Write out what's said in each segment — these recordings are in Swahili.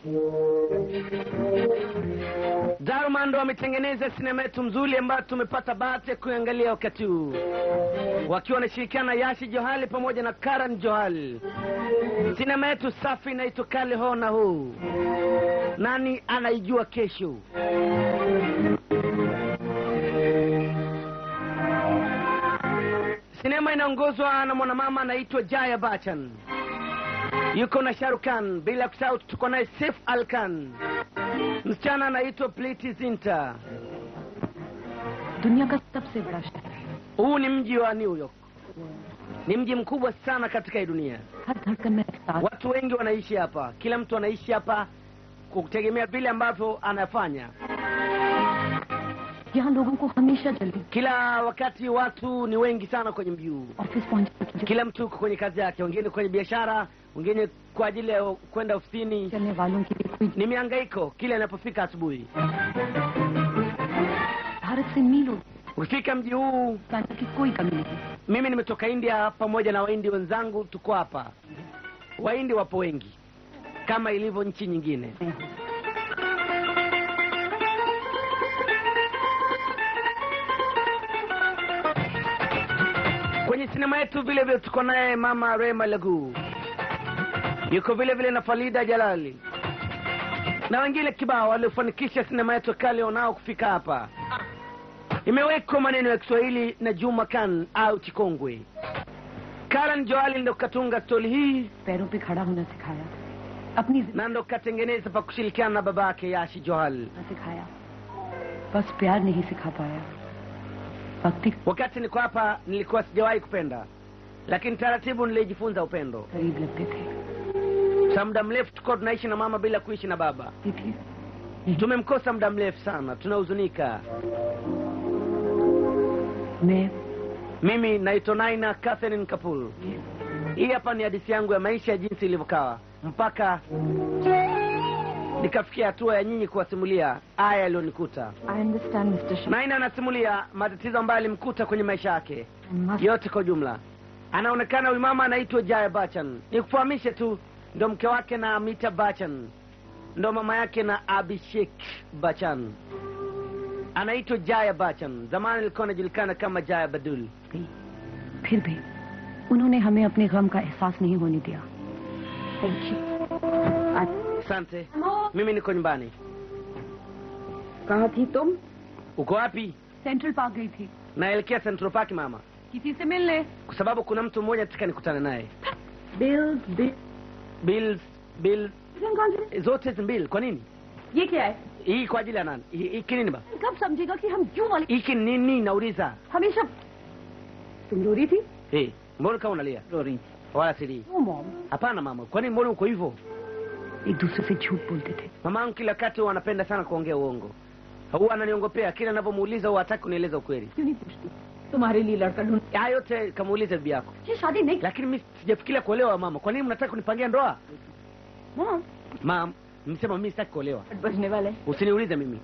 Darman ndo wametengeneza sinema yetu mzuri ambayo tumepata bahati ya kuangalia wakati huu, wakiwa wanashirikiana Yashi Johali pamoja na Karan Johal. Sinema yetu safi inaitwa Kale Ho na Ho. Nani anaijua kesho? Sinema inaongozwa na mwanamama anaitwa Jaya Bachchan, yuko na Shahrukh Khan, bila kusahau tuko naye Saif Al Khan. Msichana anaitwa Priti Zinta. दुनिया का सबसे बड़ा शहर है Huu ni mji wa New York, ni mji mkubwa sana katika hii dunia. हर धड़कन में एहसास Watu wengi wanaishi hapa, kila mtu anaishi hapa kutegemea vile ambavyo anafanya. यहाँ लोगों को हमेशा जल्दी Kila wakati watu ni wengi sana kwenye mji huu, office पहुंचने की kila mtu yuko kwenye kazi yake, wengine kwenye biashara, wengine kwa ajili ya kwenda ofisini. चलने वालों के लिए कोई Ni mihangaiko kila inapofika asubuhi. Bharat से मीलों Ukifika mji huu, जाने की कोई कमी नहीं mimi nimetoka India pamoja na Wahindi wenzangu, tuko hapa. Wahindi wapo wengi kama ilivyo nchi nyingine. Kwenye sinema yetu vile vile tuko naye mama Rema Lagu, yuko vile vile na Falida Jalali na wengine kibao waliofanikisha sinema yetu kale wanao kufika hapa. Imewekwa maneno ya Kiswahili na Juma Khan au Chikongwe. Karan Joali ndo katunga stori hii पैरों पे खड़ा होना सिखाया अपनी जिंदगी na ndo katengeneza pa kushirikiana na baba yake Yashi Johal. जीना सिखाया बस प्यार नहीं सिखा पाया भक्ति Wakati niko hapa nilikuwa sijawahi kupenda, lakini taratibu nilijifunza upendo. करीब लगते थे Sa muda mrefu tulikuwa tunaishi na mama bila kuishi na baba. ती थी Tumemkosa muda mrefu sana, tunahuzunika. मैं Mimi naitwa Naina Catherine Kapul. Hii hapa ni hadithi yangu ya maisha jinsi ilivyokawa mpaka nikafikia hatua ya nyinyi kuwasimulia haya yaliyonikuta. I understand mister Sharma Naina anasimulia matatizo ambayo alimkuta kwenye maisha yake must yote kwa ujumla. Anaonekana huyu mama anaitwa Jaya Bachchan. Nikufahamishe tu, ndo mke wake na Amita Bachchan, ndo mama yake na Abhishek Bachchan. Anaitwa Jaya Bachchan, zamani ilikuwa anajulikana kama Jaya Badul. गई फिर भी उन्होंने हमें अपने गम का एहसास नहीं होने दिया thank you Asante, mimi niko nyumbani. कहाँ थी तुम Uko wapi? सेंट्रल पार्क गई थी Naelekea Central Park mama, किसी से मिलने kwa sababu kuna mtu mmoja nataka nikutane naye. Bills bill Bills, bills zote hizi mbili. Kwa nini ये क्या है hii? Kwa ajili ya nani? Hii hiki nini ba? कब समझेगा कि हम क्यों वाले Hiki ni nini? Nauliza. हमेशा तुम रो रही थी Hey, mbona kama unalia? रोरी Wala sili. वो mom Hapana mama, kwa nini mbona uko hivyo? एक दूसरे से झूठ बोलते थे Mama yangu kila wakati huwa anapenda sana kuongea uongo, huwa ananiongopea kila ninavyomuuliza, huwa hataki kunieleza ukweli. क्यों नहीं पूछती तुम्हारे लिए लड़का ढूंढ Haya yote kamuulize bibi yako, ये शादी नहीं lakini mimi sijafikiria kuolewa. Mama, kwa nini mnataka kunipangia ndoa? Mom Mama, msema mimi sitaki kuolewa, बजने वाले usiniulize mimi.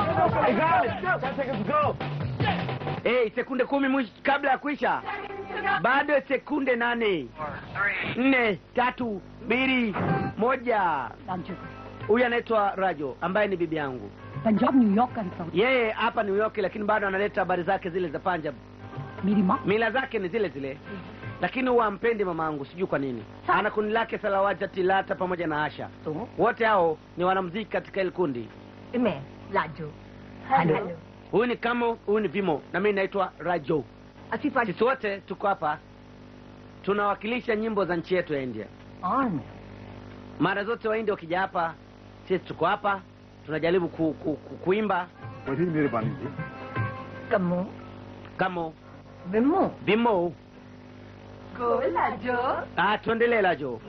Hey, sekunde kumi mwisho kabla ya kuisha, bado sekunde nane, nne, tatu, mbili, moja. Raju Huyu anaitwa Rajo ambaye ni bibi yangu. Punjab New York का हिस्सा Yeye hapa New York, lakini bado analeta habari zake zile za Punjab. मेरी माँ Mila zake ni zile zile, lakini huwa ampendi mama yangu, sijui kwa nini. Ana kundi lake Salawata Tilata pamoja na Asha, तो wote hao ni wanamuziki katika ile kundi. मैं Raju hello Huyu ni Kamo, huyu ni Vimo na mimi naitwa Rajo. अच्छी party Sisi wote tuko hapa tunawakilisha nyimbo za nchi yetu ya India. On Mara zote Wahindi wakija hapa, sisi tuko hapa tunajaribu ku, ku, ku, kuimba बड़ी मेहरबानी जी कमो Kamo, विमो Vimo. गोल Raju Ah, tuendelee Rajo.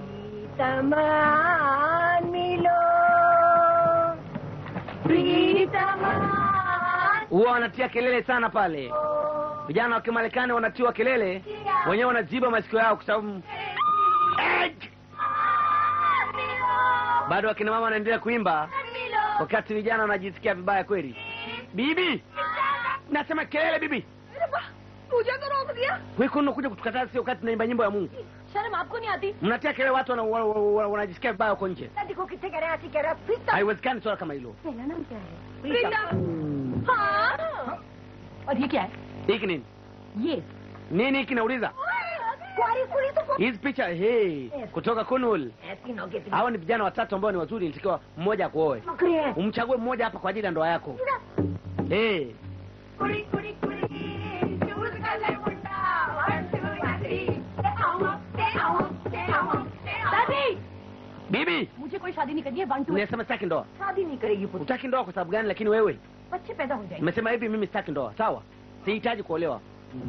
तमान मिलो प्रीतमान huwa wanatia kelele sana pale. Vijana wa Kimarekani wanatiwa kelele, wenyewe wanaziba masikio yao kwa sababu Eh! bado wakina mama wanaendelea kuimba, wakati vijana wanajisikia vibaya kweli. Bibi, nasema kelele bibi, पूजा करो हो गया wewe unakuja kutukataza sio wakati tunaimba nyimbo ya Mungu. शर्म आपको नहीं आती mnatia kelele watu wana- wana- wana- wanajisikia vibaya huko nje देखो कितने कह रहे हैं ऐसी कह रहे हैं प्रीतम haiwezekani swala kama hilo मेरा नाम क्या है प्रीतम हाँ और ये क्या है hiki nini ये nini hiki nauliza कुआरी कुड़ी तो hizi picha hey, kutoka kunul ऐसी नौके hawa ni vijana watatu ambao ni wazuri nitakiwa mmoja akuoe नौकरी है umchague mmoja hapa kwa ajili ya ndoa yako hey. कुड़ी कुड़ी कुड़ी चूज कर ले मुंडा वन टू थ्री दे आओ दे आओ दे आओ दे आओ दादी bibi मुझे कोई शादी नहीं करनी है one two nimesema sitaki ndoa शादी नहीं करेगी पुत्र utaki ndoa kwa sababu gani lakini wewe बच्चे पैदा हो जाएंगे nimesema hivi mimi sitaki ndoa sawa sihitaji kuolewa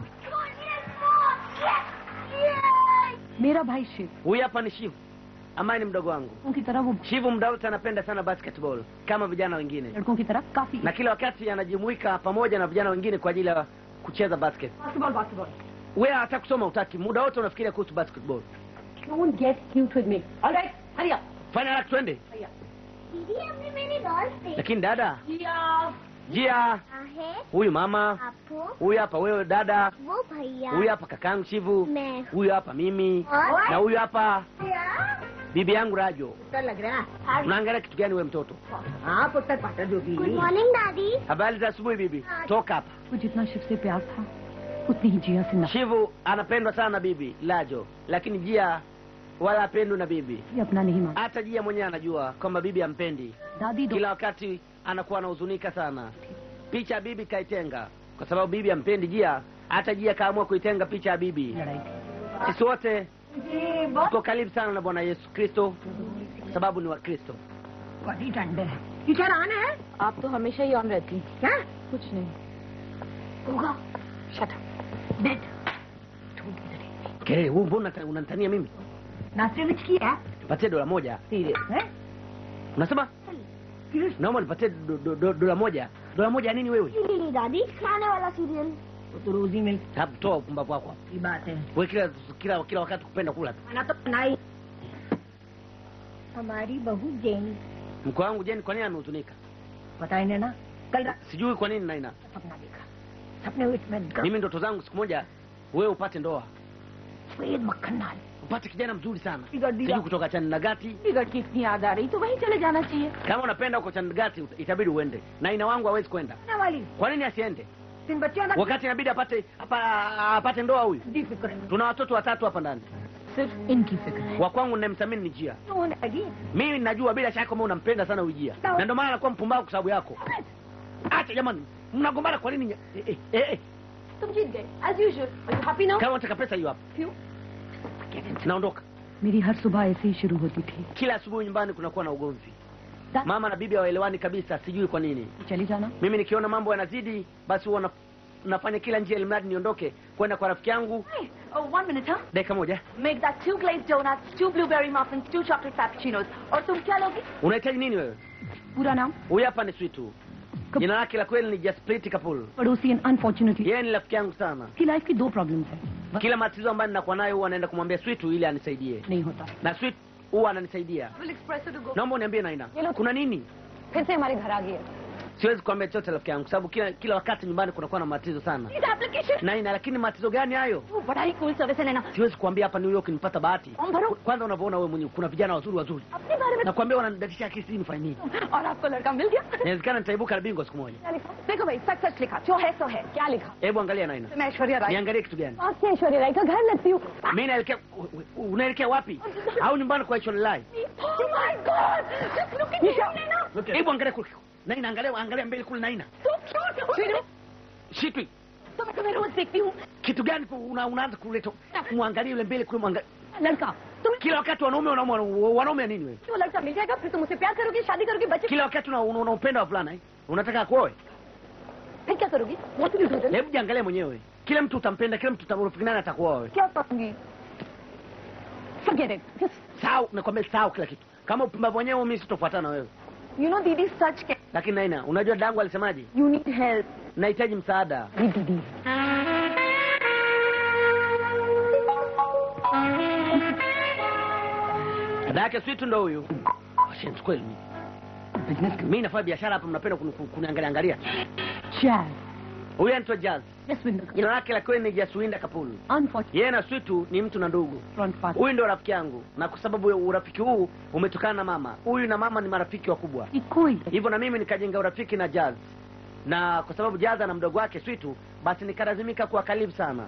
मेरा भाई Shiv huyu hapa ni shivu ambaye ni mdogo wangu उनकी तरह वो shivu muda wote anapenda sana basketball kama vijana wengine लड़कों की तरह काफी na kila wakati anajumuika pamoja na vijana wengine kwa ajili ya kucheza basket basketball basketball wewe hata kusoma utaki muda wote unafikiria kuhusu basketball Don't get cute with me. All right, hurry up. fanya haraka twende दीदी हमने मेरी डॉल्स देखी lakini dada Yeah. jia है huyu mama आपको huyu hapa wewe dada वो भैया huyu hapa kakangu shivu मैं huyu hapa mimi और na huyu hapa क्या bibi yangu rajo पुत्र लग रहा है unaangalia kitu gani wewe mtoto हाँ पुत्र पाटर जो भी गुड मॉर्निंग दादी habari za asubuhi bibi toka hapa वो जितना शिव से प्यार था उतनी ही जिया से नफरत shivu anapendwa sana na bibi lajo lakini jia wala apendwi na bibi ये अपना नहीं मानता hata jia mwenyewe anajua kwamba bibi ampendi दादी दो kila wakati anakuwa anahuzunika sana picha ya bibi kaitenga kwa sababu bibi ampendi jia hata jia kaamua kuitenga picha ya bibi लड़ाई थी sisi wote जी बहुत tuko karibu sana na bwana yesu kristo kwa sababu ni wakristo बड़ी ठंड है टीचर आना है आप तो हमेशा ही ऑन रहती क्या कुछ नहीं होगा shut that Kelele, huu mbona unata- unanitania mimi नाश्ते में की है nipatie dola moja सीरियस है unasema serious naomba nipatie do- do- do- dola moja dola moja ya nini wewe नहीं दादी खाने वाला सीरियल वो तो रोज ही मिलती Hebu toa upumbavu wako hapa बात है wewe kila kila kila wakati kupenda kula tu खाना तो बनाई हमारी बहू Jenny mko wangu jeni kwa nini amehuzunika पता ही नहीं ना कल रात sijui kwa nini naina सपना देखा सपने में मैं ग- mimi ndoto zangu siku moja wewe upate ndoa सफेद मक्खन नाल upate kijana mzuri sana बिगड़ दिया sijui kutoka chandigati टिकट की इतनी याद आ रही तो वहीं चले जाना चाहिए kama unapenda huko chandigati ut- itabidi uende na ina wangu hawezi kwenda आने वाली kwa nini asiende तीन बच्चों ना wakati inabidi apate apa, apate ndoa huyu दी फिक्र है tuna watoto watatu hapa ndani सिर्फ इनकी फिक्र है wa kwangu ninayemthamini ni jia तो होने लगी mimi najua bila shaka kama unampenda sana huyu jia Sawa. na ndio maana anakuwa mpumbavu kwa sababu yako acha jamani mnagombana kwa nini eh, eh, eh, eh. तुम जीत गए as usual are you happy now kama unataka pesa hiyo hapa क्यों naondoka मेरी हर सुबह ऐसे ही शुरू होती थी kila asubuhi nyumbani kunakuwa na ugomvi Da- mama na bibi hawaelewani kabisa sijui kwa nini चली जाना mimi nikiona mambo yanazidi basi huwa na- nafanya kila njia ili mradi niondoke kwenda kwa rafiki yangu Hey, oh, one minute, huh? dakika moja Make that two glazed donuts, two blueberry muffins, two chocolate frappuccinos. और तुम क्या लोगे unahitaji nini wewe पूरा नाम huyu hapa ni switu Kap- jina lake la kweli ni jasprit kapul पड़ोसी and unfortunately yeye ni rafiki yangu sana उसकी life की दो प्रॉब्लम्स है बस kila matatizo ambayo ninakuwa nayo huwa naenda kumwambia switu ili anisaidie नहीं होता na swit huwa ananisaidia We'll express it to go. naomba uniambie naina Ye lo- kuna nini फिर से हमारे घर आ गई है siwezi kuambia chochote rafiki yangu sababu kila kila wakati nyumbani kunakuwa na matatizo sana This application. naina lakini matatizo gani hayo वो बड़ा ही cool service है लेना siwezi kuambia hapa new york nipata bahati form भरो kwanza unavyoona wewe mwenyewe kuna vijana wazuri wazuri अपने बारे में nakwambia wananidatisha akili sijui nifanye nini और आपको लड़का मिल गया inawezekana nitaibuka na bingwa siku moja क्या लिखा देखो भाई सच सच लिखा जो है सो है क्या लिखा hebu angalia naina मैं ऐश्वर्या राय niangalie kitu gani आपसे ऐश्वर्या राय का घर लगती हूँ mi naelekea u- u- unaelekea wapi au nyumbani kwa Lai? Oh my God! Just look at you, Naina. hebu angalia kule naina angalia angalia mbele kule naina So cute. shitwi तो मैं तुम्हें रोज देखती हूँ kitu gani ku- una, unaanza kuleta muangalie yule mbele kule muangalie लड़का तुम kila wakati wanaume wanaume wanaume nini wewe वो लड़का मिल जाएगा फिर तुम उसे प्यार करोगी शादी करोगी बच्चे kila wakati una- una- unaupenda wavulana eh? unataka kuoe फिर क्या करोगी What will you do then? hebu jiangalie mwenyewe kila mtu utampenda kila mtu utamrafiki nani atakuoa wewe क्या करूंगी Forget it. Just, sahau nakwambia sahau kila kitu kama upumbavu wenyewe mimi sitofuatana na wewe you know, Didi, such can. lakini naina unajua dangu alisemaje You need help. nahitaji msaada Hey, Didi. dada yake switu ndo huyu Shenzi kweli mimi. Business mimi nafanya biashara hapa mnapenda kuni- kuni- kuniangalia angalia Chad. huyu anaitwa Jazz, Jasvinder jina lake la kweli ni Jaswinda Kapulu. Unfortunate Yeye na Switu ni mtu na ndugu. Front pass Huyu ndio rafiki yangu, na kwa sababu ya urafiki huu umetokana na mama. Huyu na mama ni marafiki wakubwa, की कोई hivyo na mimi nikajenga urafiki na Jazz, na kwa sababu Jazz ana mdogo wake Switu, basi nikalazimika kuwa karibu sana.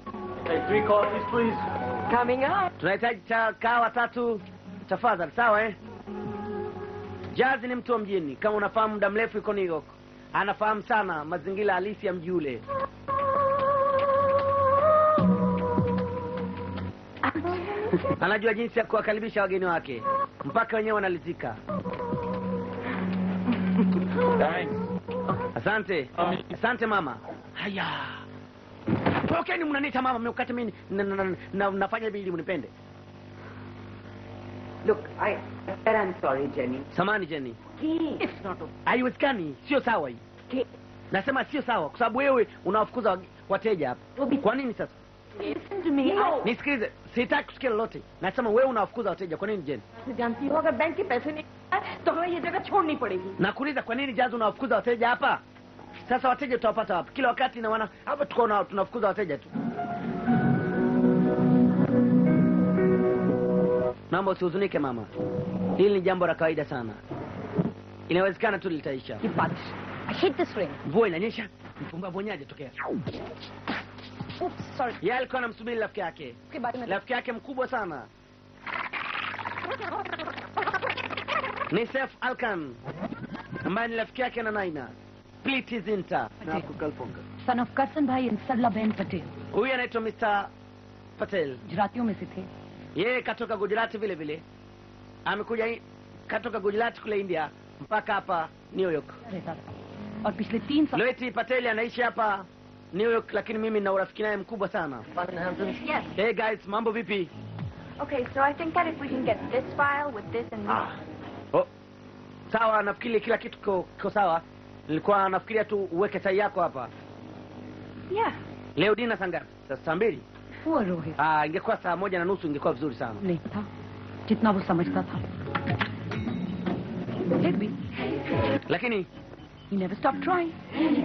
Coming up. Tunahitaji cha kawa tatu tafadhali, sawa eh? Jazz ni mtu wa mjini, kama unafahamu, muda mrefu yuko New York, anafahamu sana mazingira halisi ya mji ule. Anajua jinsi ya kuwakaribisha wageni wake mpaka wenyewe wanalizika. Asante, asante mama. Haya, tokeni, mnaniita mama, mnakati mimi na- na- na- na- nafanya hivi ili mnipende. Look, I said I'm sorry, Jenny. Samani Jenny, it's not haiwezekani, sio sawa hii. Okay. Nasema sio sawa, kwa sababu wewe unawafukuza wage- wateja hapa. Kwa nini sasa? Listen to me No. Nisikilize, sitaki kusikia lolote. Nasema wewe unawafukuza wateja. Kwa nini Jenny? जानती हो अगर बैंक के पैसे नहीं आए, तो हमें ये जगह छोड़नी पड़ेगी Nakuuliza, kwa nini Jazz unawafukuza wateja hapa? Sasa wateja tutawapata wapi? Kila wakati na wana hapa tuko na tunafukuza wateja tu. Naomba usihuzunike mama, hili ni jambo la kawaida sana, inawezekana tu litaisha. की बारिश I hate this rain Mvua inanyesha, mpumbavu wenyewe hajatokea. oops sorry Yeye alikuwa anamsubiri rafiki yake, उसके बारे में rafiki yake mkubwa sana ni Sef Alkan ambaye ni rafiki yake na Naina Pliti Zinta. Son of Karsan bhai and सरला बहन Patel Huyu anaitwa Mr. Patel, गुजरातियों में से थे yeye katoka Gujarati vile vile, amekuja i- katoka Gujarati kule India mpaka hapa New York. रहता था और पिछले तीन साल Loeti Patel anaishi hapa New York, lakini mimi na urafiki naye mkubwa sana. Yes. Hey guys, mambo vipi? Okay, so I think that if we can get this file with this and this. Oh, sawa, nafikiri kila kitu kiko kiko sawa. Nilikuwa nafikiria tu uweke sahi yako hapa. Yeah. Leo dina saa ngapi? Saa saa mbili? हुआ Rohit Ah, ingekuwa saa moja na nusu ingekuwa vizuri sana. नहीं था जितना वो समझता था फिर भी Lakini he never stopped trying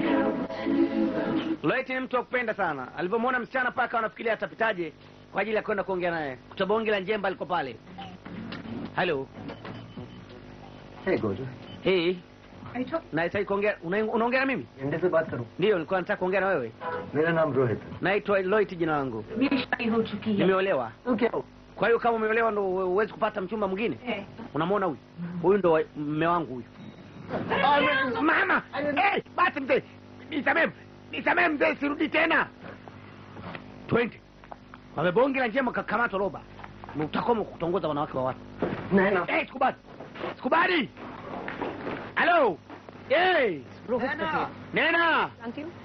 Loeti ni mtu wa kupenda sana. Alivyomwona msichana paka anafikiria atapitaje kwa ajili ya kwenda kuongea naye. Kutabonge la njemba aliko pale. Hello. Hey, Gojo. Hey. Nahitaji kuongea una- unaongea na mimi? इंडे से बात करूं Ndio, nilikuwa nataka kuongea na wewe. मेरा नाम रोहित है Naitwa Loeti jina langu. मेरी शादी हो चुकी है Nimeolewa. तू क्या हो Kwa hiyo kama umeolewa ndo huwezi kupata mchumba mwingine? Unamwona huyu? Huyu ndo wa- mme wangu huyu. Oh, mama! Eh, basi mzee. Nisamee. Nisamee mzee, sirudi tena. Twende. Wamebonge la njema kakamatwa roba. Utakoma kutongoza wanawake wa watu. नैना Eh, sikubali. Sikubali. Hello. Eh, Rohit Patel Nena. जानती हूँ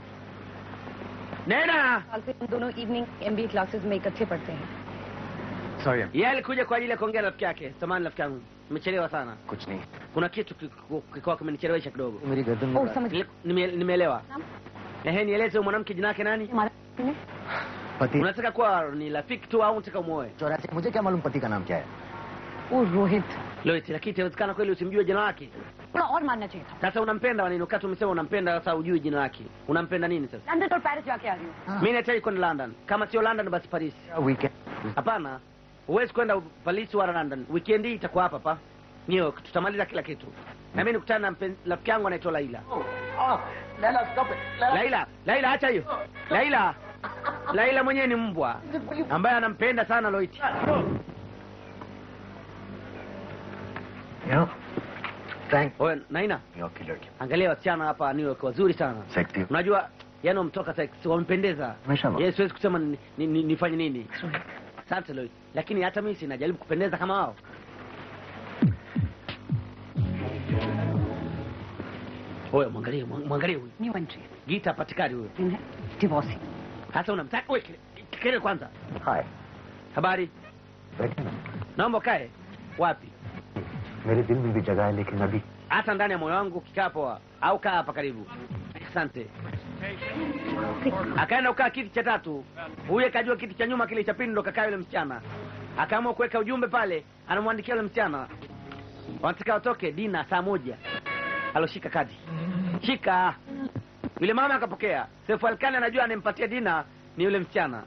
Nena. साल से हम दोनों evening MBA classes में इकट्ठे पढ़ते हैं sorry Yeye alikuja kwa ajili ya kuongea na rafiki yake. Samahani rafiki yangu. Nimechelewa sana. कुछ नहीं Kuna kitu kikuwa kimenichelewesha kidogo. मेरी गर्दन में ओह समझ Nile- nime- Nimeelewa. Ehe, nieleze huyu mwanamke jina yake nani? हमारा ने पति Unataka kuwa ni rafiki tu au unataka umuoe? चौरासी मुझे क्या मालूम पति का नाम क्या है ओ Rohit Loit, lakini inawezekana kweli usimjue jina lake. थोड़ा और मानना चाहिए था Sasa unampenda wanini? Wakati umesema unampenda, sasa ujui jina lake. Unampenda nini sasa? London और पेरिस जाके आ रही हूँ Mimi nahitaji kwenda London. Kama sio London basi Paris. Weekend Hapana, huwezi kwenda Paris wala London. Weekend hii itakuwa hapa hapa New York. Tutamaliza kila kitu. Na mimi nikutana na mpen- rafiki yangu anaitwa Laila. Laila, Laila acha hiyo. Laila. Laila mwenyewe ni mbwa ambaye anampenda sana Loit. You know thank Oye, Naina, New York की लड़की angalia wasichana hapa New York wazuri sana. Sexy Unajua yani wametoka sex wamependeza. Mashallah. Yes, siwezi kusema ni, ni, ni, nifanye nini. Asante Loit. Lakini hata mimi sinajaribu kupendeza kama wao. Oye, mwangalie mwa- mwangalie huyu. New entry Gita patikani huyo. दिन है divorcee Sasa unamtaka wewe kelele kwanza. Hi Habari? बैठे ना Naomba ukae. Wapi? मेरे दिल में भी जगह है लेकिन अभी Hata ndani ya moyo wangu ukikaa poa au kaa hapa karibu. Asante. Akaenda kukaa kiti cha tatu. Huyu akajua kiti cha nyuma kile cha pili ndo kakaa yule msichana. Akaamua kuweka ujumbe pale, anamwandikia yule msichana. Wanataka watoke dina saa moja. Aloshika kadi. Shika. yule mama akapokea sefu alkani anajua anempatia dina ni yule msichana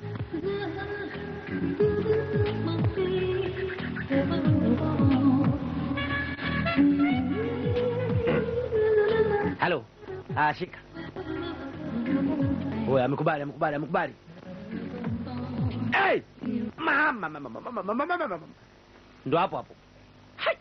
halo ah, shika Oye, amekubali amekubali amekubali hey! mama mama mama mama mama mama mama ndo hapo hapo Hai!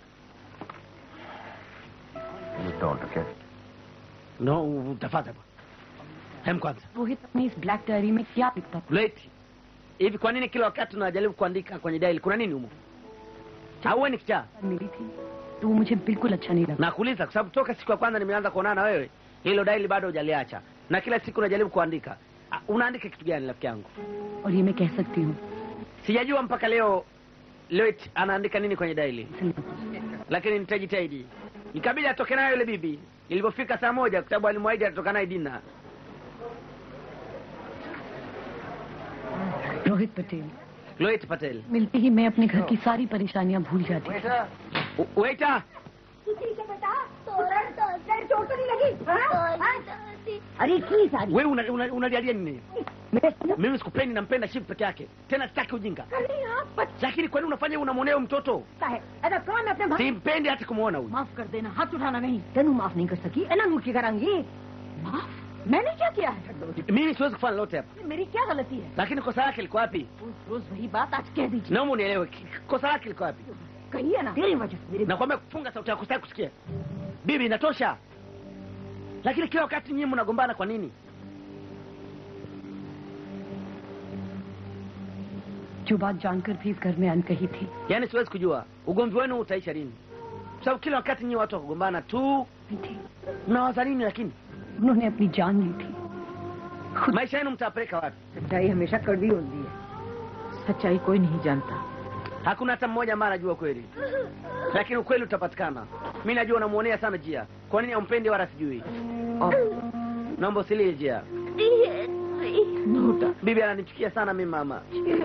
You don't, okay? no utafata bwana hem kwanza Rohit अपनी इस black diary में क्या लिखता था leti hivi kwa nini kila wakati unajaribu kuandika kwenye daili kuna nini humo au wewe ni kichaa मिली थी तो वो मुझे बिल्कुल अच्छा नहीं लगा nakuuliza kwa sababu toka siku ya kwanza nimeanza kuonana na wewe hilo daili bado hujaliacha na kila siku unajaribu kuandika Ah, unaandika kitu gani rafiki yangu और ये मैं कह सकती हूँ sijajua mpaka leo Loit anaandika nini kwenye daili इसे नहीं पता। lakini nitajitahidi ikabidi atoke nayo yule bibi ilipofika saa moja kwa sababu alimwahidi atatoka naye dina Rohit Patel Loit Patel मिलते ही मैं अपने घर की सारी परेशानियां भूल जाती थी U- waiter ठीक है बेटा तोरण तो सर चोट तो नहीं लगी अरे की सारी wewe unalialia una, unalialia nini मेरे mimi sikupendi nampenda shiv peke yake tena sitaki ujinga यहाँ lakini kwani unafanya unamwonea huyu mtoto पता है ऐसा कौन मैं अपने भाई simpendi hata kumwona huyu माफ कर देना हाथ उठाना नहीं तेनू माफ नहीं कर सकी एना नू की करांगी माफ मैंने क्या किया है mimi siwezi kufanya lolote hapa मेरी क्या गलती है lakini kosa lake liko wapi रोज रोज वही बात आज कह दीजिए naomba unielewe ki- kosa lake liko wapi कहिए ना तेरी वजह से मेरी nakwambia kufunga sauti yako sitaki kusikia bibi inatosha lakini kila wakati nyinyi mnagombana kwa nini जो बात जानकर भी इस घर में अनकही थी yaani siwezi kujua ugomvi wenu utaisha lini kwa sababu kila wakati nyinyi watu wakugombana tu नहीं थी mnawaza nini lakini उन्होंने अपनी जान ली थी maisha yenu mtapeleka wapi सच्चाई हमेशा कड़वी होती है सच्चाई कोई नहीं जानता hakuna hata mmoja ambaye anajua kweli lakini ukweli utapatikana mi najua unamwonea sana jia kwa nini ampendi wala sijui naomba usilie jia bibi ananichukia sana mi mama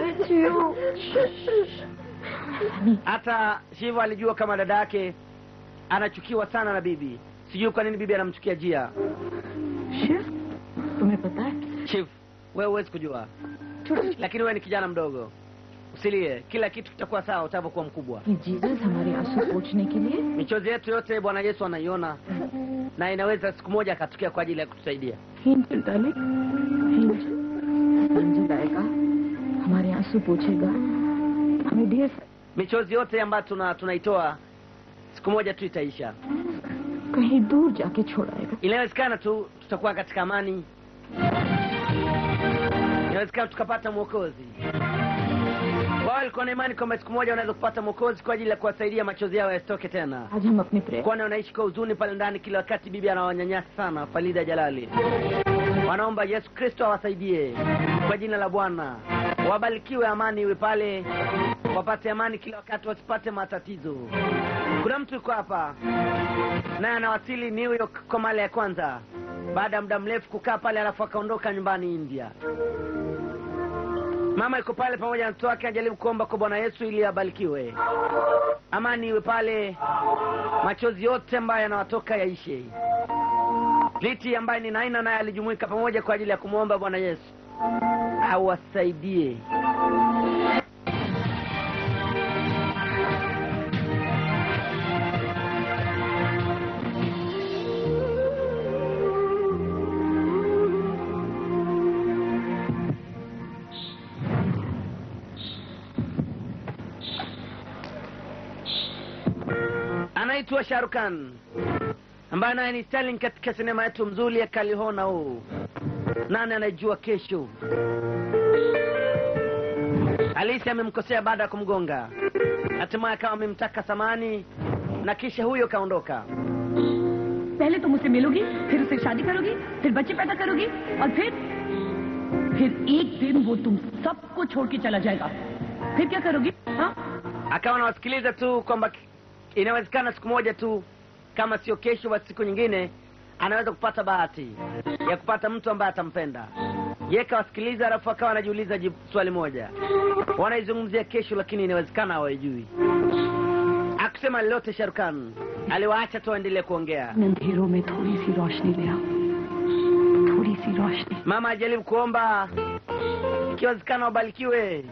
hata shivu alijua kama dada yake anachukiwa sana na bibi sijui kwa nini bibi anamchukia jia Shiv तुम्हें पता है chief wewe huwezi kujua lakini wewe ni kijana mdogo usilie kila kitu kitakuwa sawa utavyokuwa mkubwa कि Jesus हमारे आंसू पोछने के लिए michozi yetu yote bwana yesu anaiona na inaweza siku moja akatokea kwa ajili ya kutusaidia angel darling angel angel आएगा हमारे आंसू पोछेगा हमें ढेर michozi yote ambayo tuna tunaitoa siku moja tu itaisha कहीं दूर जाके छोड़ाएगा inawezekana tu tutakuwa katika amani inawezekana tukapata mwokozi wao walikuwa na imani kwamba siku moja wanaweza kupata mwokozi kwa ajili ya kuwasaidia machozi yao yasitoke tena आज हम अपने प्रेम kwani wanaishi kwa huzuni pale ndani kila wakati bibi anawanyanyasa sana falida jalali wanaomba yesu kristo awasaidie kwa jina la bwana wabarikiwe amani iwe pale wapate amani kila wakati wasipate matatizo kuna mtu yuko hapa naye anawasili new york kwa mara ya kwanza baada ya muda mrefu kukaa pale alafu akaondoka nyumbani india mama yuko pale pamoja na mtoto wake anajaribu kuomba kwa bwana yesu ili abarikiwe amani iwe pale machozi yote ambayo yanawatoka yaishe liti ambaye ni naina naye alijumuika pamoja kwa ajili ya kumwomba bwana yesu awasaidie anaitwa sharukan ambaye naye ni sterling katika sinema yetu mzuri ya kalihona huu nani anajua kesho alisi amemkosea baada ya kumgonga hatimaye akawa amemtaka samani na kisha huyo kaondoka पहले तुम उससे मिलोगी फिर उससे शादी करोगी फिर बच्चे पैदा करोगी और फिर फिर एक दिन वो तुम सबको छोड़ के चला जाएगा फिर क्या करोगी हाँ akawa nawasikiliza tu kwamba ki- inawezekana siku moja tu kama sio kesho basi siku nyingine anaweza kupata bahati ya kupata mtu ambaye atampenda ye kawasikiliza alafu akawa anajiuliza jibu- swali moja wanaizungumzia kesho lakini inawezekana hawaijui akusema lolote sharukan aliwaacha tu waendelee kuongea इन अंधेरों में थोड़ी सी रोशनी ले आओ सी रोशनी mama ajaribu kuomba ikiwezekana wabarikiwe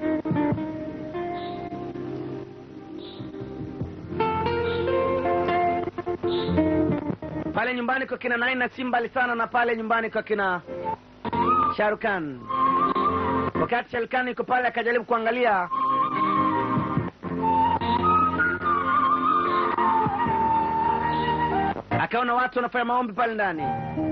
pale nyumbani kwa kina naina si mbali sana na pale nyumbani kwa kina sharukan wakati sharukan yuko pale akajaribu kuangalia akaona watu wanafanya maombi pale ndani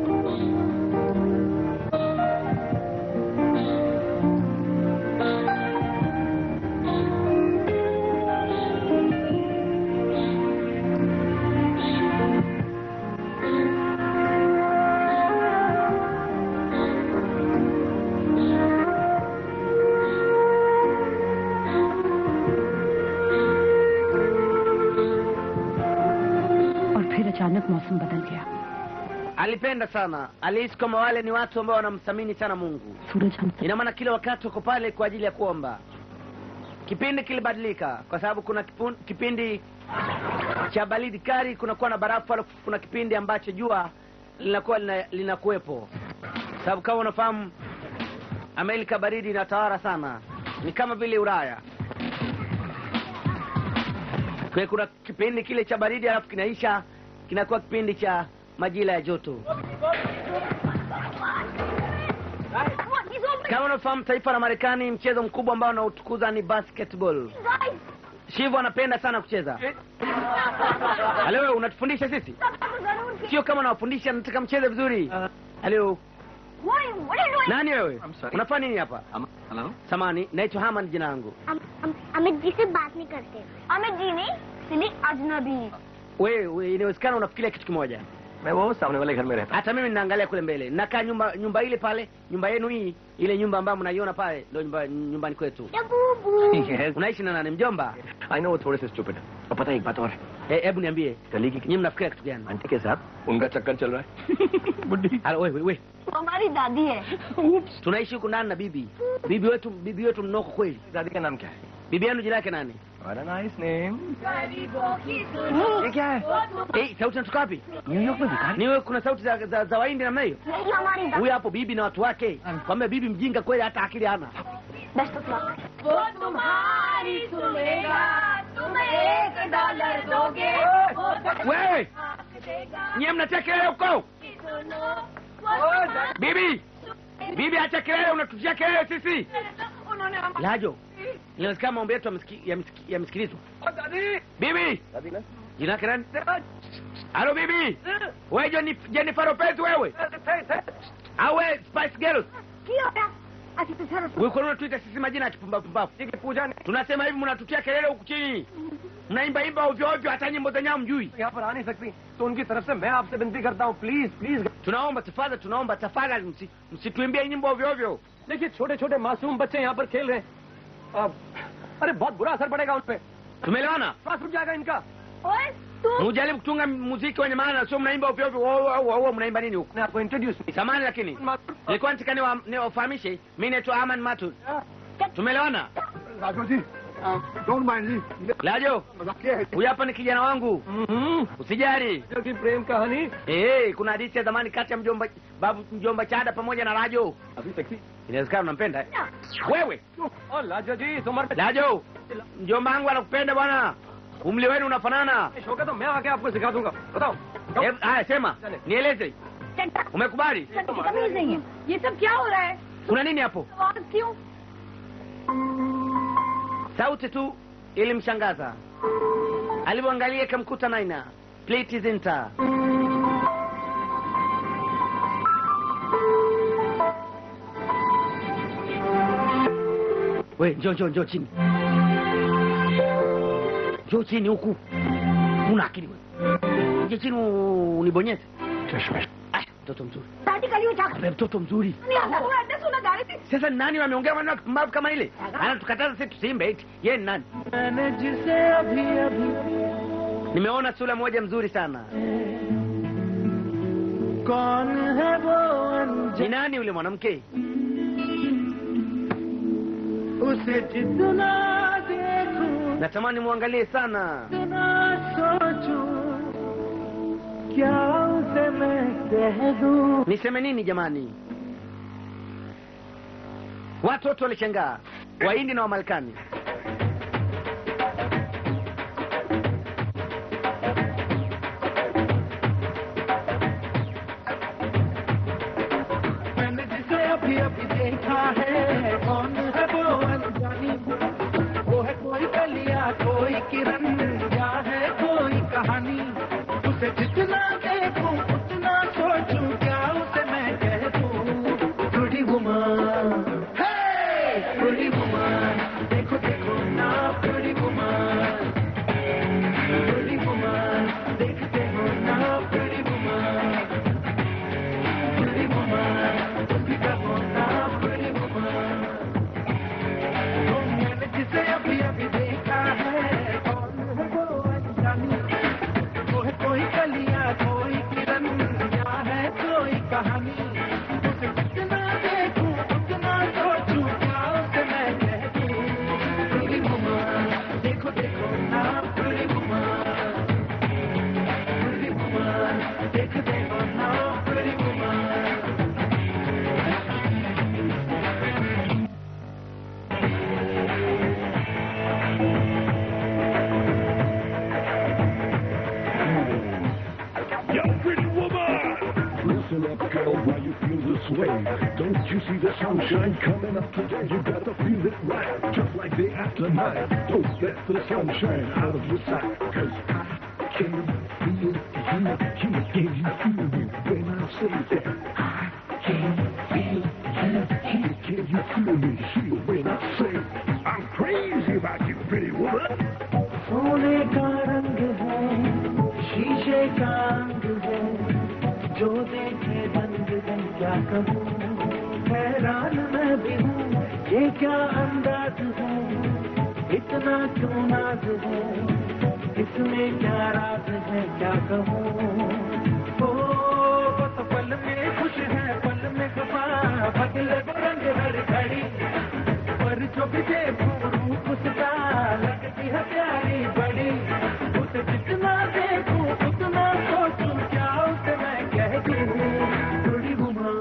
और फिर अचानक मौसम बदल गया alipenda sana alihisi kwamba wale ni watu ambao wanamthamini sana mungu सूरज हमसे ina maana kila wakati wako pale kwa ajili ya kuomba kipindi kilibadilika kwa sababu kuna kipun, kipindi cha baridi kali kunakuwa na barafu alafu kuna kipindi ambacho jua linakuwa lina- linakuwepo sababu kama unafahamu amerika baridi inatawala sana ni kama vile ulaya kwa hiyo kuna kipindi kile cha baridi alafu kinaisha kinakuwa kipindi cha majira ya joto kama unafahamu taifa la marekani mchezo mkubwa ambao unaotukuza ni basketball shivu anapenda sana kucheza halo wewe unatufundisha sisi sio kama unawafundisha nataka mcheze vizuri halo nani wewe I'm sorry. unafanya nini hapa Hello? samani naitwa haman jina langu Amit जी से बात नहीं करते अमित जी नहीं सिली अजनबी wewe we, inawezekana unafikiria kitu kimoja मैं वो सामने वाले घर में रहता hata mimi ninaangalia kule mbele nakaa nyumba nyumba ile pale nyumba yenu hii ile nyumba ambayo mnaiona pale ndio nyumba, nyumbani kwetu बूबू हूँ yes. unaishi na nani mjomba I know वो थोड़े से स्टूपिड और पता है एक बात और Eh, hebu niambie गली की nyinyi mnafikiria kitu gani aunty के साथ उनका चक्कर चल रहा है बुढ़ी Halo, wewe wewe हमारी दादी है tunaishi huku ndani na bibi bibi wetu bibi wetu mnoko kweli दादी का नाम क्या है bibi yenu jina yake nani बड़ा नाइस नेम ये क्या है eh, sauti natoka wapi New York में भिखारी niwe kuna sauti za, za, za waindi namna hiyo यही हमारी दादी huyu hapo bibi na watu wake kwambia bibi mjinga kweli hata akili hana best of luck वो तुम्हारी सुनेगा तुम एक डॉलर दोगे वो wewe देगा nyie mnatia kelele huko सुनो वो bibi bibi acha kelele unatutia kelele sisi उन्होंने हम lajo inawezekana maombi yetu yamesiki- yamesiki- yamesikilizwa bibi दादी ना jina yake nani halo bibi wewe Jenif- jennifer lopez wewe au wewe spice girls की हो गया अच्छा तो sir wewe kwa nini unatuita sisi majina ya kipumbavu tunasema hivi mnatutia kelele huku chini mnaimba imba ovyo ovyo hata nyimbo zenyewe mjui यहाँ पर आ नहीं सकती तो उनकी तरफ से मैं आपसे विनती करता हूँ please please tunaomba tafadhali tunaomba tafadhali msi- msituimbie nyimbo ovyo ovyo देखिए छोटे छोटे मासूम बच्चे यहाँ पर खेल रहे हैं अब अरे बहुत बुरा असर पड़ेगा उन पे tumeelewana श्वास रुक जाएगा इनका ओए तू mujaribu kutunga muziki wenye maana sio mnaimba ovyo ovyo Wo- wo- wo- wo, mnaimba nini huku मैं आपको introduce samani lakini nilikuwa nataka niwa- niwafahamishe mi naitwa aman matu tumeelewana Raghav ji don't mind जी lajo मजाकिया है huyu hapa ni kijana wangu usijali की प्रेम कहानी hey, kuna hadithi ya zamani kati ya mjomba babu mjomba chada pamoja na rajo अभी sexy inawezekana unampenda eh? wewe और लाजो जी तुम और lajo mjomba wangu anakupenda bwana umli wenu unafanana होगा तो मैं आके आपको सिखा दूंगा बताओ Eh, haya sema nieleze umekubali तमीज नहीं है ये सब क्या हो रहा है kuna nini hapo आवाज क्यों sauti tu ilimshangaza alivyoangalia ikamkuta naina pliti zinta we njo njo njo chini njo chini huku una akili we nje chini u- unibonyeze Aya, mtoto mzuri दादी कली उठा Wewe mtoto mzuri नहीं आता तू एड्रेस सुना गा रही थी sasa ni nani wameongea maneno ya kipumbavu kama ile anatukataza sisi tusiimbe eti yeye ni nani nimeona sura moja mzuri sana ni nani yule mwanamke natamani muangalie sana niseme nini jamani watoto walishangaa wahindi na wamarekani मैंने जिसे अभी अभी देखा है कौन है वो अनजानी वो है कोई कलिया कोई किरण या है कोई कहानी उसे जितना देखूं उतना सोचूं क्या उसे मैं कह दूं थोड़ी वुमन थोड़ी वुमन देखो देखो ना थोड़ी वुमन थोड़ी वुमन देखते हो ना थोड़ी वुमन pretty woman, तुम कहो ना pretty woman। तो मैंने जिसे अभी अभी देखा है कौन है वो अनजानी वो है कोई कलिया कोई किरण या है कोई कहानी उसे जितना देखूं उतना सोचूं क्या उसे मैं कह दूं pretty woman, देखो देखो ना pretty woman, pretty woman, देखते हो ना pretty woman। Yo, pretty woman! Listen up, girl, why you feel this way? Don't you see the sunshine coming up today? You gotta feel it right, just like the afternight. Don't let the sunshine out of your sight, cause I can feel you, you, can you feel me when I say that? I can feel you, you, can you feel me here when I say I'm crazy about you, pretty woman? सोने का रंग है शीशे का अंग है जो देखे रंग रंग क्या कहूँ हैरान मैं भी हूँ ये क्या अंदाज है इतना क्यों नाज है इसमें क्या राज है क्या कहूँ ओ बस पल में खुश है पल में खफा बदले वो रंग हर घड़ी पर जो भी देखूं रूप उसका लगती है प्यारी बड़ी उसे जितना देखूं उतना सोचूं क्या उसे मैं कह दूं थोड़ी घुमा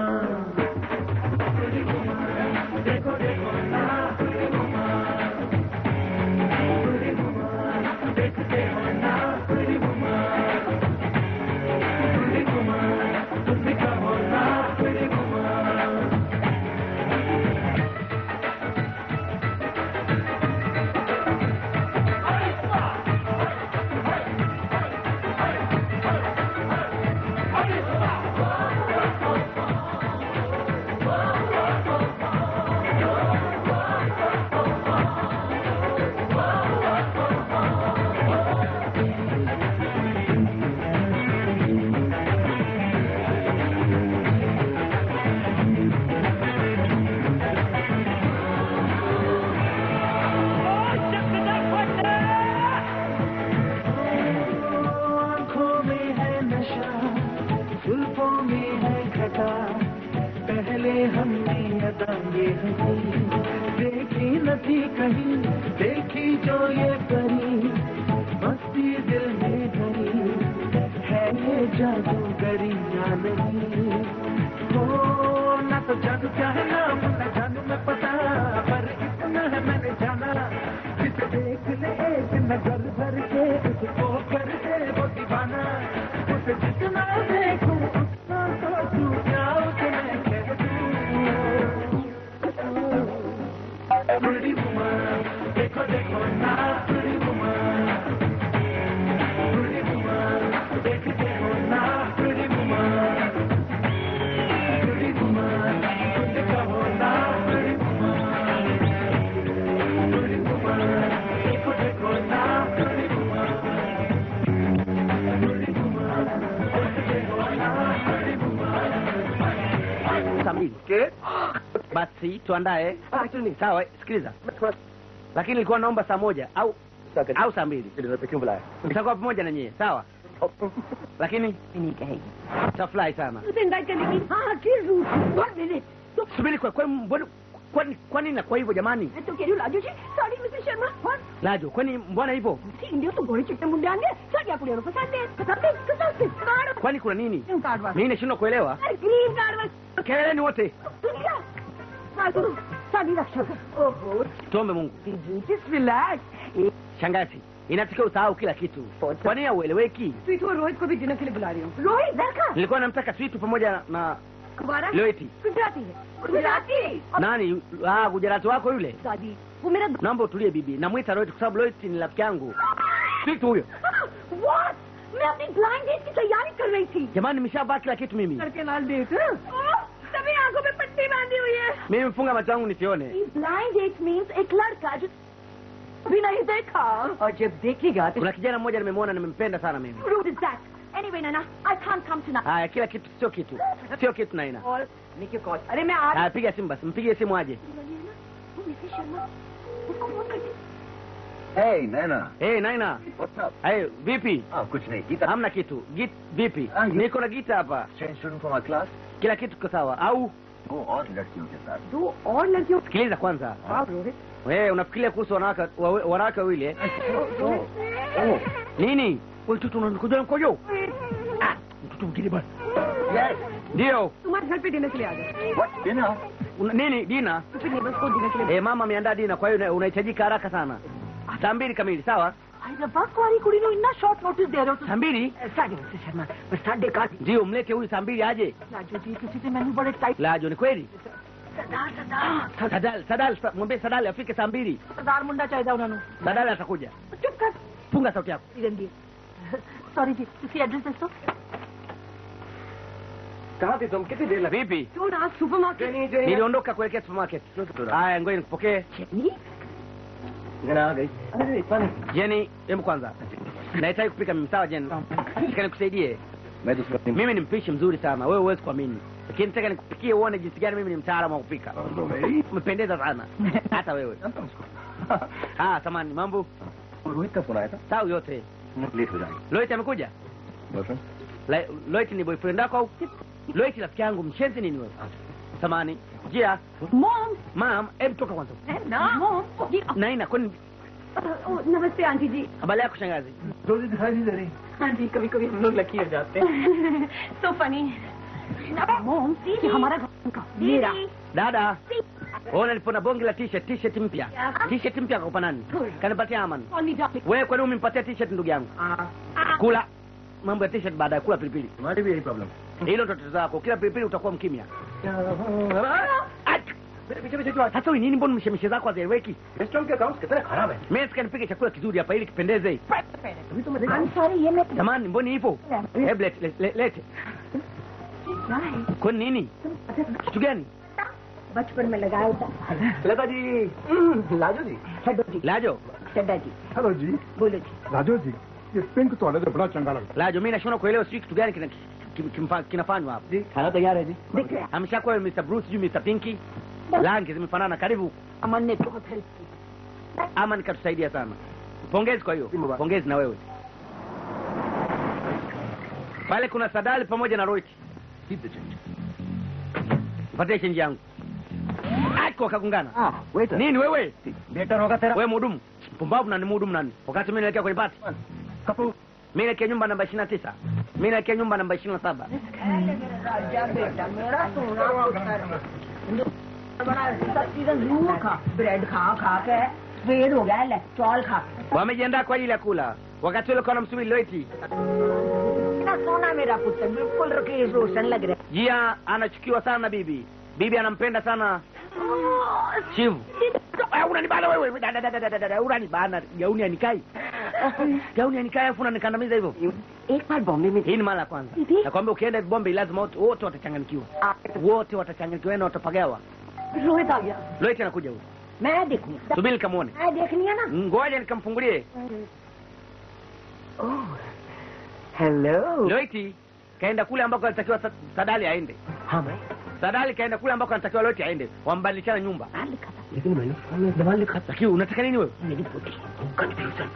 थोड़ी घुमा देखो देखो ना थोड़ी घुमा थोड़ी घुमा देखते हो ना थोड़ी घुमा थोड़ी घुमा तुम भी कहो ना थोड़ी घुमा आँखों में है नशा जुल्फों में है घटा पहले हमने अदा ये हंसी देखी न थी कहीं देखी जो ये परी मस्ती दिल में भरी है ये जादूगरी या नहीं हो ना तो जादू क्या है नाम न जानू मैं पता पर इतना है मैंने जाना जिसे देख ले एक नजर भर के उसको कर दे वो दीवाना उसे जितना देखूं उतना सोचूं क्या उसे मैं कह दूं Pretty woman, देखो देखो ना pretty woman, pretty woman, देखते हो ना pretty woman, pretty woman, तुम कहो ना pretty woman, pretty woman, देखो देखो ना pretty woman, pretty woman, देखते हो ना pretty woman. saa mbili basi tuandae sawa sikiliza lakini nilikuwa naomba saa moja au au saa mbili nitakuwa pamoja na nyie sawa lakini tafurahi sana तुझे invite करने की हाँ हाँ किस रूट वन मिनट तो subiri kwa kwani mbona kwani kwani na kwa hivyo jamani मैं तो कह रही हूँ Raju ji sorry mister Sharma one lajo kwani mbona hivyo India तो घोड़े चिट्टे मुंडे आएंगे साड़ियाँ कुड़ियों को पसंद है पसंद है पसंद है card kwani kuna nini green card वाला mimi nashindwa kuelewa अरे ग्रीन कार्ड वाला keleleni wote दुनिया हाँ सुनो साड़ी रक्षा ओहो tuombe mungu just relax shangazi inatakiwa usahau kila kitu kwa nini haueleweki sweet और रोहित को भी डिनर के लिए बुला रही हूँ रोहित दरका nilikuwa namtaka switu pamoja na Kumara loeti गुजराती है Gujarati nani ah, gujarati wako yule दादी वो मेरा naomba utulie bibi namwita loeti kwa sababu loeti ni rafiki yangu switu huyo what मैं अपनी ब्लाइंड डेट की तैयारी कर रही थी jamani nimeshavaa kila kitu mimi करके लाल डेट तभी आंखों में पट्टी बांधी हुई है mimi mfunga macho yangu nisione blind date means एक लड़का जो भी नहीं देखा और जब देखेगा तो kuna kijana mmoja nimemwona nimempenda sana mimi Rude is that? Anyway, Nana, I can't come tonight. haya kila kitu sio kitu sio kitu naina और निकी कॉल अरे मैं आज haya piga simu basi mpigie simu aje वो Mrs Sharma उसको phone कर दे Hey, Nana. hey, naina What's up? hey, vipi Ah, kuch nahi. Gita. hamna kitu Git, vipi Ah, you- niko na gita hapa Change student from our class. kila kitu kiko sawa au Go और लड़कियों के साथ. दो और लड़कियों sikiliza kwanza आप Rohit wewe unafikiria kuhusu wanawake wawe- wanawake wawili eh? Oh. nini wewe mtoto unakuja mkojo ah mtoto mwingine bwana Yes. ndio तुम्हारे घर पे डिनर के लिए आ गए What? Dinner? Una- nini dina फिर नेबर्स को डिनर के लिए eh, mama ameandaa dina kwa hiyo una- unahitajika haraka sana saa mbili kamili sawa Hyderabad कुआरी कुड़ी नो इतना शॉर्ट नोटिस दे रहे हो saa mbili साढ़े मिसेस शर्मा बस साढ़े का ndio mlete huyu saa mbili aje Raju जी किसी से मैंने बड़े tight lajo ni kweli sardar sardar sadal sadal sa- mwambie sadal afike saa mbili sardar मुंडा चाहिए उन्होंने sadal atakuja चुप कर funga sauti yako रंगी सॉरी जी किसी एड्रेस दे दो कहाँ थी तुम कितनी देर लगी vipi क्यों ना supermarket niliondoka kuelekea supermarket haya ngoja nikupokee आ गई अरे इतना jeni hebu kwanza nahitaji kupika mimi sawa jeni nataka nikusaidie मैं दूसरा दिन mimi ni mpishi mzuri sana wewe huwezi kuamini lakini nataka nikupikie uone jinsi gani mimi ni mtaalamu wa kupika umependeza sana hata wewe ah samani mambo Rohit का फोन आया था sawa yote late हो जाएंगे loit amekuja boyfriend La- loit ni boyfriend wako au loit rafiki yangu mshenzi nini wewe samani jia mom mam hebu toka kwanza mom ji naina kwani ओ, नमस्ते aunty ji habari yako shangazi रोजी दिखाई नहीं दे रही हाँ जी कभी कभी हम लोग लकी हो जाते हैं सो फनी मॉम ये हमारा घर का मेरा dada ona nilipona bonge la t-shirt t-shirt mpya t-shirt mpya kakupa nani kanipatia aman call नहीं जाते wewe kwani umempatia t-shirt ndugu yangu kula mambo ya t-shirt baadaye kula pilipili तुम्हारी भी यही problem hilo ndo tatizo lako kila pilipili utakuwa mkimya sasa wewe nini mbona mishemishe zako hazieleweki restaurant के accounts कितने खराब है mimi nataka nipike chakula kizuri hapa ili kipendeze I'm sorry ये मैं jamani mbona hivyo hebu lete lete- lete kwani nini kitu gani बचपन में लगाया था लता जी लाजो जी हेडो जी lajo चड्डा जी हेलो जी बोलो जी राजू जी ये पिंक तो अलग बड़ा चंगा लगता lajo mimi nashindwa kuelewa sijui kitu gani kina- kim- kimfa- kinafanywa hapa जी खाना तैयार है जी दिख रहा है ameshakuwa Mr. Bruce sijui Mr. Pinky rangi zimefanana karibu अमन ने बहुत हेल्प की ama nikatusaidia sana pongezi kwa hiyo pongezi na wewe pale kuna sadali pamoja na roiti Keep the change. patie chenji yangu ako wakagungana Ah, waiter. nini wewe better होगा तेरा wewe mhudumu mpumbavu na ni mhudumu nani wakati mimi naelekea kwenye pati Kapoor mimi naelekea nyumba namba ishirini na tisa mimi naelekea nyumba namba ishirini na saba राजा बेटा मेरा सोना पुत्र बड़ा सब चीजें जरूर खा ब्रेड खा खा के वेद हो गया ले चौल खा wamejiandaa kwa ajili ya kula wakati ule kwa namsubiri loiti इतना सोना मेरा पुत्र बिल्कुल रकेश रोशन लग रहा jia anachukiwa sana na bibi bibi anampenda sana chivu Eh, unanibana wewe Da, da, da, da, da, da, da, unanibana gauni anikai gauni anikai afu unanikandamiza hivyo एक बार बॉम्बे में hii ni mara ya kwanza Hivi? nakwambia ukienda bombe lazima wote wote watachanganyikiwa wote watachanganyikiwa na watapagawa Rohit आ गया loiti anakuja huyu मैं देखनी subiri kamwone मैं देखनी है ना ngoja nikamfungulie hello loiti kaenda kule ambako alitakiwa Sa- sadali aende हाँ भाई sadali kaenda kule ambako anatakiwa loiti aende wambadilishana nyumba लिखा था लेकिन मैंने फोन में दवा लिखा था lakini unataka nini wewe मेरी पोती confusion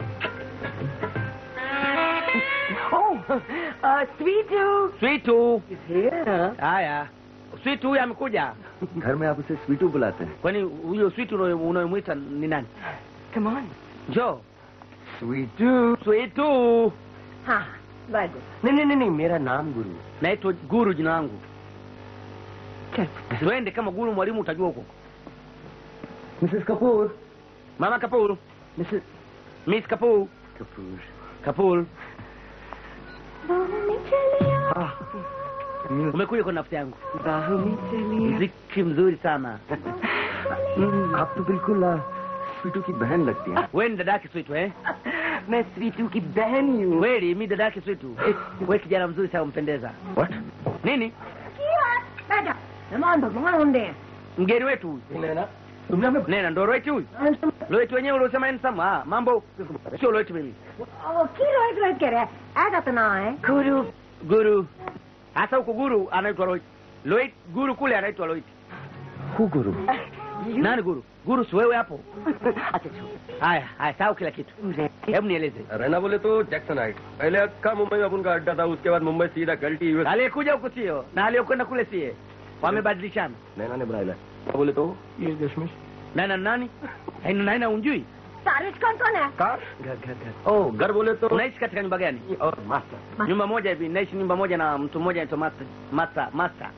oh sweet switu haya switu huyu amekuja घर में आप उसे स्वीटू बुलाते हैं kwani huyo switu unayo- unayomwita ni nani come on njoo Sweetu switu हाँ वेरी गुड नहीं नहीं नहीं नहीं मेरा नाम गुरु है। naitwa guru jina langu चल siwende kama guru mwalimu utajua huko Mrs Kapoor mama kapul Mrs miss kapul Kapoor kapul बाहों में चलिया आह, umekuja kwa nafsi yangu बाहों में चलिए mziki mzuri sana हम्म, आप तो बिल्कुल आ, स्वीटू की बहन लगती हैं we ni dada yake switu eh मैं स्वीटू की बहन ही हूँ kweli mi dada yake switu we kijana mzuri sana umpendeza What? nini बैठा मेहमान भगवान होंगे mgeni wetu huyu लेना तुमने हमें nena ndo loeti huyu loeti wenyewe uliosema ensam ah, mambo sio loeti mimi की रोहित रोहित कह रहे हैं ऐसा तो ना है guru guru hasa huku guru anaitwa loeti loeti guru kule anaitwa loeti who Guru nani guru guru si wewe hapo अच्छा haya haya sahau kila kitu hebu nieleze रहना बोले तो जैक्सन हाइट पहले अक्का मुंबई में अपन का अड्डा था उसके बाद मुंबई सीधा गलटी US aliyekuja huku sio na aliyokwenda kule sie wamebadilishana Naina ने बनाया बोले तो ये दशमेश nana nani aina naina unjui सारिश कौन कौन है कार घर घर घर ओ घर बोले तो unaishi katika nyumba gani और master nyumba moja hivi naishi nyumba moja na mtu mmoja anaitwa master master master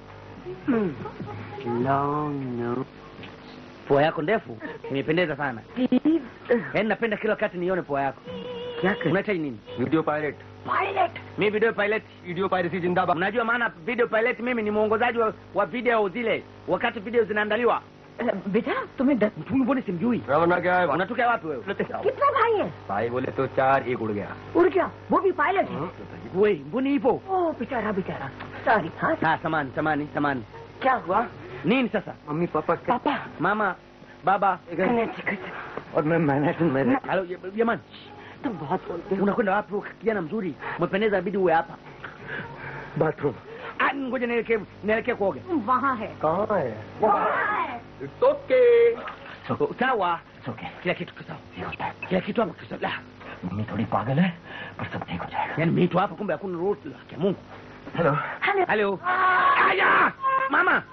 long no pua yako ndefu imependeza sana yaani napenda kila wakati nione pua yako क्या कर unahitaji nini video pilot pilot mi video pilot video piracy जिंदाबाद unajua maana video pilot mimi ni mwongozaji wa, wa video zile wakati video zinaandaliwa बेटा तुम्हें डर mtu mbona simjui रवना क्या है unatokea wapi wewe कितने भाई हैं भाई बोले तो चार एक उड़ गया उड़ गया वो भी पायलट है we mbona ipo ओ बेचारा बेचारा सॉरी हाँ ah samani samani samani क्या हुआ nini sasa मम्मी पापा का पापा mama baba और मैं मैनहट्टन में रहता halo jamani तुम बहुत बोलते हो unakwenda wapi wewe kijana mzuri umependeza inabidi uwe hapa bathroom Ah, ngoja nielekee nielekee kuoga वहाँ है कहाँ है वहाँ है it's okay sawa okay kila kitu kisawa kila kitu hapa kisawa La, mummy थोड़ी पागल है पर सब ठीक हो जाएगा yaani mitu hapa kumbe hakuna ruhusa ya Mungu hello halo aya mama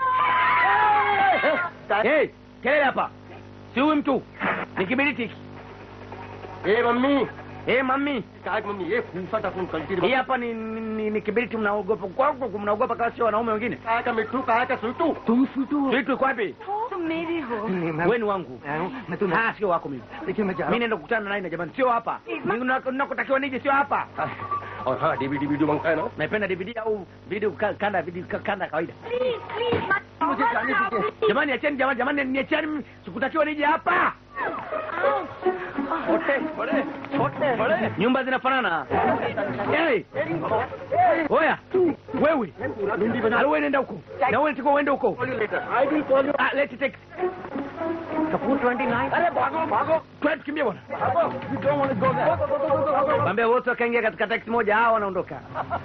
hey kelele hapa si huyu mtu ni kibiriti hiki ए mummy eh mami काय मम्मी ये फूफा था कल्टी hii hapa ni, ni, ni, ni kibiriti mnaogopa kwako mnaogopa kama sio wanaume wengine काय का मिट्टू काय का सुटू तुम स्वीटू vitu iko wapi तुम मेरी हो नहीं मैं wewe ni wangu मैं तो ah sio wako mimi देखिए मैं जा mimi naenda kukutana naye na jamani sio hapa Mimi nako- nakotakiwa nije sio hapa और हाँ डीवीडी वीडियो मंगता है ना naipenda dvd au video ka- kanda video ka- kanda ya kawaida please please मुझे जाने दीजिए jamani acheni jamani jamani niacheni mimi sikutakiwa nije hapa छोटे बड़े छोटे बड़े nyumba zinafanana hey! oya wewe alo wewe nenda huko na wewe nitakuwa uende huko I will call you ah let's take Kapoor 29 अरे भागो भागो twende tukimbie bwana भागो you don't want to go there mwambie wote wakaingia katika taxi moja hao wanaondoka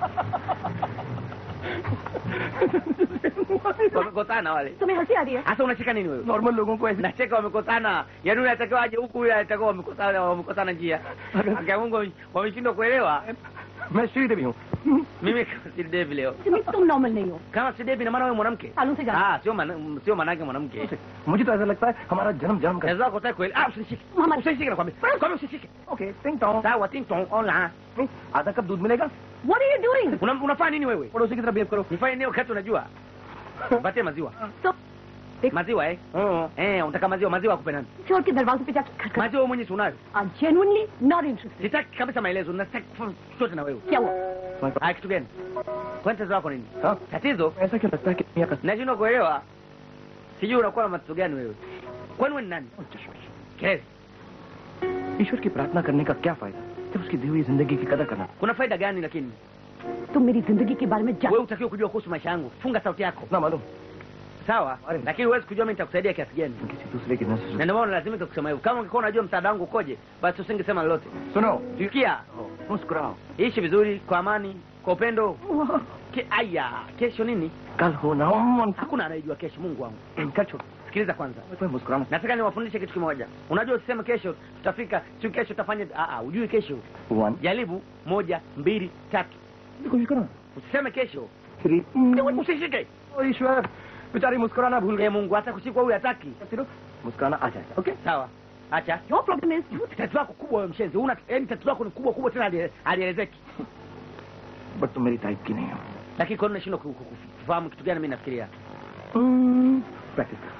wamekosana wale तुम्हें हंसी आ रही है hasa unacheka nini wewe normal लोगों को ऐसे nacheka wamekosana yaani yule atakiwa aje huku yule atakiwa wamekosana wamekosana njia akia mungu wameshindwa kuelewa मैं श्रीदेवी हूँ mimi si devi leo तुम्हें तुम नॉर्मल नहीं हो kama si devi na maana wewe mwanamke सालों से जाना ah sio maana sio maana yake mwanamke मुझे तो ऐसा लगता है हमारा जन्म जन्म का naweza kutaka kweli ah usishike Mama. usishike nakwambia kwambia usishike okay टिंग टोंग sawa ting tong ola आधा कप दूध मिलेगा What are you doing? Una- unafanya nini wewe पड़ोसी की तरह बिहेव करो nifanye nini wakati unajua patie maziwa So, maziwa eh eh unataka maziwa maziwa akupe nani छोड़ के दरवाजे पे जाके खटखट maziwa wewe mwenyewe si unayo I'm genuinely not interested. sitaki kabisa maelezo nataka kufanya chochote na wewe क्या हुआ ah kitu gani kwani tatizo lako nini हाँ tatizo ऐसा क्यों लगता है कि दुनिया का nashindwa kuelewa sijui unakuwa na matatizo gani wewe kwani wewe ni nani kelele ईश्वर की प्रार्थना करने का क्या फायदा जब उसकी दी हुई जिंदगी की कदर करना kuna faida gani lakini तुम मेरी जिंदगी के बारे में जान wewe utakiwa kujua kuhusu maisha yangu funga sauti yako ना मालूम sawa Wale. lakini huwezi kujua mimi nitakusaidia kiasi gani किसी दूसरे की नजर na ndio maana lazimika kusema hivyo kama ungekuwa unajua msaada wangu ukoje basi usingesema lolote सुनो sikia मुस्कुराओ ishi vizuri kwa amani kwa upendo Ke, aya kesho nini कल हो ना हो hakuna anayejua kesho mungu wangu कर छोड़ sikiliza kwanza मैं मुस्कुराना nataka niwafundishe kitu kimoja unajua usiseme kesho tutafika si kesho tutafanya ah, ah, ujui kesho one jaribu moja mbili tatu कोशिश करो usiseme kesho थ्री usishike ईश्वर बेचारी मुस्कुराना भूल e mungu hata kushikwa huyu hataki गए मुस्कुराना आ जाएगा okay sawa acha Your problem is tatizo lako kubwa wewe mshenzi una yani tatizo lako ni kubwa kubwa tena halie- halielezeki but तुम मेरी टाइप की नहीं हो lakini kwa nini unashindwa ku- ku- kufahamu kitu gani mimi nafikiria practice कर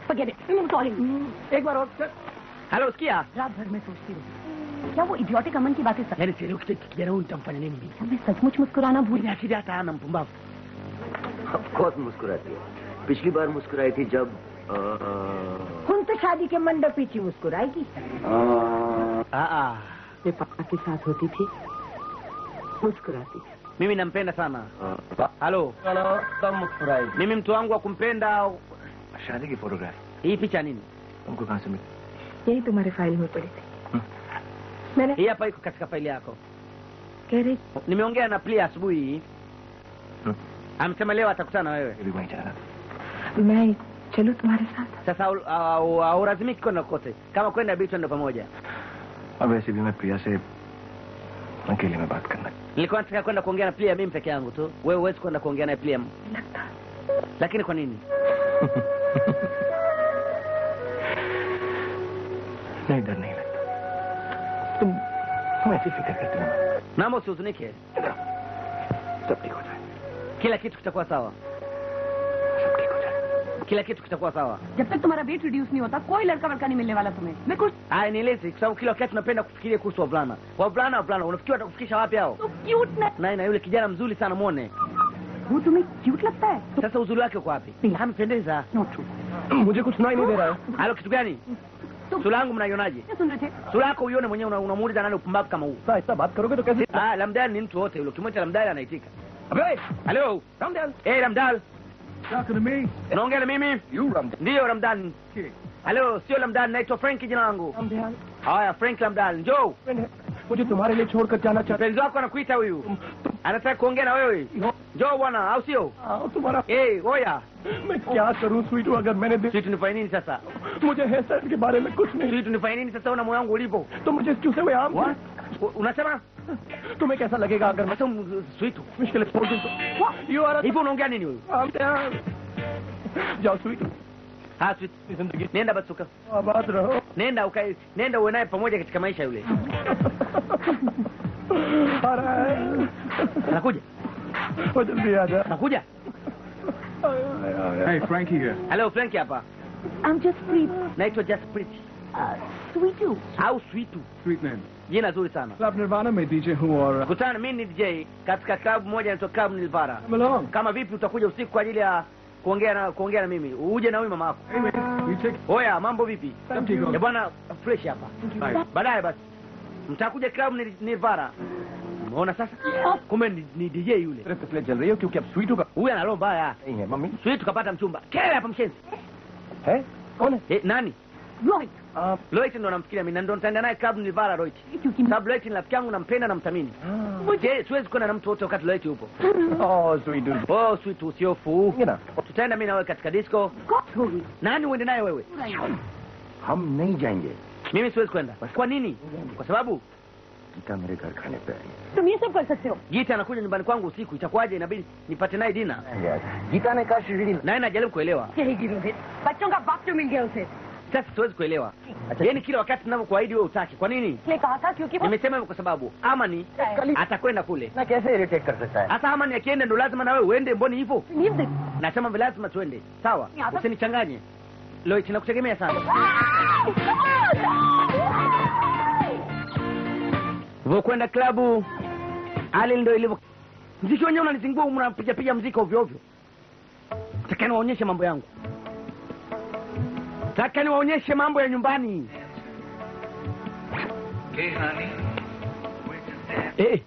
Forget it. I'm calling. एक बार और sir halo sikia रात भर मैं सोचती रही क्या वो इडियोटिक अमन की बातें सच yaani sielewi kitu kijana huyu nitamfanya nini mimi क्या मैं सचमुच मुस्कुराना भूल mwenye akili hata hana mpumbavu of course मुस्कुराती है पिछली बार मुस्कुराई थी जब अ, हम तो शादी के मंडप पीछे मुस्कुराएगी अ, ah ah मैं पापा के साथ होती थी मुस्कुराती थी mimi nampenda sana अ, halo तब मुस्कुराई mimi mtu wangu wa kumpenda शादी की फोटोग्राफ hii picha nini तुमको कहाँ से मिली यही तुम्हारे फाइल में पड़ी थी हम्म। मैंने hii hapa iko katika faili yako कह रही nimeongea na plia asubuhi hii हम्म, amesema leo atakutana na wewe ये भी वहीं जा रहा था मैं चलूं तुम्हारे साथ sasa au- au- haulazimiki kwenda kote kama kwenda bidi twende pamoja अब वैसे भी मैं प्रिया से अकेले में बात करना nilikuwa nataka kwenda kuongea na plia mimi peke yangu tu wewe huwezi kwenda kuongea naye plia लगता lakini kwa nini नहीं डर नहीं लगता तुम तुम ऐसी फिक्र करती हो ना naomba usihuzunike सब ठीक हो जाए kila kitu kitakuwa sawa सब ठीक हो जाए kila kitu kitakuwa sawa जब तक तुम्हारा वेट रिड्यूस नहीं होता कोई लड़का वड़का नहीं मिलने वाला तुम्हें मैं कुछ haya nieleze kwa sababu kila wakati tunapenda kufikiria kuhusu wavulana wavulana wavulana unafikiri watakufikisha wapi hao तो क्यूट ना naye na yule kijana mzuri sana mwone वो तुम्हें क्यूट लगता है sasa uzuri wake uko wapi amependeza not true मुझे कुछ सुनाई नहीं दे रहा है halo kitu gani sura yangu mnaionaje क्या सुन रहे थे sura yako uione mwenyewe una- unamuuliza nani upumbavu kama huu ऐसा ऐसा बात करोगे तो कैसे ah lamdal ni mtu wote yule ukimwita lamdal anaitika अबे halo Ramdayal hey lamdal Talking to me? unaongea na mimi you Ramdayal ndiyo lamdan halo sio lamdan naitwa frank jina langu Ramdayal haya frank lamdal njoo मुझे तुम्हारे लिए छोड़कर जाना चाहता mpenzi wako anakuita huyu anataka kuongea na wewe njoo bwana au sio हूँ तुम्हारा hey oya मैं क्या करूँ स्वीटू अगर मैंने दे- sisi tunifanye nini sasa मुझे हेयर स्टाइल के बारे में कुछ नहीं sisi tunifanye nini sasa una moyo wangu ulipo तो मुझे चूसे हुए आम U- unasema तुम्हें कैसा लगेगा अगर मैं sasa sweet मुश्किल छोड़ दूँ तो you are hivyo unaongea nini huyu Ramdayal जाओ स्वीटू ha sweet जिंदगी nenda basuka आबाद रहो nenda ukae nenda uwe naye pamoja katika maisha yule आ रहा है anakuja वो जल्दी आ जा anakuja Hey, Frankie here. halo frank hapa I'm just sweet. naitwa jasprit Uh, sweet you. au sweetu Sweet name. jina zuri sana Club Nirvana में DJ हूँ और kutana mimi ni dj katika klabu moja inaitwa club nilvara Come along. kama vipi utakuja usiku kwa ajili ya kuongea na kuongea na mimi uje na huyu mama yako Hey, man, you take oya mambo vipi Thank you. ya bwana fresh hapa Bye. baadaye basi mtakuja club ni nilvara umeona sasa kumbe ni, ni dj yule सिर्फ इसलिए जल रही हो क्योंकि अब स्वीटू का huyu ana roho mbaya नहीं है mummy sisi tukapata mchumba kelele hapa mshenzi है कौन है eh, nani Right. आप Loit ndo namfikiria mimi na ndo nitaenda naye club nilvara Loit क्योंकि sababu Loit ni rafiki yangu nampenda namthamini je siwezi kwenda na mtu wote wakati Loit yupo ओह स्वीटू oh sweet usiofu ये ना tutaenda mimi na wewe katika disco कौन होगी nani uende naye wewe हम नहीं जाएंगे mimi siwezi kwenda kwa nini kwa sababu Gita मेरे घर खाने पे आई तुम ये सब कर सकते हो Gita anakuja nyumbani kwangu usiku itakuwaje inabidi nipate naye dina है गीता ने कहा श्रीडी naye najaribu kuelewa यही गिरोगे बच्चों का बाप जो मिल गया उसे sasa siwezi kuelewa yaani kila wakati ninavyokuahidi wewe utaki kwa nini इसने कहा था क्योंकि वो nimesema hivyo kwa sababu amani atakwenda kule ना कैसे इरिटेट कर सकता है hasa amani akienda ndo lazima na wewe uende mboni hivyo नींद देख nasema vile lazima tuende sawa Ya, sasa- usinichanganye Loit nakutegemea sana vokwenda klabu hali ndo ilivyo mziki wenyewe unanizingua mnapiga piga mziki ovyo ovyo taka niwaonyeshe mambo yangu taka niwaonyeshe mambo ya nyumbani eh,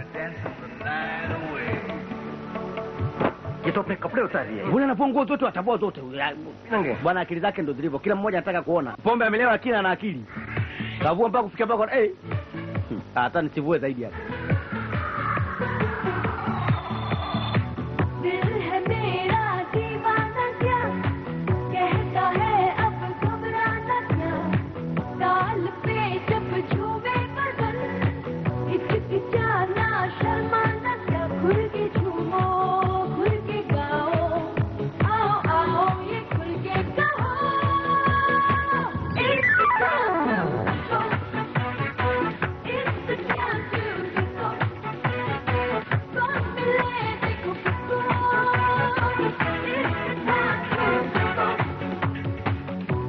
ये तो अपने कपड़े उतार दिए mbona anavua nguo zote watavua zote नंगे bwana akili zake ndo zilivyo kila mmoja anataka kuona pombe amelewa lakini ana akili kavua mpaka kufikia mpaka eh Hmm, hata nisivue zaidi hapa दिल है मेरा दीवाना क्या कहता है अब घबराना क्या ताल पे जब झूमे बदन हिचकिचाना शर्माना क्या खुल के झूमो खुल के गाओ आओ आओ ये खुल के गाओ It's the time It's the time to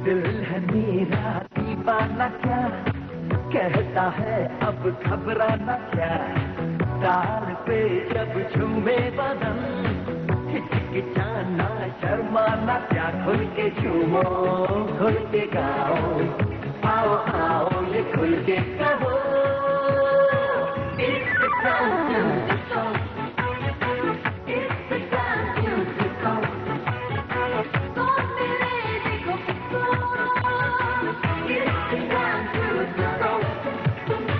दिल है मेरा दीवाना क्या कहता है अब घबराना क्या ताल पे जब झूमे बदन हिचकिचाना शर्माना क्या खुल के झूमो खुल के गाओ आओ आओ ये खुल के कहो It's the time to go. It's the time to go. कौन मेरे देखो किसको? It's the time to go.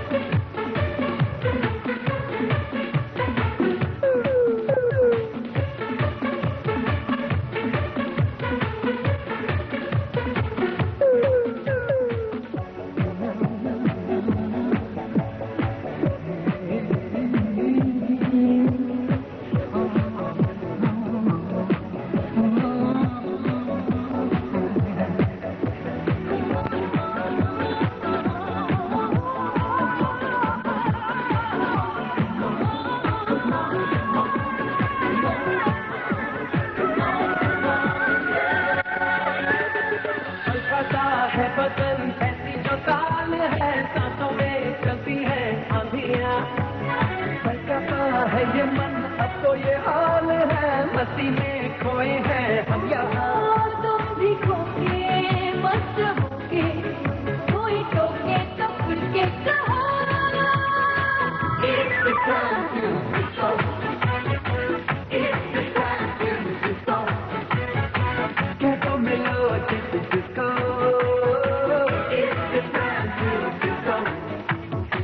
हल्का सा है बदन ऐसी जो ताल है सांसों में चलती है आंधियां हल्का सा है ये मन अब तो ये हाल है मस्ती में खोए हैं हम यहाँ तुम भी खोके मस्त होके कोई टोके तो खुल के कहो It's the time to go. It's the time to go. कह तो मिलो जिसको It's the time to go.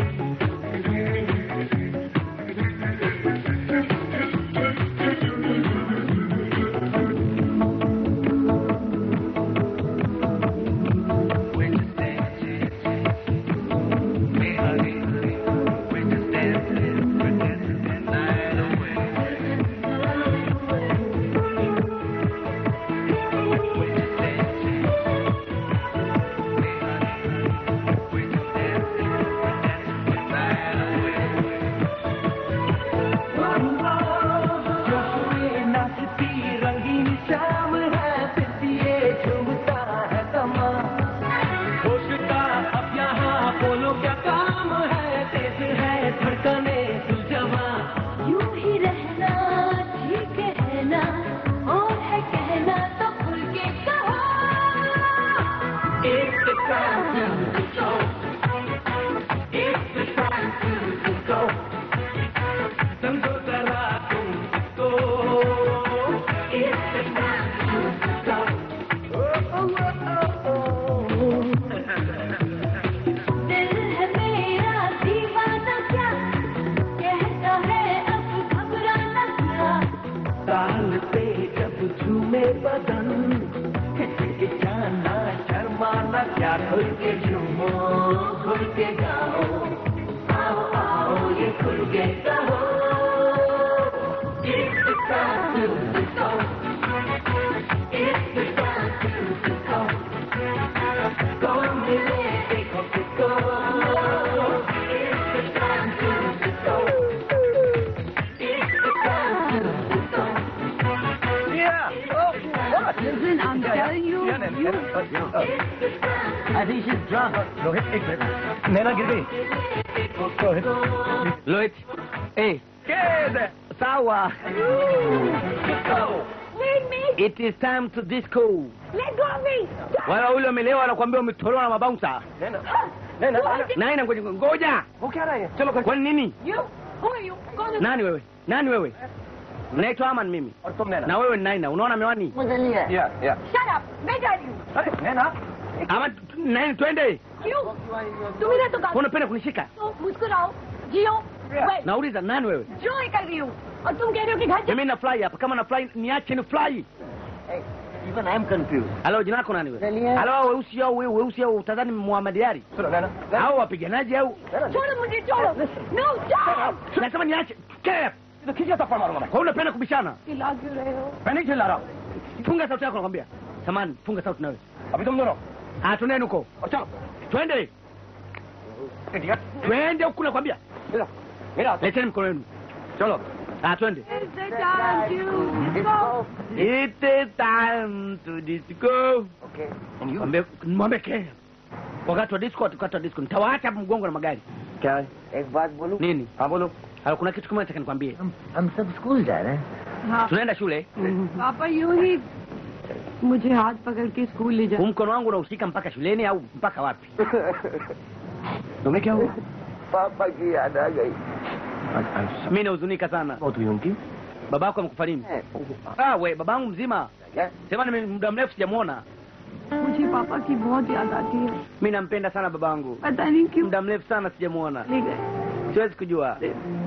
नाचती रंगीन शाम है पितिए झूमता है तमा होशता अब यहाँ बोलो क्या काम है तेज है धड़कने सुलझवा यूं ही रहना ठीक है ना और है कहना तो खुल के कहो It's the time to go. It's the time to go. समझो जरा तुम इसको It's the time to go. Oh, oh, oh, oh, oh. दिल है मेरा दीवाना क्या कहता है अब घबराना क्या ताल पे जब झूमे बदन हिचकिचाना शर्माना क्या खुल के झूमो खुल के गाओ आओ आओ ये खुल के गाओ It's the time to go. It's the time to go. Go मिले देखो किसको It's the time to go. It's the time to go. Yeah. Oh, what? Listen, I'm telling you, Yeah, Nana, you Nana, uh, uh, I think she's drunk. Rohit, एक minute. Naina गिर गई. Rohit. Loit. Eh, Kid. sawa. Leave me! It is time to disco. Let go of me! Wala ule umelewa anakuambia umetolewa na mabouncer. Naina. Naina. Naina. Nani ngoja ngoja. वो क्या रहा है? चलो घर. Kwani nini? You? Who are you? Go to Nani wewe? Nani wewe? Naitwa Aman mimi. और तुम नैना. Na wewe ni Naina. Unaona miwani? Yeah, yeah. Shut up! मैं जा रही हूँ अरे नैना. Ama nani twende? क्यों तुम इधर तो Mbona unapenda kunishika? तो मुस्कुराओ जियो Wait, Nauliza nani wewe? जो ही कर रही हूँ और तुम कह रहे हो कि घर Mimi na fly hapa. Kama na fly niache ni fly. Even I'm confused. Halo, jina lako nani wewe? Halo, weusi au wewe weusi au utadhani Muhammad Ali? सुनो नैना. Au wapiganaji au? छोड़ो मुझे छोड़ो no stop Nasema niache. Kep. तो खींचा थप्पड़ मारूंगा मैं. Kwa hiyo unapenda kubishana? चिल्ला क्यों रहे हो मैं नहीं चिल्ला रहा. Funga sauti yako nakwambia. Samani, funga sauti nawe. अभी तुम दोनों. Ah, twendeni huko. और चलो. Twende. Idiot. Twende huko nakwambia. मेरा. मेरा. Leteni mkono wenu. cholo ah twende It's the time to go. It is time to disco. Okay. And you? Mwambie mwambie Kenya. Wakati wa disco wakati wa disco nitawaacha hapo mgongo na magari. क्या है एक बात बोलूं Nini? हाँ बोलो Hala kuna kitu kimoja nataka nikwambie. हम हम सब स्कूल जा रहे हैं हाँ Tunaenda shule. पापा यूं ही मुझे हाथ पकड़ के स्कूल ले Huu जाओ mkono wangu unahusika mpaka shuleni au mpaka wapi? तुम्हें क्या हुआ पापा की याद आ गई Mimi nahuzunika sana. बहुत हुई उनकी Babako amekufa lini? Ah, we babangu mzima. क्या Sema ni muda mrefu sijamuona. मुझे पापा की बहुत याद आती है Mimi nampenda sana babangu. पता नहीं क्यों Muda mrefu sana sijamuona. ले गए Siwezi kujua.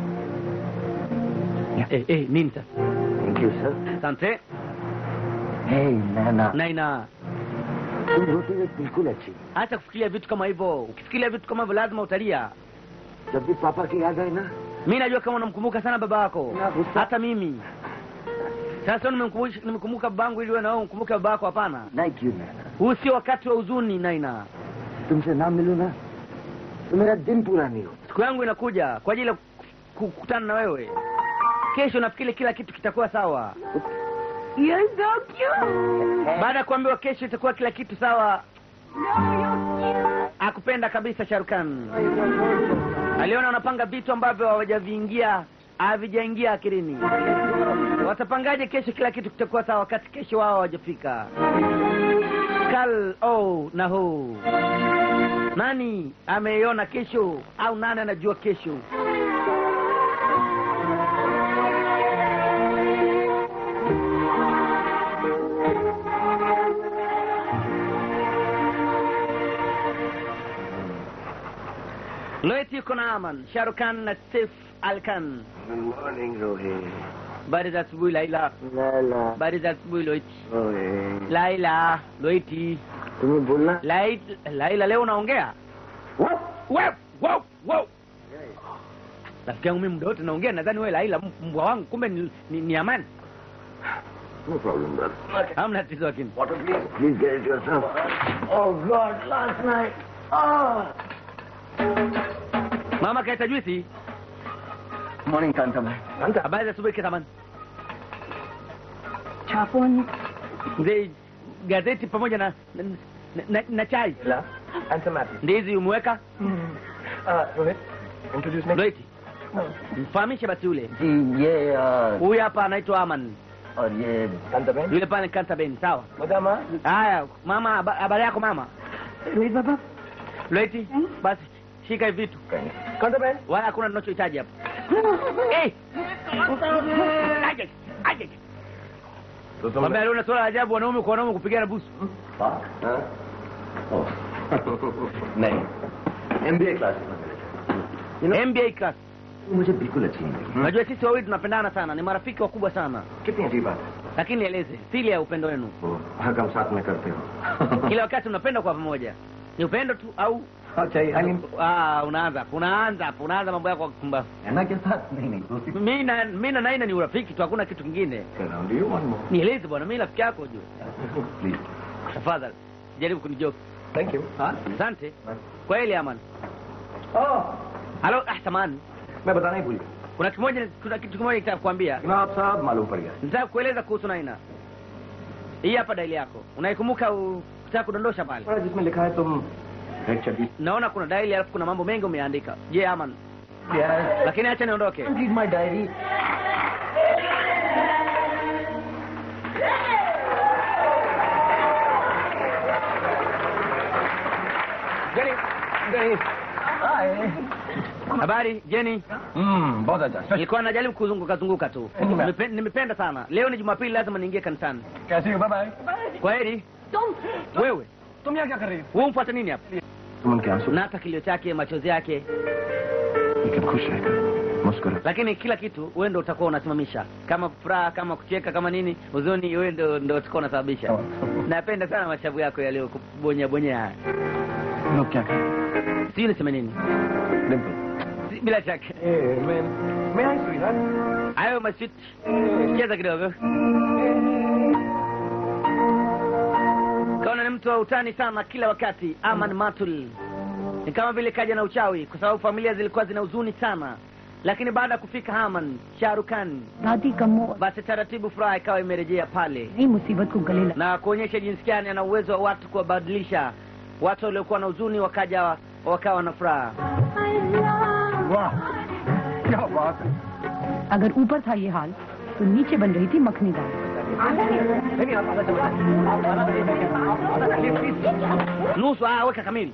Eh, eh, nini sasa? Thank you sir Asante. Hey Naina Naina. तुम रोती हुई बिल्कुल अच्छी Acha kufikiria vitu kama hivyo. Ukifikiria vitu kama hivyo lazima utalia. जब भी पापा की याद आए ना mi najua kama unamkumbuka sana baba yako Nakusa- hata mimi sasa nimemkumbusha- nimekumbuka babangu ili wewe na wewe umkumbuke baba yako hapana नहीं क्यों नैना huu sio wakati wa huzuni naina तुमसे ना मिलूं ना तो मेरा दिन पूरा नहीं होता siku yangu inakuja kwa ajili ya ku- kukutana na wewe kesho nafikiri kila kitu kitakuwa sawa You're so cute. baada ya kuambiwa kesho itakuwa kila kitu sawa No, you're cute. akupenda kabisa sharukan aliona wanapanga vitu ambavyo hawajaviingia havijaingia akilini watapangaje kesho kila kitu kitakuwa sawa wakati kesho wao hawajafika kal oh na ho nani ameiona kesho au nani anajua kesho loeti yuko na aman sharukan na sef alkan good morning Rohit habari za asubuhi laila Laila habari za asubuhi loiti Rohit laila loiti तुम्हें बोलना Lai, laila leo unaongea What? Wow, wow, wow. rafiki yangu mimi muda wote naongea nadhani wewe laila m- mbwa wangu kumbe ni, ni, ni amani No problem, brother. hamna tatizo lakini Water, please. Please get it yourself. Oh, God, last night. Oh. mama kaita juisi Morning, Kantam. Kanta. habari za asubuhi ketamani छापोन mzee gazeti pamoja na na, na, na, na chai La, answer Matthew. ndizi umeweka Uh, Rohit, introduce me. loiti mfahamishe basi yule जी ये uh, huyu hapa anaitwa aman और ये Kantaben. yule pale kanta ben sawa Madama. haya mama haba- habari yako mama Rohit बाबा loiti basi shika hivi vitu Kantaben. wala hakuna tunachohitaji hapa Eh! Aje, aje. तो Mwambie leo una swala la ajabu wanaume kwa wanaume kupigana busu हाँ? Oh. नहीं MBA class You know, MBA class मुझे बिल्कुल अच्छी नहीं लगी unajua sisi wawili tunapendana sana ni marafiki wakubwa sana कितनी अजीब बात है lakini nieleze siri ya upendo wenu वो हर काम साथ में करते हो kila wakati mnapenda kwa pamoja ni upendo tu au अच्छा I mean, ah, unaanza unaanza hapo, unaanza mambo yako ya kupumbavu नैना के साथ नहीं नहीं दोस्ती mi na mi na naina ni urafiki tu hakuna kitu kingine कर रहा हूँ do you want more nieleze bwana mi rafiki yako juu please tafadhali jaribu kunijoki thank you. asante kweli aman Oh, halo ah samani मैं बताना ही भूल गया kuna kimoja kuna kitu kimoja nitaka kuambia जनाब साहब मालूम पड़ गया nitaka kueleza kuhusu naina hii hapa daili yako unaikumbuka utaka kudondosha pale बड़ा जिसमें लिखा है तुम रेड चड्डी naona kuna daili alafu kuna mambo mengi umeandika je aman yes lakini acha niondoke read my diary Jenny. Jenny. Hi. habari jeni Hmm, बहुत अच्छा Special. nilikuwa najaribu kuzunguka zunguka tu Nime- Nimepe- nimependa sana leo ni jumapili lazima niingie kanisani कैसी हो bye kwa heri तुम wewe तुम यहाँ क्या कर रही हो wewe umfuata nini hapa तुम उनके आंसू na hata kilio chake machozi yake लेकिन खुश रहकर मुस्कुरा lakini kila kitu wewe ndo utakuwa unasimamisha kama furaha kama kucheka kama nini huzuni wewe ndo ndo utakuwa unasababisha napenda sana mashavu yako yaliyo kubonya bonya haya लोग क्या करें sijui niseme nini Dimple Si- bila shaka Hey, man. May I, sweetheart? hayo maswit cheza kidogo kaona ni mtu wa utani sana kila wakati aman matul ni kama vile kaja na uchawi kwa sababu familia zilikuwa zina huzuni sana lakini baada ya kufika Haman Sharukan, दादी कमो basi taratibu furaha ikawa imerejea pale नई मुसीबत को गले लगा na kuonyesha jinsi gani ana uwezo wa watu kuwabadilisha watu waliokuwa na huzuni wakaja wakawa na furaha. वाह क्या बात है अगर ऊपर था ये हाल तो नीचे बन रही थी मखनी दाल नहीं आप आधा चम्मच आधा आधा कर लीजिए please Nusu ah, weka kamili.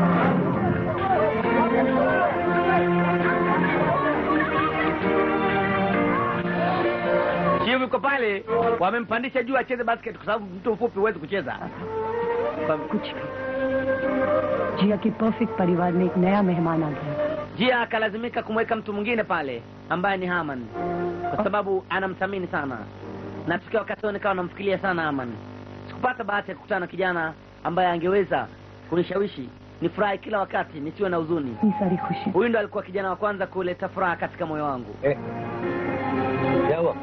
Chiu yuko pale, wamempandisha juu acheze basket kwa sababu mtu mfupi huwezi kucheza. कुछ भी जिया के परफेक्ट परिवार में एक नया मेहमान आ गया Jia akalazimika kumweka mtu mwingine pale ambaye ni Haman kwa sababu anamthamini sana, na tukiwa wakati huo nikawa namfikiria sana Haman. Sikupata bahati ya kukutana na kijana ambaye angeweza kunishawishi nifurahi kila wakati nisiwe na huzuni. इतनी सारी खुशी Huyu ndo alikuwa kijana wa kwanza kuleta furaha katika moyo wangu. क्या हुआ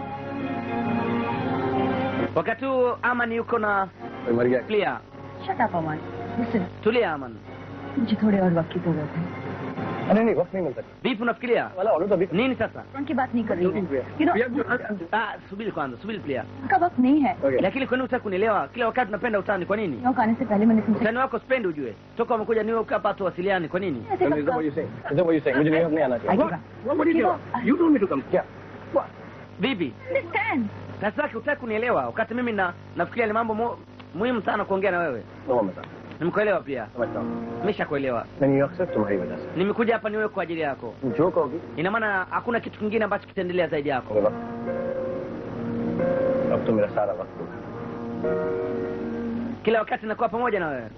Wakati huo Aman yuko na कोई मर गया Clear. Shut up Aman listen Tulia Aman. मुझे थोड़े और वक्त की जरूरत है नहीं नहीं वक्त नहीं मिलता Vipi unafikiria? वाला ऑर्डर तो अभी Nini sasa? उनकी बात नहीं कर रही हूँ You know, Ah, subiri kwanza, subiri Clear. उनका वक्त नहीं है Okay. Lakini kwa nini hutaki kunielewa? Kila wakati tunapenda utani, kwa nini? New York आने से पहले मैंने तुमसे Utani wako sipendi ujue. Toka umekuja New York hapa tuwasiliane, kwa nini? ऐसे Is कब that what you're saying? Is that what you're saying? मुझे New York नहीं आना चाहिए आइएगा What what did you You told me to come. क्या Vipi? Understand? Sasa yake hutaki kunielewa wakati mimi na nafikiria ni mambo mu, muhimu sana kuongea na wewe. No मैं समझता Nimekuelewa pia. समझता हूँ Nimeshakuelewa. मैं न्यूयॉर्क सिर्फ तुम्हारी वजह से Nimekuja hapa New York kwa ajili yako. तुम जो कहोगी Ina maana hakuna kitu kingine ambacho kitaendelea zaidi yako. मेरा वक्त अब तो मेरा सारा वक्त होगा Kila wakati nakuwa pamoja na wewe.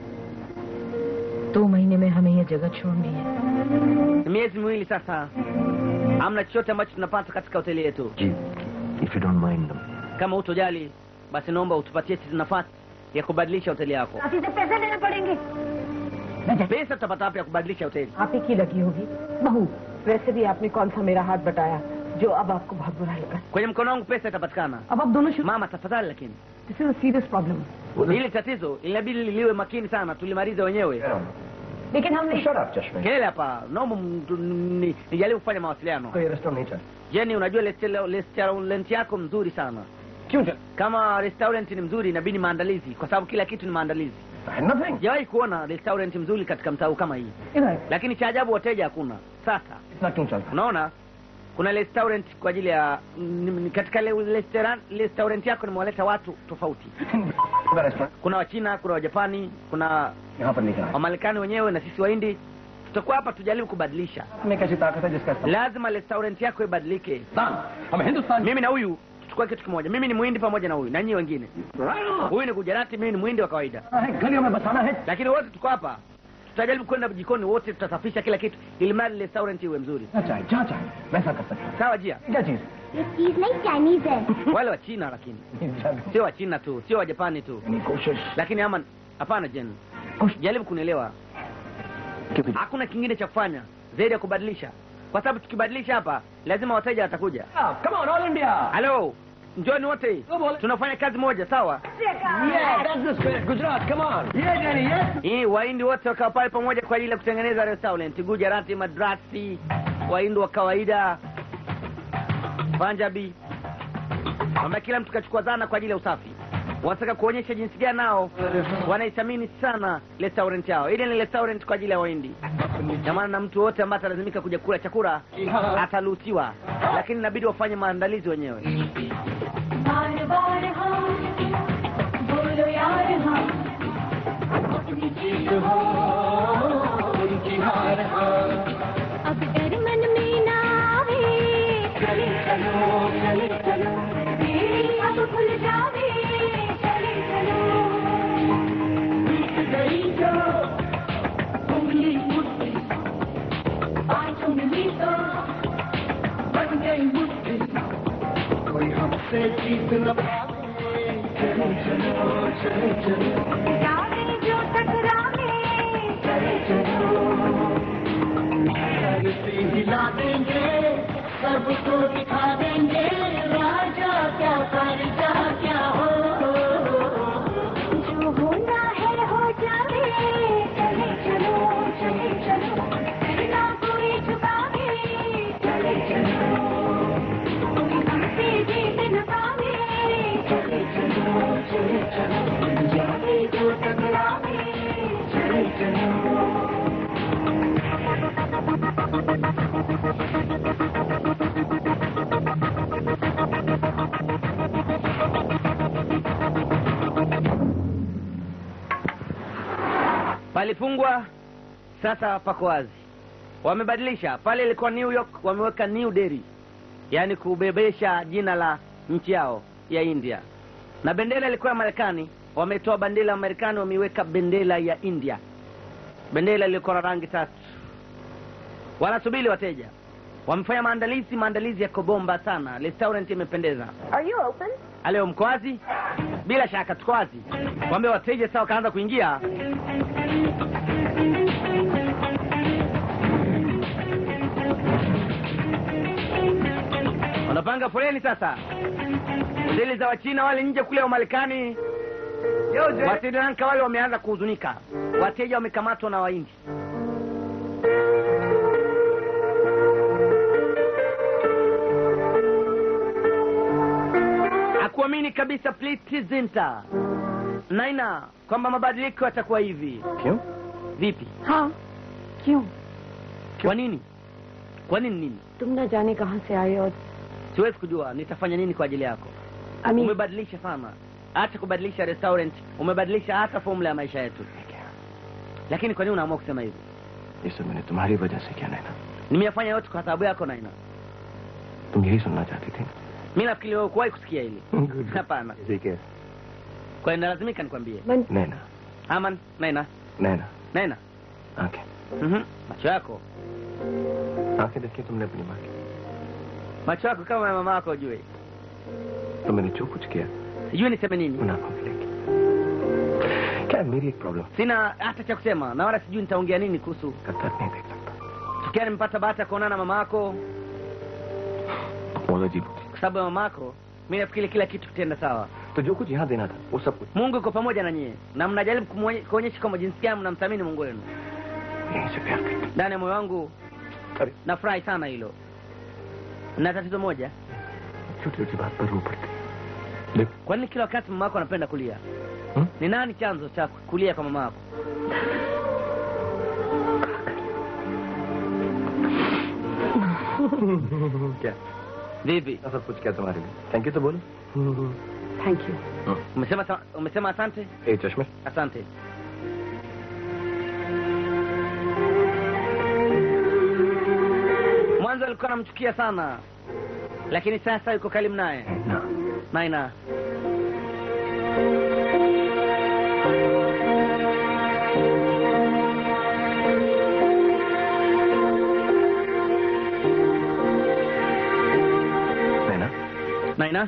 दो महीने में हमें ये जगह छोड़नी है Miezi miwili sasa. Hamna chochote ambacho tunapata katika hoteli yetu. जी if you don't mind Kama hutojali, basi naomba utupatie sisi nafasi ya kubadilisha hoteli yako. काफी से पैसे देने पड़ेंगे Pesa tutapata wapi ya kubadilisha hoteli? आप ही की लगी होगी बहू वैसे भी आपने कौन सा मेरा हाथ बटाया जो अब आपको बहुत बुरा लगा Kwenye mkono wangu pesa itapatikana. अब आप दोनों शुरू Mama, tafadhali lakini this is serious problem hili tatizo inabidi liwe makini sana, tulimalize wenyewe. लेकिन हमने शट अप चश्मे Kelele hapa, naomba mtu- ni- nijaribu kufanya mawasiliano. कोई रेस्टोरेंट नहीं चल Jeni, unajua restaurant restaurant yako mzuri sana. क्यों चल Kama restaurant ni mzuri, inabidi maandalizi, kwa sababu kila kitu ni maandalizi. Nothing Sijawahi kuona restaurant mzuri katika mtaa huu kama hii, इधर lakini cha ajabu wateja hakuna. Sasa इतना क्यों चलता unaona kuna restaurant kwa ajili ya ni- ni- katika le- restaurant restaurant yako nimewaleta watu tofauti. Restaurant Kuna Wachina, kuna Wajapani, kuna यहाँ पर नहीं चला Wamarekani wenyewe na sisi Wahindi. Tutakuwa hapa tujaribu kubadilisha. में कैसी ताकत है जिसका इस्तेमाल- Lazima restaurant yako ibadilike. Hindustan हम Hindustan Mimi na huyu tuchukue kitu kimoja. Mimi ni Muhindi pamoja na huyu na nyinyi wengine. Huyu ni Gujarati, mimi ni Muhindi wa kawaida, है गलियों में बसाना है lakini wote tuko hapa. Tutajaribu kwenda jikoni wote, tutasafisha kila kitu ili mradi restaurant iwe mzuri. जहाँ चाहे जहाँ चाहे वैसा कर सकते हैं Sawa jia? क्या चीज ये चीज नहीं चाइनीज है Wale wa China lakini sio wa China tu, sio wa Japani tu, यानी कोशिश lakini ama hapana. Jen, jaribu kunielewa. Hakuna kingine cha kufanya zaidi ya kubadilisha, kwa sababu tukibadilisha hapa lazima wateja watakuja. Come on all India Halo, njoni wote, tunafanya kazi moja, sawa? Gujarat come on ये यानी ये Hii Wahindi wote wakawa pale pamoja kwa ajili ya kutengeneza restaurant. Gujarati, Madrasi, Wahindi wa kawaida, Punjabi, kwamba kila mtu kachukua zana kwa ajili ya usafi. Wanataka kuonyesha jinsi gani nao wanaithamini sana restaurant yao. Ile ni restaurant kwa ajili ya Wahindi, na maana na mtu wote ambaye atalazimika kuja kula chakula ataruhusiwa, lakini inabidi wafanye maandalizi wenyewe. बार बार हाँ बोलो यार हाँ अपनी जीत हो उनकी हार हाँ अब डर मन में ना आवे चले चलो चले चलो तेरी अब खुल जावे चले चलो बीत गई जो उंगली मुट्ठी आज उंगली तो बन गई मुट्ठी कोई हमसे जीत न पावे चलो चलो चले चलो जाने जो टकरावे चले चलो धरती हिला देंगे सबको दिखा देंगे राजा क्या करजा क्या हो जो होना है हो जावे चले चलो चले चलो फिर ना कोई झुकावे चले चलो palifungwa sasa pako wazi wamebadilisha pale ilikuwa new york wameweka new delhi yaani kubebesha jina la nchi yao ya india na bendera ilikuwa ya marekani wametoa bendera ya marekani wameiweka bendera ya india bendera iliyokuwa na rangi tatu wanasubiri wateja wamefanya maandalizi maandalizi yako bomba sana restaurant imependeza Are you open? aleo mko wazi bila shaka tuko wazi wambia wateja sasa wakaanza kuingia wanapanga foleni sasa zile za wachina wale nje kule wa marekani wa Sri Lanka wale wameanza kuhuzunika wateja wamekamatwa na waindi hakuamini kabisa Zinta Naina kwamba mabadiliko yatakuwa hivi. क्यों Vipi? हाँ क्यों Kwa nini? Kwa nini nini? तुम न जाने कहाँ से आए और Siwezi kujua nitafanya nini kwa ajili yako. अमीर Umebadilisha sana, hata kubadilisha restaurant, umebadilisha hata formula ya maisha yetu. Lakini kwa nini unaamua kusema hivi? ये सब मैंने तुम्हारी वजह से क्या नैना Nimeyafanya yote kwa sababu yako Naina. तुम यही सुनना चाहती थी Mimi nafikiri wewe kuwahi kusikia hili. Good. Hapana. ठीक है Kwa hiyo nalazimika nikwambie. मन नैना Aman, Naina, नैना Naina. आंखें Mhm. Macho yako. आंखें देखी तुमने अपनी माँ की Macho yako kama ya mama yako ujue. तो मैंने जो कुछ किया Sijui niseme nini. उन आंखों के लेके क्या है, मेरी एक problem Sina hata cha kusema na wala sijui nitaongea nini kuhusu. करता नहीं देख सकता Tukia nimepata bahati ya kuonana na mama yako बहुत अजीब होती kwa sababu ya mama yako. Mimi nafikiri kila kitu kitaenda sawa. तो जो कुछ यहाँ देना था वो सब कुछ Mungu yuko pamoja na nyie na mnajaribu kumwonye- kuonyesha kwamba jinsi gani mnamthamini Mungu wenu. यहीं से प्यार करते Ndani ya moyo wangu अरे nafurahi sana hilo. Na tatizo moja, छोटी छोटी बात पर रो पड़ती देख kwa nini kila wakati mama yako anapenda kulia? Hmm? Ni nani chanzo cha kulia kwa mama yako? क्या Vipi? सब कुछ क्या तुम्हारे लिए थैंक यू तो बोलो thank you Umesema sa- umesema asante? ए चश्मे Asante. Mwanzo alikuwa anamchukia sana, lakini sasa yuko karibu naye. ना Naina, नैना Naina,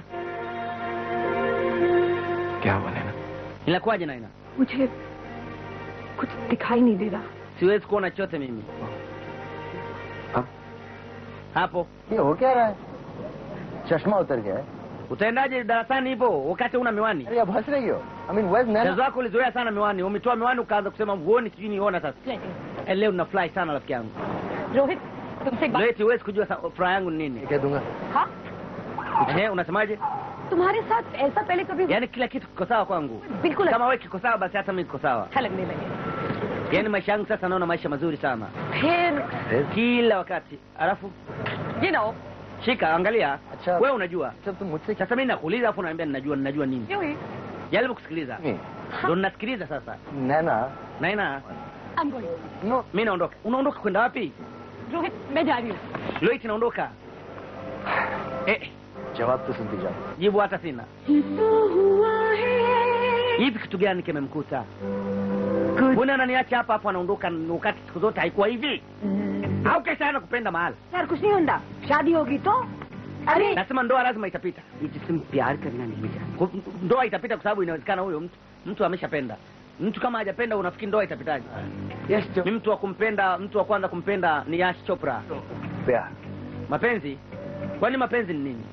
क्या हुआ नैना inakuwaje Naina? मुझे कुछ दिखाई नहीं दे रहा Siwezi kuona chochote mimi अब hapo. ये हो क्या रहा है चश्मा उतर गया है Utaendaje darasani hivyo wakati una miwani? अरे अब हंस रही हो आई मीन वेज Naina Mchezo wako ulizoea sana miwani, umetoa miwani ukaanza kusema huoni, sijui niona sasa. Eh, Leo nafurahi sana rafiki yangu. Rohit तुमसे एक बात Leti, huwezi kujua sa- furaha yangu ni nini. कह दूंगा हाँ Ehe, unasemaje? तुम्हारे साथ ऐसा पहले कभी Yaani kila kitu kiko sawa kwangu. बिल्कुल Kama wewe kiko sawa, basi hata mimi kiko sawa. अच्छा लगने लगे Yaani maisha yangu sasa naona maisha mazuri sana फिर kila wakati. Alafu ये ना हो shika, angalia, अच्छा wewe unajua. जब तुम मुझसे Sasa mimi nakuuliza, afu unaniambia ninajua, ninajua nini? क्यों ही Jaribu kusikiliza, नहीं, ndio ninasikiliza sasa. Naina Naina, I'm going. No mimi naondoka. Unaondoka kwenda wapi? Rohit मैं जा रही हूँ Loit, naondoka. Eh, जवाब तो सुनती जाओ jibu hata sina. Hivi kitu gani kimemkuta? Mbona ananiacha hapa hapo anaondoka wakati siku zote haikuwa hivi? Au kesha ana kupenda mahali? यार कुछ नहीं होता शादी होगी तो अरे Nasema ndoa lazima itapita. जिसम प्यार करना नहीं जानता Ku- Ndoa itapita kwa sababu inawezekana huyo mtu mtu ameshapenda. Mtu kama hajapenda unafikiri ndoa itapitaje? Yes जो Ni mtu wa kumpenda, mtu wa kwanza kumpenda ni Yash Chopra. प्यार Mapenzi? Kwani mapenzi ni nini?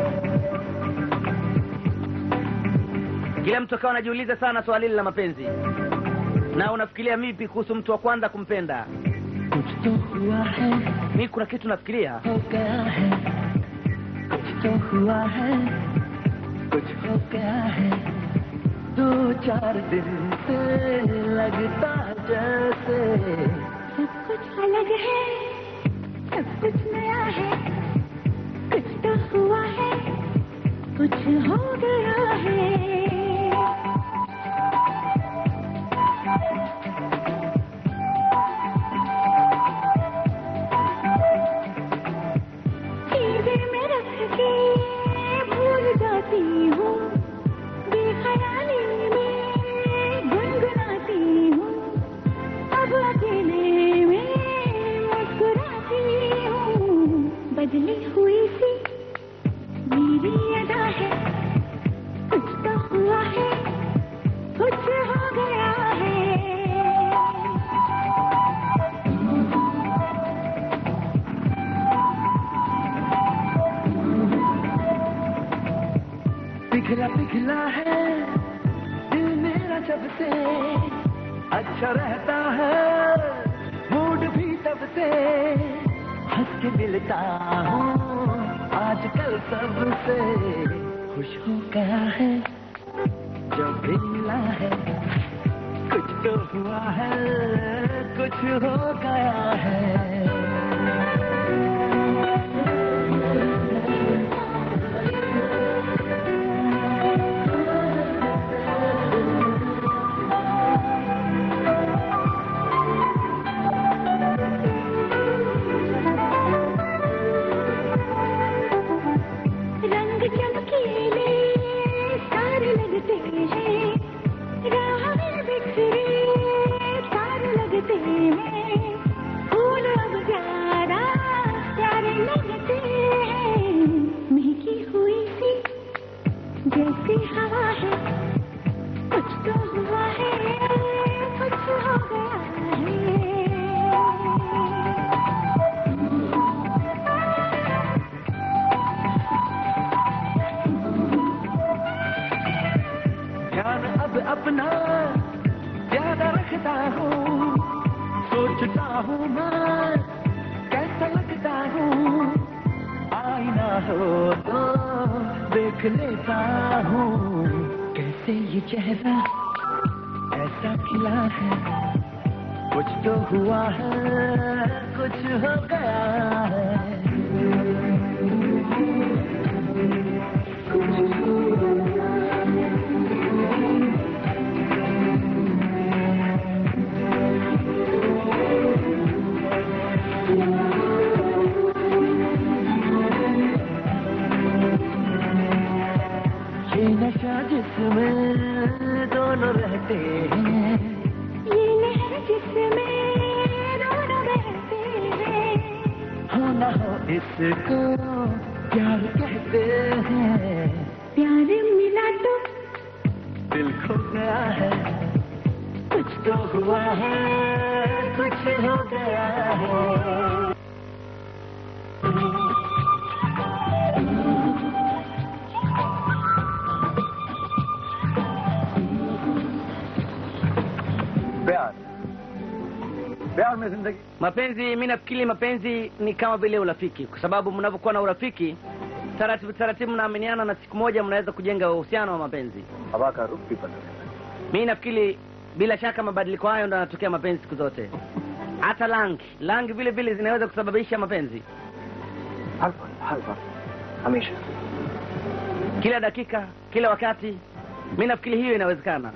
Kila mtu akawa anajiuliza sana swali hili la mapenzi. Na unafikiria vipi kuhusu mtu wa kwanza kumpenda? कुछ तो हुआ है Mimi kuna kitu nafikiria. हो गया है कुछ तो हुआ है कुछ हो गया है दो चार दिन से लगता जैसे सब कुछ अलग है सब कुछ नया है कुछ तो हुआ है कुछ हो गया है जब से अच्छा रहता है मूड भी तब से हंस के मिलता हूँ आजकल सबसे खुश हो गया है जो भी मिला है कुछ तो हुआ है कुछ हो गया है रंग चमकीले सारे लगते हैं राह में बिखरे तारे लगते हैं फूल अब प्यारा प्यारे लगते हैं महकी हुई सी जैसी हवा है कुछ तो हुआ है कुछ हो गया है ध्यान अब अपना ज्यादा रखता हूँ सोचता हूँ मैं कैसा लगता हूँ आईना हो तो देख लेता हूँ कैसे ये चेहरा ऐसा खिला है कुछ तो हुआ है कुछ हो गया है ये नशा जिसमें दोनों रहते हैं ये लहर जिसमें दोनों बहते हैं हो न हो इसको प्यार कहते हैं प्यार मिला तो दिल खो गया है कुछ तो हुआ है कुछ हो गया है प्यार प्यार में जिंदगी mapenzi mi nafikiri mapenzi ni kama vile urafiki kwa sababu mnavyokuwa na urafiki taratibu taratibu mnaaminiana na siku moja mnaweza kujenga uhusiano wa mapenzi हवा का रुख भी बदल mi nafikiri bila shaka mabadiliko hayo ndo yanatokea mapenzi siku zote hata rangi rangi vile vile zinaweza kusababisha mapenzi हर पल हर वक्त हमेशा kila dakika kila wakati mi nafikiri hiyo inawezekana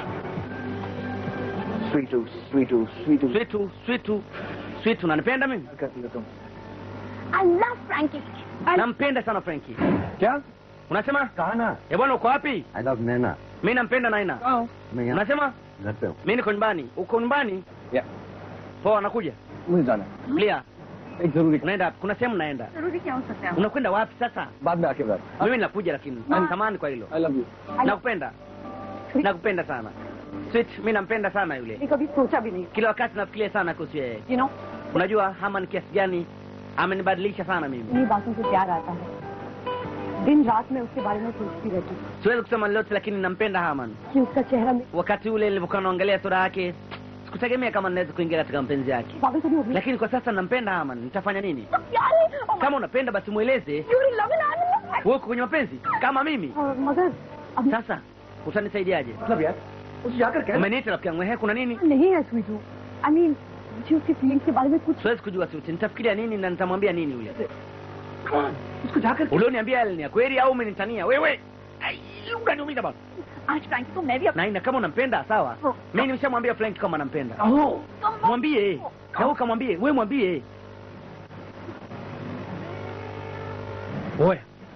स्वीटू स्वीटू स्वीटू switu switu switu nanipenda mimi करती हो तुम I love Frankie. nampenda sana frenki क्या unasema कहा ना e bwana uko wapi I love Naina mi nampenda naina मैं यहाँ unasema घर पे हूँ mi niko nyumbani uko nyumbani या poa nakuja मुझे जाना है clear एक जरूरी unaenda wapi kuna sehemu naenda जरूरी क्या हो सकता है unakwenda wapi sasa बाद में आके बात mimi nakuja lakini samani kwa hilo I love you nakupenda nakupenda sana sweet mi nampenda sana yule ये कभी सोचा भी नहीं kila wakati nafikiria sana kuhusu yeye you know unajua hama ni kiasi gani amenibadilisha sana mimi इन्हीं बातों से प्यार आता है दिन रात में उसके बारे में सोचती रहती हूँ siwezi kusema lolote lakini nampenda haman कि उसका चेहरा मे- wakati ule nilivyokuwa naangalia sura yake sikutegemea kama naweza kuingia katika mapenzi yake बाबी कभी होगी lakini kwa sasa nampenda haman nitafanya nini प्यार है kama unapenda basi mweleze You're in love and I'm in love. wewe uko kwenye mapenzi kama mimi और मगर अब sasa utanisaidiaje मतलब यार उसे जाकर कह umeniita rafiki yangu ehe kuna nini नहीं है स्वीटू आई मीन मुझे उसकी फीलिंग्स के बारे में कुछ siwezi kujua siuti nitafikiria nini na nitamwambia nini yule उसको जाकर ulioniambia yale ni ya kweli au umenitania wewe Ai, unaniumiza bwana आज फ्रैंक को मैं भी अपना naina kama unampenda sawa Oh. mimi nimeshamwambia frank kama nampenda कहो mwambie na wewe kamwambie wewe mwambie oya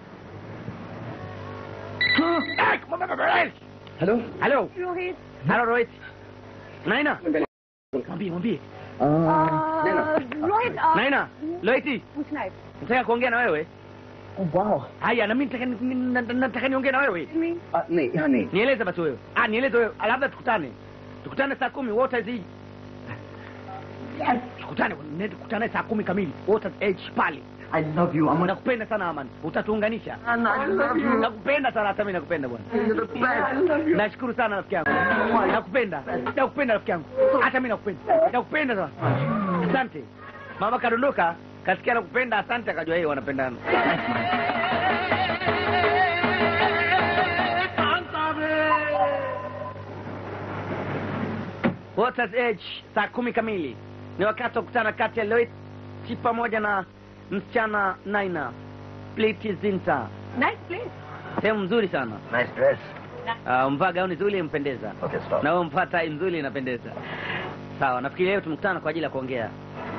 hello halo Rohit halo rohit naina mwambie mwambie Naina Rohit आ, naina rohiti पूछना है nataka kuongea na wewe वाह haya na mimi nataka ni- ni- na- nataka niongee na wewe Me. नहीं यहाँ नहीं nieleze basi wewe ah nieleze wewe Ah, labda tukutane tukutane saa kumi wote zi tukutane ne- tukutane saa kumi kamili wote h pale I love you, Aman. nakupenda sana aman utatuunganisha And I love you. nakupenda sana hata mi nakupenda bwana You're the best. I love you. nashukuru sana rafiki yangu nakupenda nakupenda rafiki yangu hata mi nakupenda nakupenda sana asante mama kadondoka kasikia nakupenda asante akajua yeye wanapendana Waters Edge saa kumi kamili ni wakati wa kukutana kati ya Loit pamoja na msichana Naina Pliti Zinta. Nice place. Sehemu nzuri sana. Nice dress. Uh, mvaa gauni nzuri impendeza. Okay, stop. Na wewe mvaa tai nzuri inapendeza. Sawa, nafikiri leo tumekutana kwa ajili ya kuongea.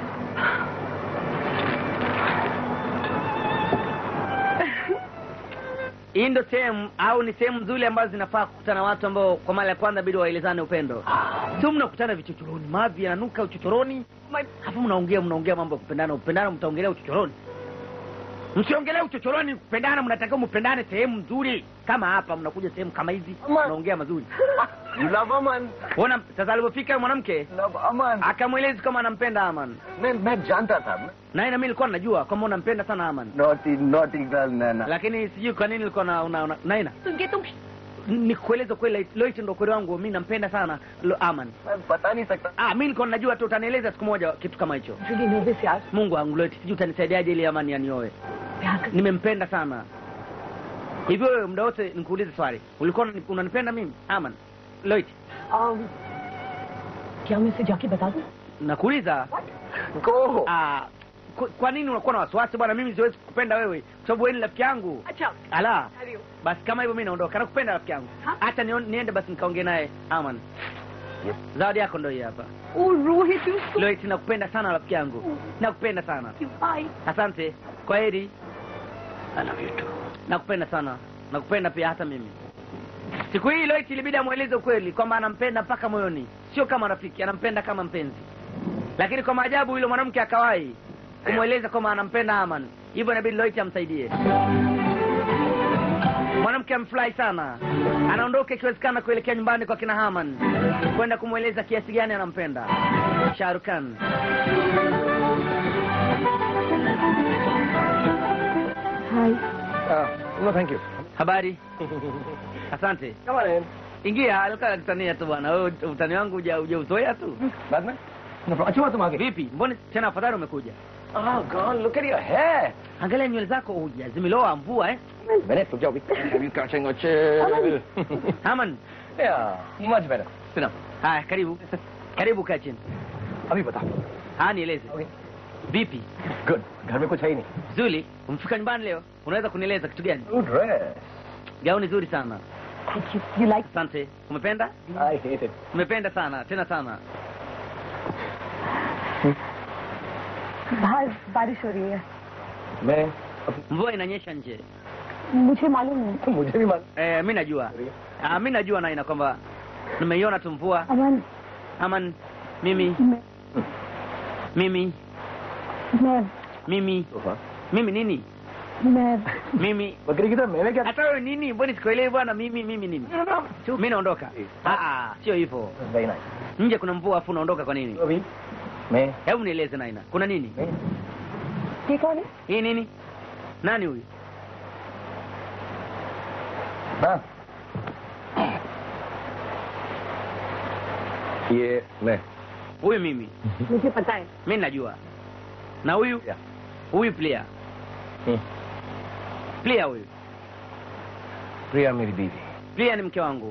Hii ndo sehemu au ni sehemu nzuri ambazo zinafaa kukutana watu ambao kwa mara ya kwanza bidi waelezane upendo. Sio mnakutana vichochoroni, mavi yananuka uchochoroni, hapo mnaongea mnaongea mambo ya kupendana, kupendana mtaongelea uchochoroni. Msiongelee uchochoroni, kupendana mnatakiwa mpendane sehemu nzuri kama hapa, mnakuja sehemu kama hizi mnaongea mazuri. You love Aman. Ona sasa alipofika yule mwanamke Love Aman. akamweleza kama anampenda Aman. मैं मैं जानता था Na ina mimi nilikuwa najua kama unampenda sana Aman. naughty naughty girl Nana. Lakini sijui kwa nini nilikuwa na una, una, Naina. तुमके तुम Nikueleza kweli Loit ndo kweli wangu mimi nampenda sana Lo, Aman. मैं बता नहीं सकता Ah, mimi nilikuwa najua tu utanieleza siku moja kitu kama hicho. really nervous यार Mungu wangu Loit, sijui utanisaidiaje ili Aman anioe. प्यार कर Nimempenda sana. Hivyo wewe muda wote nikuulize swali. Ulikuwa unani- unanipenda mimi? Aman. Loit, um, क्या मैं इसे जाके बता दूं nakuuliza Go. ah, kwa, kwa nini unakuwa na wasiwasi bwana? Mimi siwezi kukupenda wewe kwa sababu wewe ni rafiki yangu. अच्छा Ala, Karibu. basi kama hivyo mimi naondoka. Nakupenda rafiki yangu. Ha? Hata nion- niende basi nikaongee naye Aman. Zawadi yako ndio hii hapa. O Rohit you so Loit, nakupenda sana rafiki yangu. Nakupenda sana. cute. Bye. Asante. Kwa heri. I love you too. Nakupenda sana. Nakupenda pia hata mimi. Siku hii Loit ilibidi amweleze ukweli kwamba anampenda mpaka moyoni, sio kama rafiki, anampenda kama mpenzi. Lakini kwa maajabu yule mwanamke akawahi kumweleza kwamba anampenda Aman, hivyo inabidi Loit amsaidie. Mwanamke amfurahi sana, anaondoka ikiwezekana kuelekea nyumbani kwa kina Haman kwenda kumweleza kiasi gani anampenda Shahrukh Khan. Uh, no, thank you. Habari? Asante. Come on in. Ingia, alikuwa anakutania tu bwana. Wewe utani wangu huja hujauzoea tu. बाद में No problem. अच्छा हुआ तुम आ गए Vipi? Mbona tena afadhali umekuja? Oh God, look at your hair. Angalia nywele zako huja zimeloa mvua eh? Minute, रुक जाओ अभी. Have you catching a chill? Haman, yeah, much better. Sit down. haya karibu. Karibu kaa chini. अभी बता. Haya nieleze. Okay. Vipi? Good. घर में कुछ है ही नहीं. Zuri, umefika nyumbani leo? Unaweza kunieleza kitu gani? Good dress. Gauni zuri sana. Thank you. You like Asante. Umependa? I hate it. Umependa sana, tena sana. बाहर बारिश हो रही है मैं Mvua inanyesha nje. मुझे मालूम है मुझे भी मालूम Eh, mimi najua. Ah, mimi najua Naina kwamba nimeiona tu mvua. Aman Aman, mimi, मैं mimi, मैं mimi, सोफा mimi nini? मैं Mimi बकरी की तरह मैंने क्या hata wewe nini? Mbona sikuelewi bwana? Mimi mimi nini? Mimi naondoka. Ah ah, sio hivyo. Very nice Nje kuna mvua afu unaondoka kwa nini? अभी मैं Hebu nieleze Naina, kuna nini? मैं ये कौन है Hii nini? Nani huyu? हाँ ये मैं Huyu mimi. मुझे पता है Mimi najua. Na huyu? Yeah. Huyu player. Hmm. Player huyu. प्रिया मेरी बीवी Player ni mke wangu.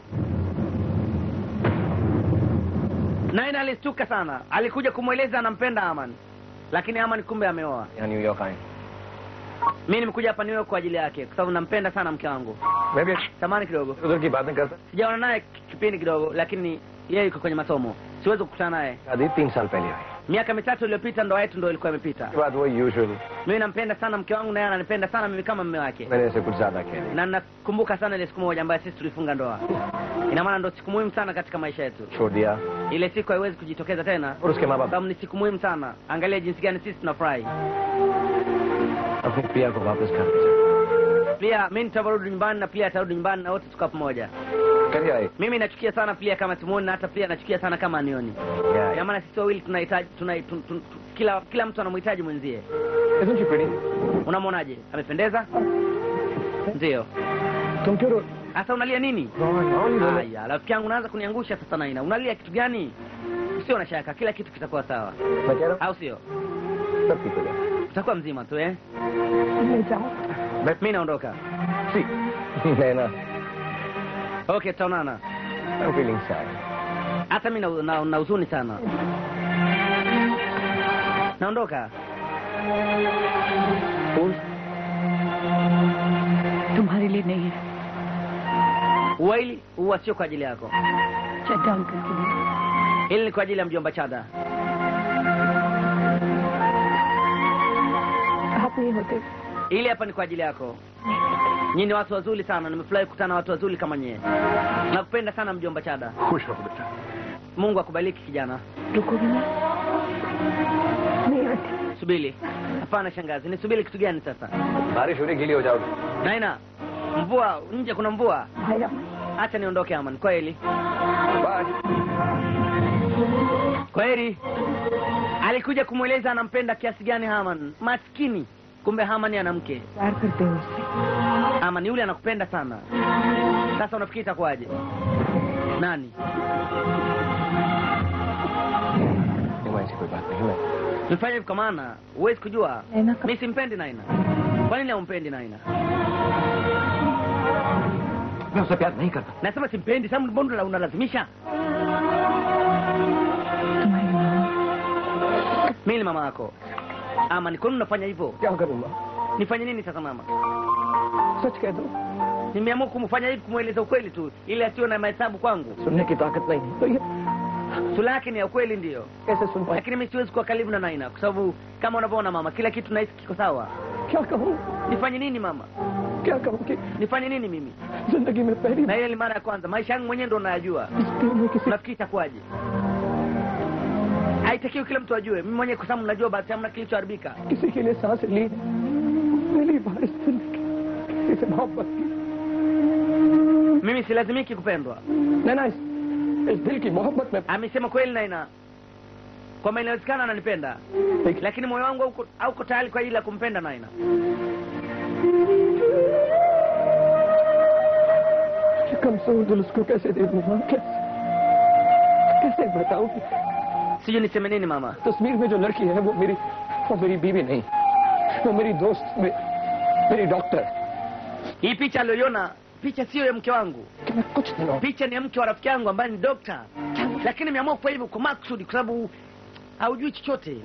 Naina alistuka sana. Alikuja kumweleza anampenda Aman. Lakini Aman kumbe ameoa. यहाँ New York आए Mimi nimekuja hapa New York kwa ajili yake kwa sababu nampenda sana mke wangu. मैं भी Samani kidogo. उधर की बातें करता Sijaona naye kipindi kidogo lakini yeye yuko kwenye masomo. Siwezi kukutana naye. शादी तीन साल पहले हुई Miaka mitatu iliyopita ndoa yetu ndio ilikuwa imepita. उसके बाद वो usual Mimi nampenda sana mke wangu na yeye ananipenda sana mimi kama mume wake. मैंने इसे कुछ ज्यादा कह दिया Na nakumbuka sana ile siku moja ambayo sisi tulifunga ndoa. Ina maana ndio siku muhimu sana katika maisha yetu. छोड़ दिया Ile siku haiwezi kujitokeza tena. और उसके माँ Kwa बाप sababu ni siku muhimu sana. Angalia jinsi gani sisi tunafurahi. अपनी प्रिया को वापस घर भेजा Pia mimi nitarudi nyumbani na pia atarudi nyumbani na wote tukawa pamoja. करिए आए Mimi nachukia sana pia kama simuoni na hata pia nachukia sana kama anioni. क्या Ina maana sisi wawili tunahitaji tuna, tun, tun, tun, kila kila mtu anamhitaji mwenzie Isn't she pretty? unamwonaje amependeza ndio तुम क्यों रो sasa unalia nini naoni roho. haya rafiki yangu unaanza kuniangusha sasa naina unalia kitu gani sio na shaka kila kitu kitakuwa sawa मैं कह रहा au sio हूँ सब ठीक हो जाएगा utakuwa mzima tu eh ले जाओ mi naondoka See, Naina, okay tutaonana I'm feeling sad. hata mi na, na, na huzuni sana naondoka तुम्हारे लिए नहीं है uwaili huwa sio kwa ajili yako Chadha uncle के लिए hili ni kwa ajili ya mjomba chada आप नहीं होते ili hapa ni kwa ajili yako nyinyi ni watu wazuri sana nimefurahi kukutana na watu wazuri kama nyie nakupenda sana mjomba chada खुश रहो बेटा mungu akubariki kijana रुकोगे ना नहीं आती subiri hapana shangazi nisubiri kitu gani sasa बारिश हो रही गीली हो जाओगे naina mvua nje kuna mvua भाई अब hacha niondoke aman kweli bye kweli alikuja kumweleza anampenda kiasi gani haman maskini kumbe haman ana mke प्यार करते हो उससे aman yule anakupenda sana sasa unafikiri itakuwaje nani नहीं ऐसी कोई बात नहीं मैं nifanye hivi kwa maana huwezi kujua Naina ka- mi simpendi naina kwa nini haumpendi naina मैं उससे प्यार नहीं करता nasema simpendi sababu mbona unalazimisha तुम्हारी माँ mi ni mama yako ama ni kwa nini unafanya hivyo क्या करूंगा nifanye nini sasa mama सच कह दो nimeamua kumfanya hivi kumweleza ukweli tu ili asiwe na mahesabu kwangu सुनने की ताकत नहीं है तो ये sura yake ni ya ukweli ndiyo कैसे सुन पाए lakini mi siwezi kuwa karibu na naina kwa sababu kama unavyoona mama kila kitu nahisi kiko sawa क्या कहूँ nifanye nini mama क्या कहूँ कि nifanye nini mimi जिंदगी में पहली na ile ni mara ya kwanza maisha yangu mwenyewe ndo unayajua इस दिल में किसी unafikiri itakuwaje haitakiwi kila mtu ajue mimi mwenyewe kwa sababu najua basi hamna kilichoharibika किसी के लिए सांस ली मिली बारिश जिंदगी किसी से मोहब्बत की mimi silazimiki kupendwa नैना इस, इस दिल की मोहब्बत में amesema kweli naina kwamba inawezekana ananipenda एक lakini moyo wangu hauko- hauko tayari kwa ajili ya kumpenda naina कमजोर दिल उसको कैसे दे दूंगा कैसे कैसे बताऊं कि sijui niseme nini mama तस्वीर में जो लड़की है वो मेरी वो मेरी बीवी नहीं वो मेरी दोस्त मे, मेरी doctor hii picha aliyoiona picha siyo ya mke wangu कि मैं कुछ दिनों picha ni ya mke wa rafiki yangu ambaye ni dokta lakini ameamua kufanya hivyo kwa maksudi kwa sababu haujui chochote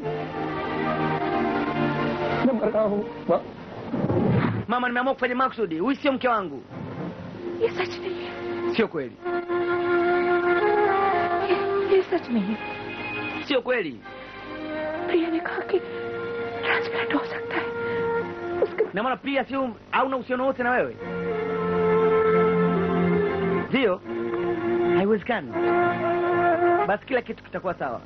मैं मर रहा हूँ माँ mama nimeamua kufanya maksudi huyu sio mke wangu ये सच नहीं है sio kweli ये, ये सच नहीं है sio kweli प्रिया ने कहा कि ट्रांसप्लांट हो सकता है उसके na maana pia sio hauna uhusiano wote na wewe ndio haiwezekani basi kila kitu kitakuwa sawa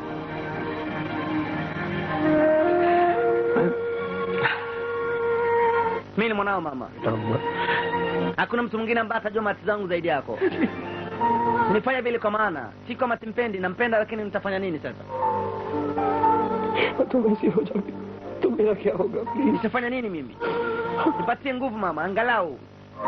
mi ni mwanao mama hakuna mtu mwingine ambaye atajua mati zangu zaidi yako nifanya vile kwa maana si kwamba simpendi nampenda lakini nitafanya nini sasa तुम ऐसी हो जाओगी तो मेरा क्या होगा please nitafanya nini mimi nipatie nguvu mama angalau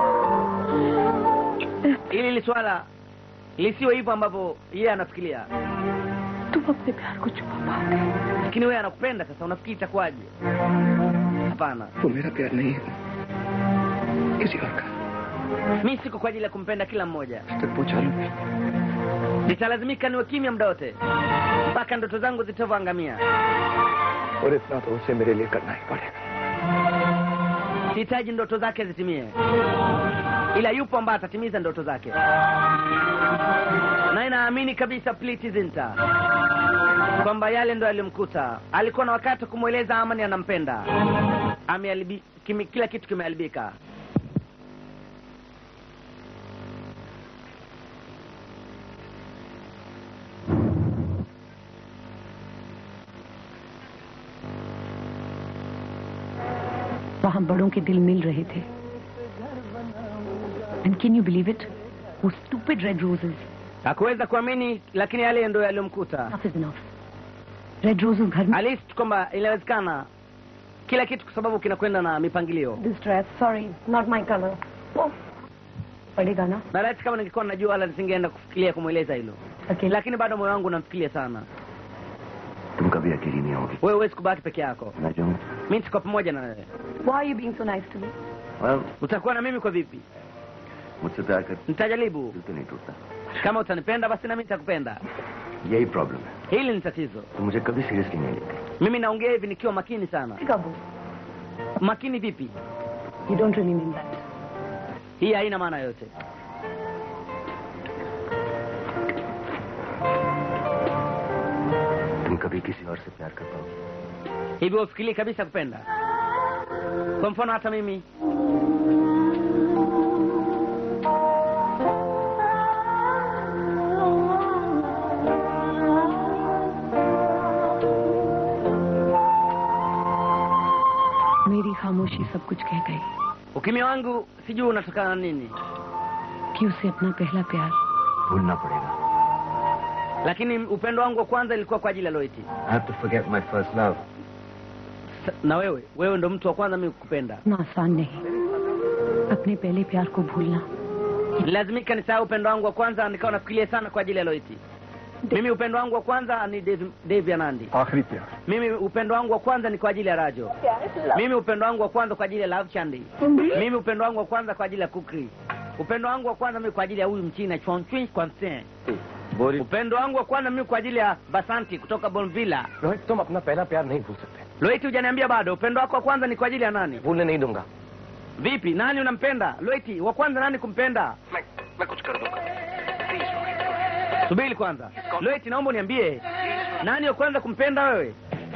ili hili swala lisiwe hivyo ambavyo yeye anafikiria तुम अपने प्यार को छुपा पाओगे lakini wewe anakupenda sasa unafikiri itakuwaje hapana वो मेरा प्यार नहीं है किसी और का mi siko kwa ajili ya kumpenda kila mmoja तक पहुंचा लूंगी nitalazimika niwe kimya muda wote mpaka ndoto zangu zitavyoangamia और इतना तो उसे मेरे लिए करना ही पड़ेगा sihitaji ndoto zake zitimie ila yupo ambaye atatimiza ndoto zake na inaamini kabisa Priti Zinta kwamba yale ndo yalimkuta alikuwa na wakati wa kumweleza amani anampenda Ameharibi- kimi- kila kitu kimeharibika वहाँ बड़ों के दिल मिल रहे थे And can you believe it? Those stupid red roses. hakuweza kuamini lakini yale ndo yaliyomkuta Enough is enough. Red rose घर में alist kwamba inawezekana kila kitu kwa sababu kinakwenda na mipangilio this dress sorry not my colour पड़ेगा ना na laiti kama ningekuwa najua wala nisingeenda kufikiria kumweleza hilo अकेला lakini bado moyo wangu unamfikiria sana तुम कभी अकेली नहीं होगी wewe huwezi kubaki peke yako मैं जाऊँ mi nitakuwa pamoja na wewe Why are you being so nice to me? well, utakuwa na mimi kwa vipi मुझसे प्यार कर nitajaribu दिल तो नहीं टूटता kama utanipenda basi nami nitakupenda यही प्रॉब्लम है hili ni tatizo तुम मुझे कभी सीरियसली नहीं लेते mimi naongea hivi nikiwa makini sana Kabu, makini vipi you don't really mean that. hii haina maana yote तुम कभी किसी और से प्यार कर पाओगे hivi ufikiri kabisa kupenda kwa mfano hata mimi मेरी खामोशी सब कुछ कह गई ukimya wangu sijui unatokana na nini कि उसे अपना पहला प्यार भूलना पड़ेगा lakini upendo wangu wa kwanza ilikuwa kwa ajili ya loiti I have to forget my first love. na wewe wewe ndo mtu wa kwanza mimi kukupenda इतना आसान नहीं अपने पहले प्यार को भूलना lazimika nisahau upendo wangu wa kwanza nikawa nafikiria sana kwa ajili ya loiti mimi upendo wangu wa kwanza ni Dave, Dave Anandi आखिरी प्यार mimi upendo wangu wa kwanza ni kwa ajili ya rajo mimi upendo wangu wa kwanza kwa ajili ya love chandi mimi upendo wangu wa kwanza kwa ajili ya kukri upendo wangu wa kwanza mimi kwa ajili ya huyu mchina chonchwi kwansen बोरी upendo wangu wa kwanza mimi kwa ajili ya basanti kutoka bonvilla Rohit तुम अपना पहला प्यार नहीं भूल सकते loiti hujaniambia bado upendo wako wa kwanza ni kwa ajili ya nani भूलने नहीं दूंगा vipi nani unampenda loiti wa kwanza nani kumpenda मैं मैं कुछ कर दूंगा subiri kwanza loiti naomba uniambie nani wa kwanza kumpenda wewe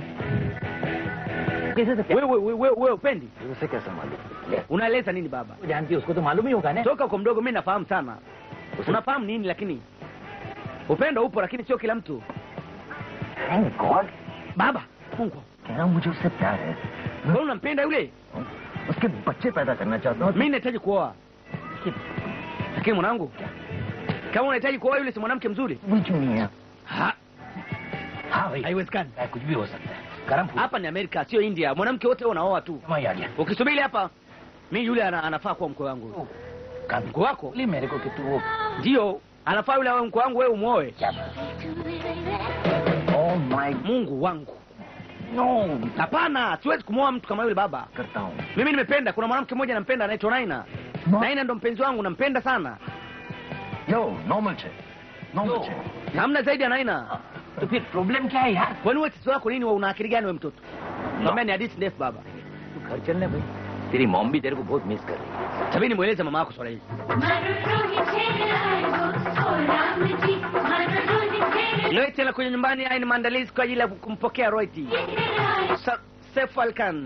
कैसे से wewe wewe wewe wewe upendi उसे कैसे मालूम unaeleza nini baba जानती है उसको तो मालूम ही होगा ना toka uko mdogo mi nafahamu sana unafahamu nini lakini upendo upo lakini sio kila mtu thank God baba mungu कह रहा हूँ मुझे उससे प्यार है wewe unampenda yule उसके बच्चे पैदा करना चाहता हूँ mi nahitaji kuoa lakini mwanangu kama unahitaji kuoa yule si mwanamke mzuri बिल्कुल क्यों नहीं है Ha, हाँ भाई haiwezekani कुछ भी हो सकता है गरम फूल hapa ni amerika sio india mwanamke wote unaoa tu वही आ गया ukisubiri hapa mi yule ana, anafaa kuwa mkwe wangu mkwe wako बोली मेरे को कि तू वो ndio anafaa yule awe mkwe wangu wewe umwoe oh my mungu wangu no hapana siwezi kumwoa mtu kama yule baba करता हूँ mimi nimependa kuna mwanamke mmoja nampenda anaitwa naina naina ndo mpenzi wangu nampenda sana no normal छे normal छे hamna zaidi ya naina तो फिर प्रॉब्लम क्या है यार kwani wewe tatizo lako nini wewe una akili gani wewe mtoto naambia ni hadithi ndefu baba तू घर चलने भाई तेरी मॉम भी तेरे को बहुत मिस कर रही है tabidi mweleze mama yako swala hili Loit anakuja nyumbani, haya ni maandalizi kwa ajili ya kumpokea Roiti. Sa- Saif Ali Khan.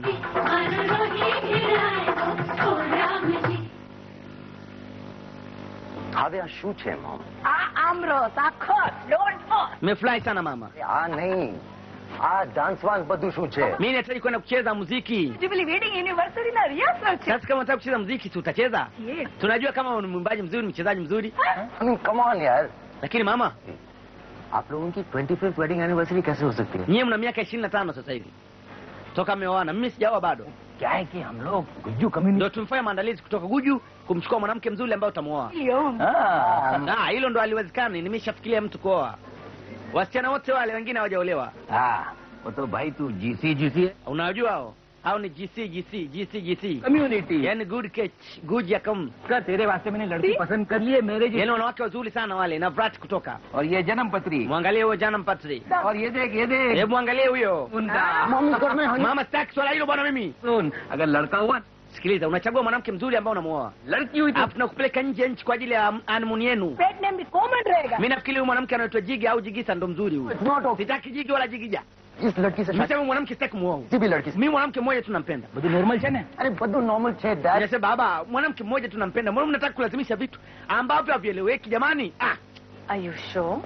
હવે આ શું છે મોમ આ આમરસ આ ખસ don't for Nimefurahi sana mama. આ નહીં આ ડાન્સ વાન્સ બધું શું છે Mimi nahitaji kwenda kucheza muziki. Jubilee wedding anniversary na rehearsal છે Sasa kama unataka kucheza muziki, si utacheza? Yes. Tunajua kama ni mwimbaji mzuri, ni mchezaji mzuri, come on यार lakini mama, आप लोगों की twenty fifth wedding anniversary कैसे हो सकती है nyie mna miaka ishirini na tano sasa hivi toka mmeoana. Mimi sijaoa bado, क्या है कि हम लोग Gujju community ndio tumefanya maandalizi kutoka Guju kumchukua mwanamke mzuri ambaye utamwoa. Leon. Ah, hilo ndo haliwezekani. Nimeshafikiria mtu kuoa. Wasichana wote wale wengine hawajaolewa. हाँ वो तो भाई तू जीसी जीसी है Unawajua hao? Hao ni GC GC GC GC. Community Yaani good catch, good ya kam. का तेरे वास्ते मैंने लड़की पसंद कर ली है मेरे Yaani wanawake wazuri sana wale na brat kutoka. और ये जन्म पत्री Mwangalie huyo jana mpatri. और ये देख ये देख Hebu angalie huyo. उनका Mama sitaki swala hilo bwana mimi. सुन अगर लड़का हुआ Sikiliza, unachagua mwanamke mzuri ambao unamuoa. लड़की हुई तो Alafu tunakupeleka nje ya nchi kwa ajili ya honeymoon yenu. Pet name भी common रहेगा Mimi nafikiri huyu mwanamke anaitwa Jigi au Jigisa ndo mzuri huyu. Sitaki Jigi wala Jigija. इस लड़की से शादी Nimesema mwanamke sitaki kumuoa. किसी भी लड़की से Mimi mwanamke mmoja tunampenda. બધું નોર્મલ છે ને अरे બધું नॉर्मल છે dad Nasema baba, mwanamke mmoja tunampenda. Mbona mnataka kulazimisha vitu ambavyo havieleweki jamani? Ah, Are you sure?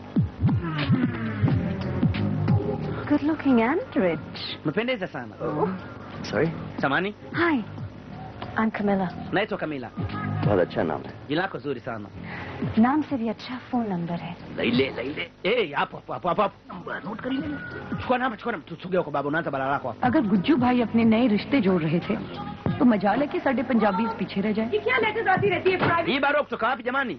Good looking and rich. umependeza sana. Sorry Samani, Hi, I'm Camilla. naitwa Kamila. बहुत अच्छा नाम है Jina lako zuri sana. नाम से भी अच्छा phone number है Laile, Laile. Eh, hapo hapo hapo hapo hapo. Note कर ले. Chukua namba, chukua namba. Tusogea kwa baba, unaanza balaa lako hapo. अगर गुज्जू भाई अपने नए रिश्ते जोड़ रहे थे तो मजाल है कि साढ़े पंजाबी पीछे रह जाए ये क्या लेटर आती रहती है private Hii barua kutoka wapi jamani?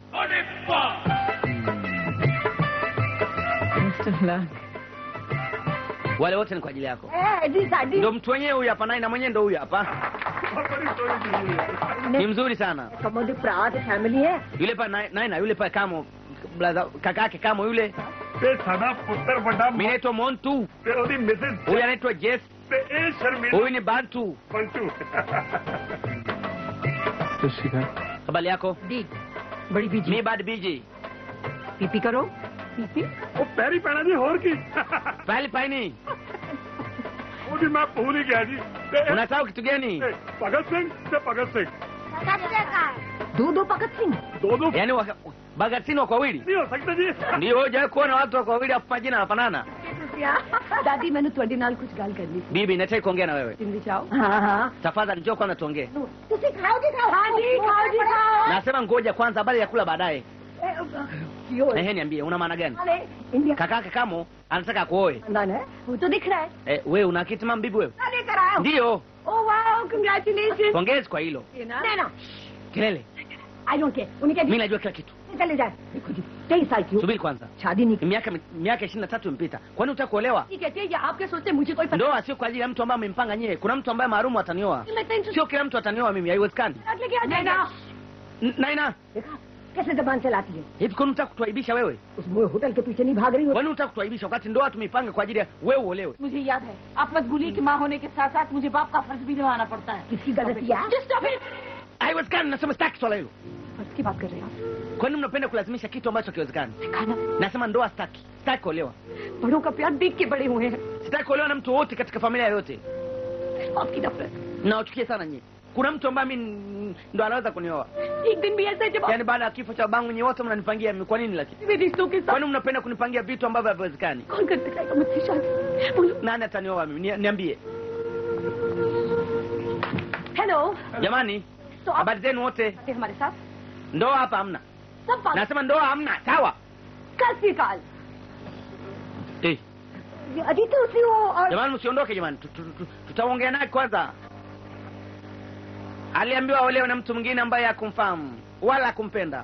Wale wote ni kwa ajili yako. Eh, जी sari Ndio mtu wenyewe huyu hapa, naye na mwenyewe ndio huyu hapa. Ni mzuri sana. कमोदी प्रात फैमिली है Yule pa naye naye na yule pa kamo brother kaka yake kamo yule. ਤੇ ਸਾਡਾ ਪੁੱਤਰ ਵੱਡਾ Mimi naitwa Montu. ਤੇ ਉਹਦੀ Mrs Huyu anaitwa Jess. ਤੇ ਇਹ ਸ਼ਰਮੀਲਾ Huyu ni Bantu. ਪੰਟੂ Habari yako? दी बड़ी बीजी Mimi bad BJ. पीपी करो पीपी ਉਹ ਪੈਰੀ ਪੈਣਾ ਜੀ ਹੋਰ ਕੀ Pale paini. ਉਹਦੀ ਮੈਂ ਭੁੱਲ ਹੀ ਗਿਆ ਜੀ ਤੇ ਇਹ- Unasahau kitu gani? ਤੇ ਭਗਤ ਸਿੰਘ ਤੇ ਭਗਤ ਸਿੰਘ दो दो भगत सिंह ਦੋ ਦੋ Yaani waka- Bagatini wako wawili? ਨਹੀਂ ਹੋ ਸਕਦਾ ਜੀ Ndio hujawahi kuona watu wako wawili afu majina yanafanana? दादी मैंने ਤੁਹਾਡੇ ਨਾਲ ਕੁਝ ਗੱਲ ਕਰਨੀ ਸੀ Bibi, nataka kuongea na wewe. जिंदी चाहो हाँ हाँ Tafadhali njoo kwanza tuongee. तुसी खाओ जी खाओ हाँ जी खाओ जी खाओ Nasema ngoja kwanza, habari ya kula baadaye. क्यों Ehe, niambie una maana gani? अरे India Kaka yake Kamo anataka kuoe. खानदान है वो तो दिख रहा है Eh, wewe una akiti mama bibi wewe? लेकर आया हूँ Ndio. Oh wow congratulation Pongezi kwa hilo. देना Kelele. आई डोंट केयर उन्हें क्या Mimi najua kila kitu. चले जाए देखो जी तेईस साल की हो Subiri kwanza. शादी नहीं की Miaka miaka 23 imepita. Kwani unataka kuolewa? ठीक है ये आपके सोचते मुझे कोई Ndoa sio kwa ajili ya mtu ambaye amempanga nyie. Kuna mtu ambaye maarumu atanioa. मैं tension Sio kila mtu atanioa mimi, haiwezekani. लेके आ जाएगा N- Naina, देखा कैसे जबान चलाती है hivi kwani unataka kutuaibisha wewe? उस मोए होटल के पीछे नहीं भाग रही हो Kwani unataka kutuaibisha wakati ndoa tumeipanga kwa ajili ya wewe uolewe? मुझे याद है आप मजबूरी की माँ होने के साथ साथ मुझे बाप का फर्ज भी निभाना पड़ता है किसकी गलती है Haiwezekani, nasema sitaki swala hilo. फर्ज की बात कर रहे हैं आप Kwani mnapenda kulazimisha kitu ambacho kiwezekani? खाना Nasema ndoa sitaki. Sitaki kuolewa. बड़ों का प्यार देख के बड़े हुए हैं Sitaki kuolewa na mtu wote katika familia yoyote. आपकी नफरत Nawachukia sana nyie. Kuna mtu ambaye mimi ndo anaweza kunioa. एक दिन भी ऐसा है जब आप Yaani baada ya kifo cha babangu nyie wote mnanipangia mimi. Kwa nini lakini? मेरे रिश्तों के साथ Kwani mnapenda kunipangia vitu ambavyo haviwezekani? कौन कर सकेगा मुझसे शादी बोलो Nani atanioa mimi? Ni- Niambie. Hello Jamani, तो आप habari zenu wote? आते हमारे साथ Ndoa hapa hamna. सब बात Nasema ndoa hamna. Sawa? कल से काल Eh, अजी तो उसी वो और jamani msiondoke jamani. Tu- tu- tu- Tutaongea naye kwanza. Aliambiwa aolewe na mtu mwingine ambaye hakumfahamu wala hakumpenda.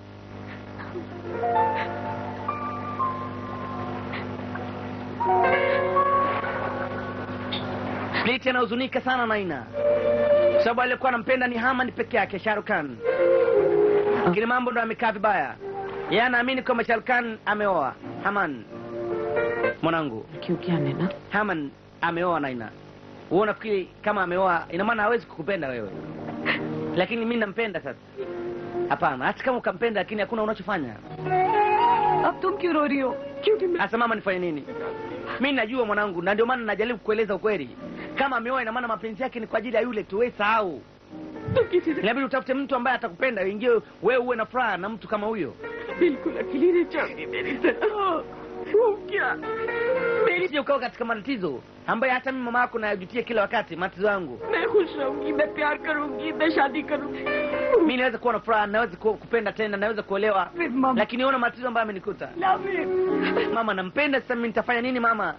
Split anahuzunika sana Naina kwa sababu aliyekuwa anampenda ni Haman peke yake, Shahrukh Khan, lakini mambo ndo amekaa vibaya. Yeye anaamini kwamba Shahrukh Khan ameoa Haman. Mwanangu, क्यों क्या नैना Haman ameoa Naina. Wewe unafikiri kama ameoa ina maana hawezi kukupenda wewe? Lakini mimi nampenda sasa. Hapana, hata kama ukampenda lakini hakuna unachofanya. अब तुम क्यों रो रही हो क्योंकि मैं Sasa mama nifanye nini? Mimi najua mwanangu na ndio maana najaribu kueleza ukweli. Kama ameoa ina maana mapenzi yake ni kwa ajili ya yule tu, wewe sahau. तो किसी से Inabidi utafute mtu ambaye atakupenda, ingie wewe uwe na furaha na mtu kama huyo. बिल्कुल अकेली नहीं जाऊंगी मेरी तरह वो क्या मेरी Usije ukawa katika matatizo ambaye hata mimi mama yako nayajutia kila wakati matatizo yangu. मैं खुश रहूंगी मैं प्यार करूंगी मैं शादी करूंगी Mimi naweza kuwa na furaha, naweza ku- kupenda tena, naweza kuolewa, फिर mamma lakini ona matatizo ambayo amenikuta. Love him Mama nampenda, sasa mimi nitafanya nini mama?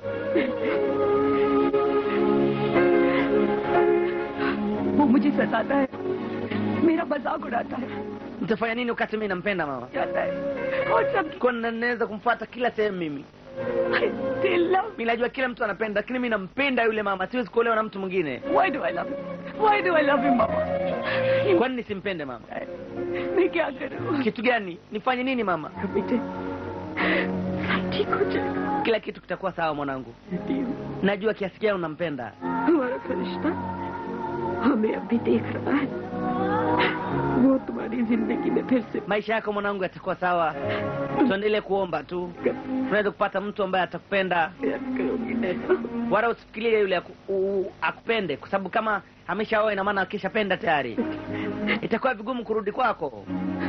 वो मुझे सताता है मेरा मजाक उड़ाता है Nitafanya nini wakati mimi nampenda mama? जाता है और सब Kwa nini naweza kumfuata kila sehemu mimi? I still love Mimi najua kila mtu anapenda, lakini mimi nampenda yule mama, siwezi kuolewa na mtu mwingine. Why do I love him? Why do I love him, mama? Kwa nini nisimpende mama? मैं क्या करूं? Kitu gani? Nifanye nini mama? बेटे सब ठीक हो जाएगा Kila kitu kitakuwa sawa mwanangu. कहती हूँ Najua kiasi gani unampenda. हमारा फरिश्ता हमें अभी देख रहा है वो तुम्हारी जिंदगी में फिर से Maisha yako mwanangu yatakuwa sawa. Tuendelee kuomba tu. Tunaweza kupata mtu ambaye atakupenda. प्यार करोगी नैना Wala usifikirie yule aku, u, akupende kwa sababu kama ameshaoa ina maana akishapenda tayari. Itakuwa vigumu kurudi kwako.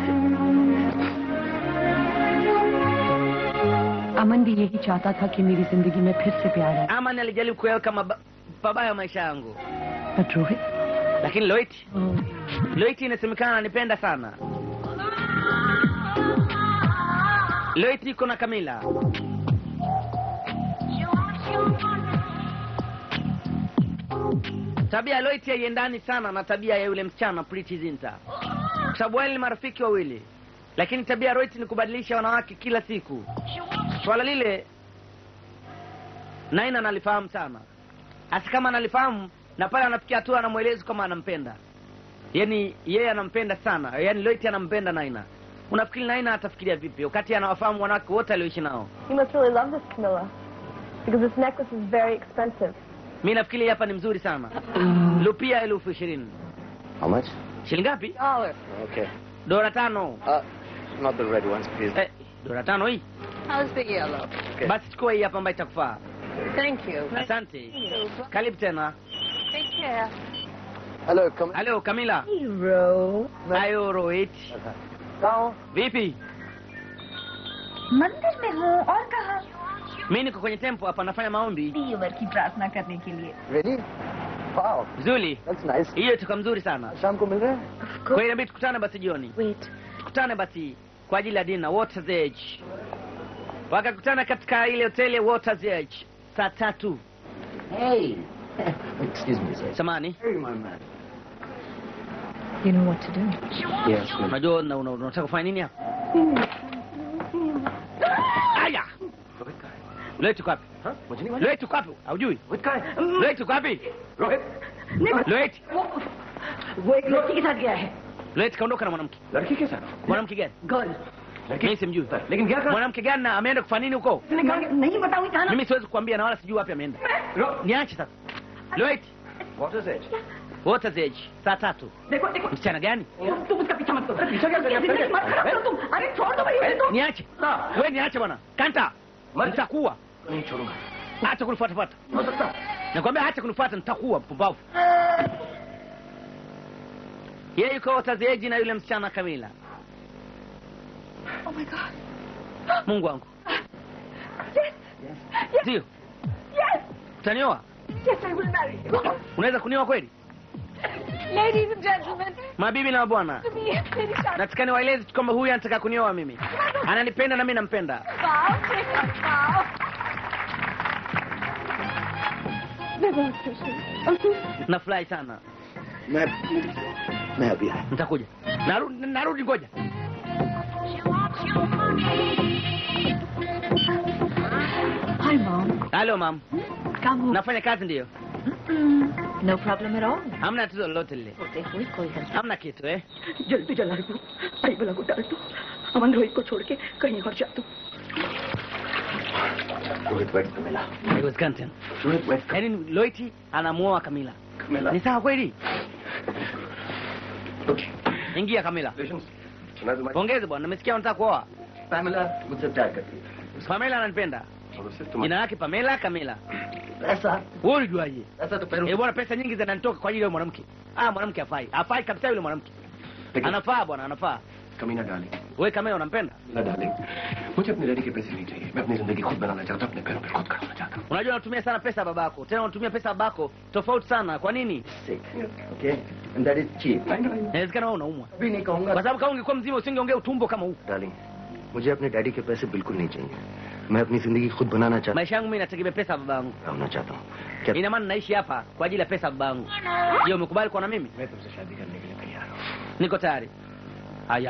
अमन भी यही चाहता था कि मेरी जिंदगी में फिर से प्यार आए Ama alijaribu kuyaweka maba- pabaya maisha yangu. But Rohit Lakini Loiti, Loiti inasemekana ananipenda sana. Loit iko na Kamila. Tabia ya Loit haiendani sana na tabia ya yule msichana Pretty Zinta, kwa sababu wale ni marafiki wawili, lakini tabia ya Loit ni kubadilisha wanawake kila siku. Swala lile Naina analifahamu sana, hasa kama analifahamu na pale anafikia hatua anamweleza kama anampenda, yaani yeye anampenda sana, yaani Loit anampenda Naina. Unafikiri Naina atafikiria vipi wakati anawafahamu wanawake wote alioishi nao? You must really love this, Camilla. Because this necklace is very expensive. Mi nafikiri hapa ni mzuri sana. Lupia elfu ishirini. How much? Shilingi ngapi? Dollar. Okay. Dola tano. Uh, not the red ones, please. Eh, dola tano hii. How's the yellow? Okay. Basi chukua hii hapa ambayo itakufaa. Thank you. Asante. Karibu tena. Take care. Hello, come. Halo Kamila. Hero. Ayo Rohit. Down. Vipi? मंदिर में हूँ और कहा Mi niko kwenye tempo hapa nafanya maombi. ईश्वर की प्रार्थना करने के लिए Ready? Wow, Zuri. that's nice. Hiyo itoka mzuri sana. शाम को मिल रहे हैं? Kwa hiyo inabidi tukutane basi jioni. Wait. Tukutane basi kwa ajili ya dinner Water's Edge. Wakakutana katika ile hoteli ya Water's Edge saa tatu. Hey. Excuse me, sir. Samani. Hey, my man. You know what to do. Yes, ma'am. Unajua una- una- unataka kufanya nini hapa? Aya. Loet uko wapi? Huh? मुझे नहीं मालूम। Loet uko wapi? Haujui? With का है? Loet uko wapi? Rohit Loet. वो एक लड़की के साथ गया है Loet kaondoka na mwanamke. लड़की के साथ Mwanamke gani? Girl Mimi simjui. लेकिन क्या करा Mwanamke gani na ameenda kufanya nini huko? नहीं बताऊंगी कहा ना Mimi siwezi kukwambia na wala sijui wapi ameenda. Niache sasa. Loet. What is it? Water's Edge saa tatu. देखो देखो Msichana gani? तुम उसका पीछा मत करो पीछा क्या कर रहे हो? जिंदगी मत खराब करो तुम अरे छोड़ दो भाई तो Niache. Wewe niache bwana. Kanta. Nitakuwa. नहीं छोड़ूंगा Acha kunifuata fuata. हो सकता Nakwambia acha kunifuata nitakuwa mpumbavu. Yeye yuko Water's Edge na yule msichana Kamila. Oh my God. Mungu wangu. Yes. Ndio. Yes. Utanioa? Yes, I will marry you. Unaweza kunioa kweli? Ladies and gentlemen, Mabibi na mabwana. to me, Lady Shah. Nataka niwaeleze tu kwamba huyu anataka kunioa mimi. Ananipenda na mimi nampenda. Bow, take a bow. मैं बहुत खुश हूँ Nafurahi sana. मैं मैं अभी आया Nitakuja. Narudi narudi ngoja. Hi, Mom. Halo mam. Come home. Nafanya kazi ndio. No problem at all. Hamna tatizo lolote lile. होते हुए कोई हल Hamna kitu eh. जल्दी जला दो आई बला को डाल दो अमन रोहित को छोड़ के कहीं और जा दो रोहित वेट पे मिला Haiwezekani tena. Rohit wait Yaani Loiti anamuoa Kamila. मिला Ni sawa kweli? Okay Ingia Kamila. सुना तुम्हारी Pongeze bwana, nimesikia unataka kuoa. पैमिला मुझसे प्यार करती है Pamela ananipenda. और उससे Jina तुम्हारा lake Pamela Kamila. ऐसा Wewe ulijuaje? ऐसा तो पैरों Eh bwana, pesa nyingi zinanitoka kwa ajili ya mwanamke. Ah, mwanamke hafai. Hafai kabisa yule mwanamke. लेकिन Anafaa bwana, anafaa. कमीना डाली Wewe Kamila unampenda? ना डाली मुझे अपनी डैडी के पैसे नहीं चाहिए मैं अपनी जिंदगी खुद बनाना चाहता हूँ अपने पैरों पर खुद खड़ा होना चाहता हूँ Unajua unatumia sana pesa ya babako. Tena unatumia pesa ya babako tofauti sana. Kwa nini? sick okay and that is cheap Inawezekana wewe unaumwa. अभी नहीं कहूंगा Kwa sababu kama ungekuwa mzima usingeongea utumbo kama huu. Darling मुझे अपने डैडी के पैसे बिल्कुल नहीं चाहिए मैं अपनी जिंदगी खुद बनाना चाहता Maisha yangu mimi nategemea pesa ya babangu. होना चाहता हूँ क्या Ina maana naishi hapa kwa ajili ya pesa ya babangu. Je, umekubali kuwa na mimi? मैं तुमसे शादी करने के लिए तैयार हूँ Niko tayari. Aya.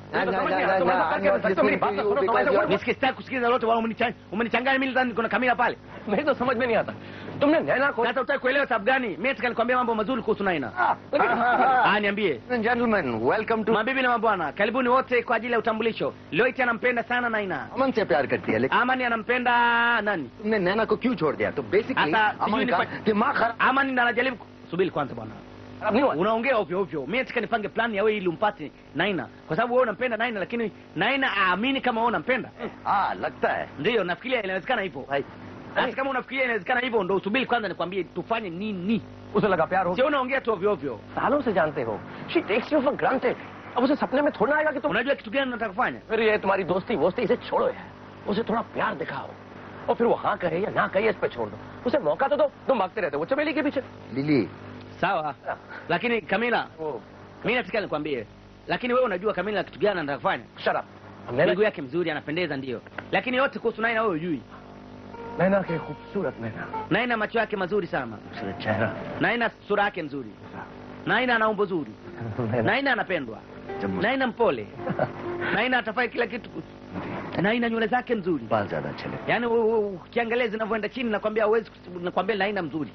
Because Nisikie sitaki kusikiliza lolote wala umenichanganya. Umenichanganya mimi nadhani kuna Kamila pale. मेरी तो समझ में नहीं आता तुमने नैना को Sasa utaki kuelewa sababu gani? Mimi nataka nikwambie mambo mazuri kuhusu Naina. Ah, niambie. gentlemen welcome to Mabibi na mabwana, karibuni wote kwa ajili ya utambulisho. Loiti anampenda sana Naina. अमन से प्यार करती है लेकिन Amani anampenda nani? तुमने नैना को क्यों छोड़ दिया तो बेसिकली Asa, अमन sijui का nifa- दिमाग खराब Amani ndo anajaribu ku- subiri kwanza bwana. नहीं हुआ Unaongea ovyo ovyo. Mimi nataka nipange plani ya wewe ili umpate Naina. Kwa sababu wewe unampenda Naina lakini Naina aamini kama wewe unampenda. हाँ लगता है Ndio, nafikiria inawezekana hivyo. भाई Hata kama unafikiria inawezekana hivyo ndo usubiri kwanza nikwambie tufanye nini. उसे लगा प्यार हो Sio unaongea tu ovyo ovyo. सालों से जानते हो she takes you for granted अब उसे सपने में थोड़ा आएगा कि तुम Unajua kitu gani nataka kufanya? फिर ये तुम्हारी दोस्ती वोस्ती इसे छोड़ो यार उसे थोड़ा प्यार दिखाओ और फिर वो हाँ कहे या ना कहे इस पे छोड़ दो उसे मौका तो दो तुम भागते रहते हो वो चमेली के पीछे लिली Sawa. Lakini Kamila, वो mimi nataka nikwambie. Lakini wewe unajua Kamila kitu gani anataka kufanya? शराब miguu yake mzuri anapendeza ndio lakini yote kuhusu naina wewe hujui Naina के खूबसूरत नैना naina macho yake mazuri sana खूबसूरत चेहरा naina sura yake nzuri naina ana umbo zuri naina anapendwa naina mpole naina atafai kila kitu naina nywele zake nzuri बाल ज्यादा अच्छे लगे yaani u- u- ukiangalia zinavyoenda chini nakwambia huwezi kus- nakwambia naina mzuri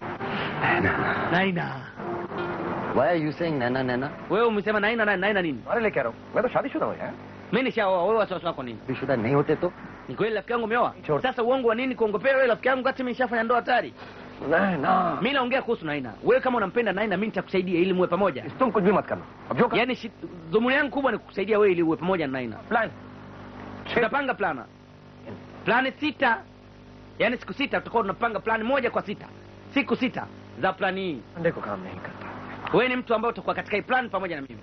naina Why are you saying nana nana? wewe umesema naina na- naina nini अरे ले कह रहा हूँ मैं तो शादीशुदा हूँ यार mi nishaoa wewe wasiwasi wako nini Vishuda नहीं होते तो ni kweli rafiki yangu umeoa sasa uongo wa nini kuongopea wewe rafiki yangu kati mimi nishafanya ndoa hatari नैना mi naongea kuhusu naina wewe kama unampenda naina mi nitakusaidia ili muwe pamoja तुम कुछ भी मत करना अब जो yaani shi- dhumuni yangu kubwa ni kukusaidia wewe ili uwe pamoja na naina plan tutapanga plana plani sita yaani siku sita tutakuwa tunapanga plani moja kwa sita siku sita za plani hii अंडे को काम नहीं करता wewe ni mtu ambaye utakuwa katika hii plan pamoja na mimi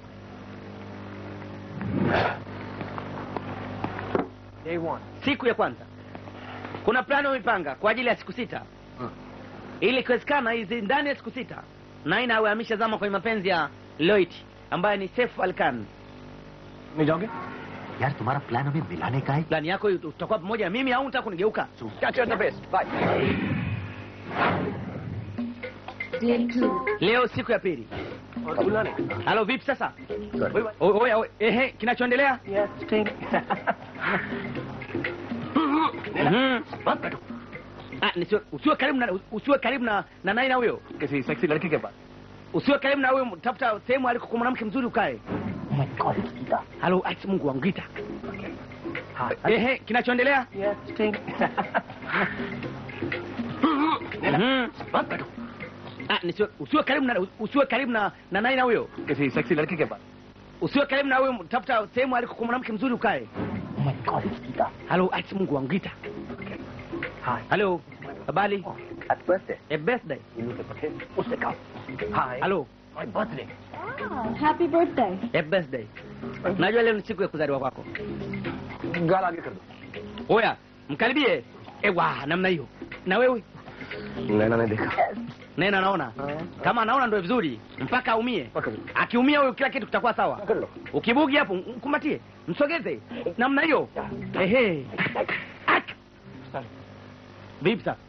Day one. siku ya kwanza kuna plani umeipanga kwa ajili ya siku sita ili ikiwezekana hizi ndani ya siku sita naina awe ameshazama kwenye mapenzi ya loit ambaye ni Saif Alkan नहीं जाओगे यार तुम्हारा प्लान हमें मिलाने का है plani yako hiyo utakuwa pamoja na mimi au unataka kunigeuka catch you at the best bye leo siku ya pili और भूलना नहीं halo vipi sasa Sorry. O- oya oya, ehe kinachoendelea Yes, stink. Mhm. Ah, nisiwe- usiwe karibu na usiwe karibu na na naina huyo किसी sexy लड़की के पास usiwe karibu na huyo tafuta sehemu aliko kwa mwanamke mzuri ukae halo ati mungu wangu gita ehe kinachoendelea Yes, stink. Mhm. Ah, nisiwe- usiwe karibu na usiwe karibu na na naina huyo किसी sexy लड़की के पास usiwe karibu na huyo tafuta sehemu aliko kwa mwanamke mzuri ukae halo ati mungu wangu gita Hi. halo habari Happy birthday. a birthday इन्हों के पटे उससे कहा Hi. halo My birthday. Happy birthday. a birthday najua leo ni siku ya kuzaliwa kwako गाल आगे कर दो oya mkaribie ewa namna hiyo na wewe नैना ने देखा nena anaona kama anaona ndo vizuri mpaka aumie पकड़ लो akiumia huyo kila kitu kitakuwa sawa पकड़ लो ukibugi hapo mkumbatie msogeze namna hiyo ehe Ak! vipi sasa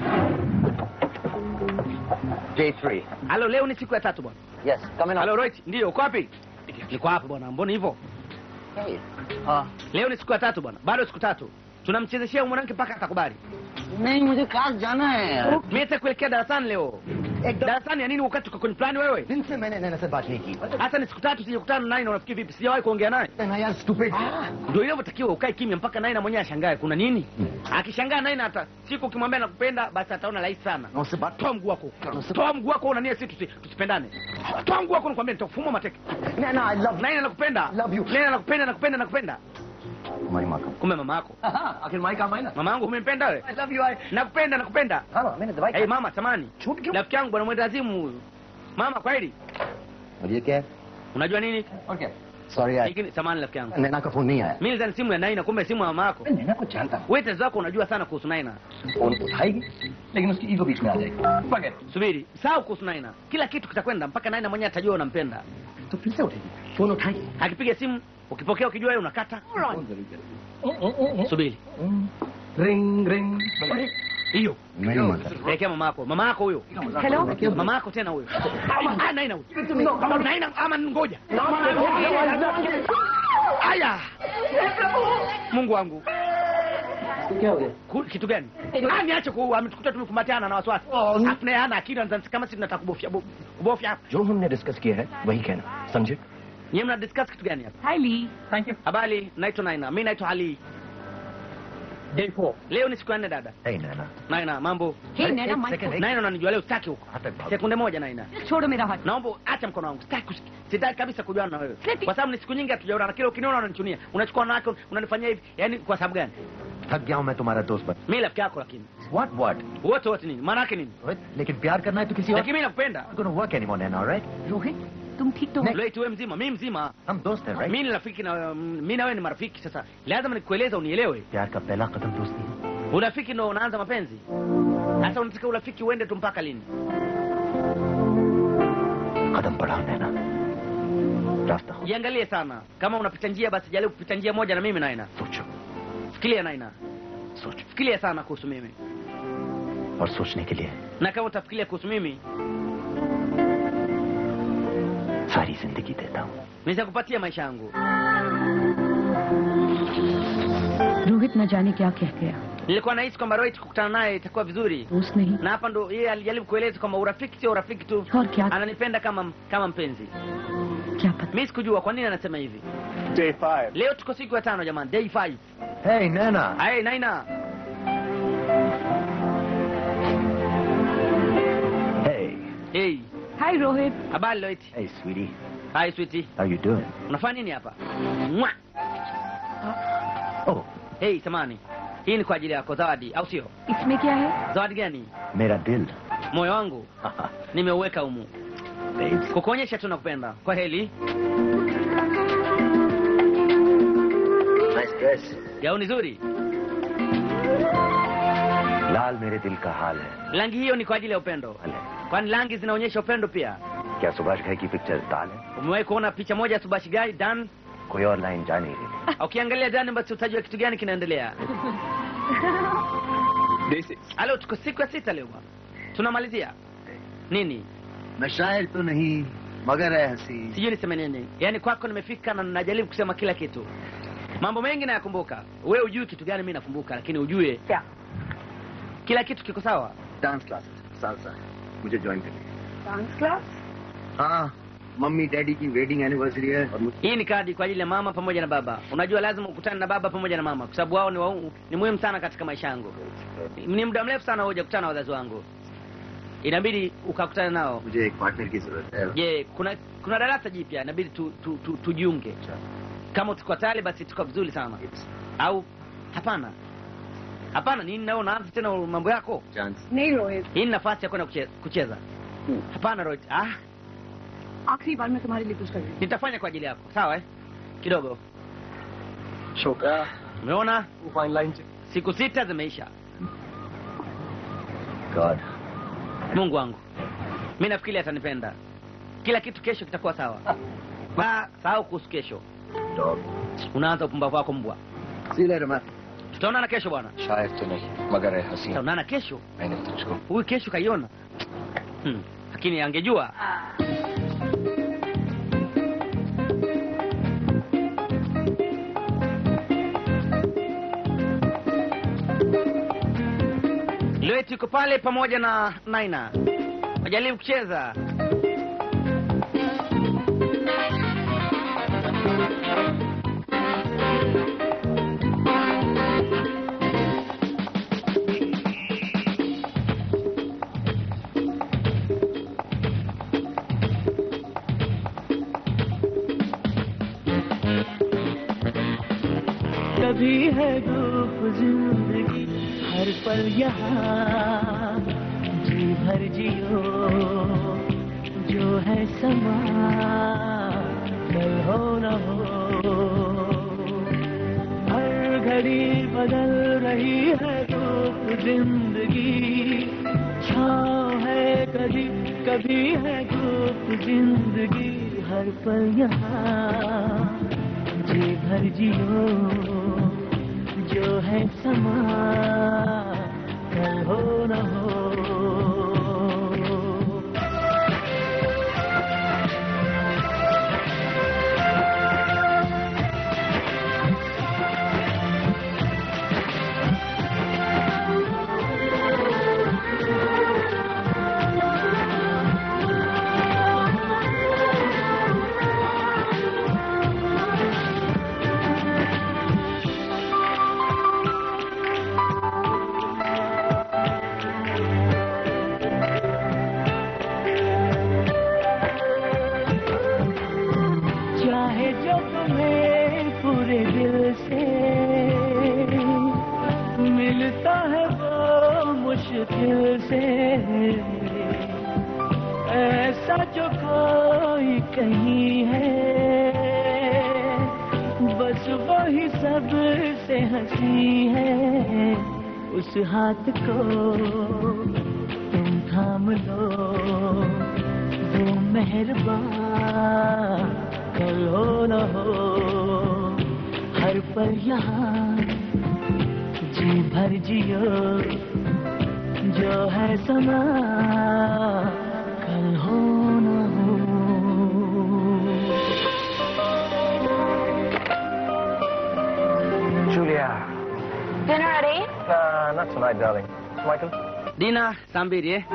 J3. halo leo ni siku ya tatu bwana Yes, coming halo up. Roit ndio uko wapi niko hapa bwana mbona hivyo Hey. ah. leo ni siku ya tatu bwana bado siku tatu tunamchezeshea mwanamke mpaka atakubali नहीं मुझे क्लास जाना है यार mimi nitakuelekea darasani leo darasani ya nini wakati uko kwenye plani wewe दिन से मैंने नैना से बात नहीं की hata ni siku tatu sijakutana naye na unafikiri vipi sijawahi kuongea naye नैना यार stupid ndio inavyotakiwa ukae kimya mpaka naye na mwenyewe ashangae kuna nini akishangaa naye na hata siku ukimwambia nakupenda basi ataona rahisi sana ना उससे बात toa mguu wako toa mguu wako unania si tusi, tusipendane toa mguu wako nakwambia nitakufuma mateke Naina I love naye nakupenda Love you. naye nakupenda nakupenda nakupenda तुम्हारी माँ का kumbe mama yako आखिर माई काम आई ना mama yangu umempenda wewe I love you I nakupenda nakupenda हाँ मैंने दवाई hey, mama samani छूट क्यों rafiki yangu bwana mwendazimu huyu mama kweli और ये क्या है unajua nini और क्या सॉरी यार lakini samani rafiki yangu नैना का फोन नहीं आया mimi nilizani simu ya naina kumbe simu ya mama yako मैं नैना को जानता हूँ wewe tatizo lako unajua sana kuhusu naina phone उठाएगी लेकिन उसकी ईगो बीच में आ जाएगी पकड़ subiri sahau kuhusu naina kila kitu kitakwenda mpaka naina mwenyewe atajua unampenda तो फिर से उठेगी फोन उठाएगी akipiga simu ukipokea ukijua wewe unakata phone जरूर करेगी subiri रिंग रिंग hiyo मेरी माँ का elekea mama yako mama yako huyo Hello? mama yako tena huyo Ah, naina huyo naina ama ngoja aya mungu wangu क्या हो गया Ku- kitu gani Ah, niache ku ametukuta tumekumbatiana na wasiwasi afu naye hana akili anadhani kama sisi tunataka kubofya bo- kubofya hapa जो हमने डिस्कस किया है वही कहना समझे nyie mna discuss kitu gani hapa Hi, Lee. Thank you habari naitwa naina mi naitwa ali day four leo ni siku ya nne dada नहीं नैना naina mambo Hey, Hey, Naina, एक my second, phone. एक- naina unanijua leo sitaki huko हाथ तक भाग sekunde moja naina Just छोड़ो मेरा हाथ naomba acha mkono wangu sitaki kusi- sitaki kabisa kujuana na wewe Seti. kwa sababu ni siku nyingi hatujaonana kila ukiniona unanichunia unachukua wanawake unanifanyia hivi yani kwa sababu gani थक गया हूँ मैं तुम्हारा दोस्त बन mi rafiki yako lakini what what wote wote nini maana yake nini लेकिन प्यार करना है तो किसी और lakini mi nakupenda gonna work anymore Naina all right Rohit तुम ठीक तो हो Loit wewe mzima mi mzima हम दोस्त हैं right mi ni rafiki na mi na wewe ni marafiki sasa lazima nikueleza unielewe प्यार का पहला कदम दोस्ती है urafiki ndo unaanza mapenzi sasa unataka urafiki uende tu mpaka lini कदम बढ़ाओ नैना रास्ता jiangalie sana kama unapita njia basi jaribu kupita njia moja na mimi naina सोचो fikiria naina सोचो fikiria sana kuhusu mimi और सोचने के लिए na kama utafikiria kuhusu mimi सारी जिंदगी देता हूँ nitakupatia maisha yangu रोहित न जाने क्या कह गया nilikuwa nahisi kwamba Rohit kukutana naye itakuwa vizuri दोस्त नहीं na hapa ndo yeye alijaribu kueleza kwamba urafiki sio urafiki tu और क्या ananipenda kama kama mpenzi क्या पता mi sikujua kwa nini anasema hivi Day five. leo tuko siku ya tano jamani day five Hey, Nana. hey, naina Hey. hey. Hi Rohit habari Rohit Hey, sweetie. hi sweetie How you doing? unafanya nini hapa Mwa. Oh, hey samani hii ni kwa ajili yako zawadi au sio इसमें क्या है zawadi gani मेरा दिल. moyo wangu nimeuweka humu Babes. kukuonyesha tu nakupenda kwa heli Nice dress. gauni zuri लाल मेरे दिल का हाल है rangi hiyo ni kwa ajili ya upendo अले, kwani rangi zinaonyesha upendo pia क्या सुभाष घाई की पिक्चर दाल है umewahi kuona picha moja ya subashi gai dan कोई और लाइन जा नहीं रही ukiangalia dan basi utajua kitu gani kinaendelea Day six. alo tuko siku ya sita leo bwana tunamalizia nini मैं शायर तो नहीं मगर है हंसी sijui niseme nini yaani kwako nimefika na najaribu kusema kila kitu mambo mengi nayakumbuka we ujui kitu gani mi nakumbuka lakini ujue क्या kila kitu kiko sawa dance class salsa मुझे join करनी डांस क्लास हाँ mummy daddy की wedding anniversary है और मुझे hii ni kadi kwa ajili ya mama pamoja na baba unajua lazima ukutane na baba pamoja na mama kwa sababu wao ni, wa, ni muhimu sana katika maisha yangu ni muda mrefu sana hujakutana na wazazi wangu inabidi ukakutana nao मुझे एक पार्टनर की जरूरत है je kuna kuna darasa jipya inabidi tu, tu, tu, tujiunge kama tuko tayari basi tuko vizuri sana au hapana hapana nini nao unaanza tena mambo yako chance नहीं Rohit hii ni nafasi ya kwenda kuche- kucheza hapana Rohit. ah आखिरी बार मैं तुम्हारे लिए कुछ कर रही हूँ nitafanya kwa ajili yako sawa eh kidogo Choka. umeona Fine line. siku sita zimeisha God mungu wangu mi nafikiri atanipenda kila kitu kesho kitakuwa sawa ba sahau kuhusu kesho dog unaanza upumbavu wako mbwa see later man tutaonana kesho bwana शायर तो नहीं मगर है हसी tutaonana kesho मैंने तुझको huyu kesho kaiona hmm. lakini angejua Loet yuko pale pamoja na Naina wajaribu kucheza कभी है धूप जिंदगी हर पल यहाँ जी भर जियो जो है समा कल हो न हो हर घड़ी बदल रही है धूप जिंदगी छाँव है कभी कभी है धूप जिंदगी हर पल यहाँ जी भर जियो जो है समा कल हो न हो चाहे जो तुम्हें पूरे दिल से मिलता है वो मुश्किल से ऐसा जो कोई कहीं है बस वही सब से हंसी है उस हाथ को तुम थाम लो वो मेहरबान कल हो न हो हर पल यहाँ जी भर जियो जो है समा कल हो न हो Julia. Dinner at 8? Nah, not tonight, darling. Michael? dina saa mbili eh?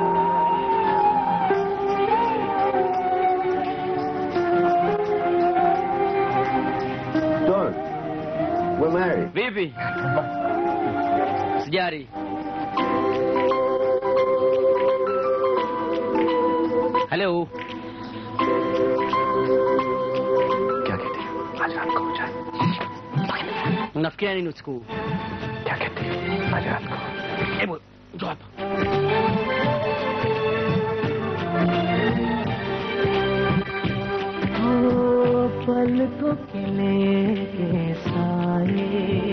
Don't. We're married. vipi sijari halo क्या कहती है आज रात को हो जाए unafikiria nini usiku huu क्या कहती है आज रात को hebu njoo hapa ओ पलकों के लेके साए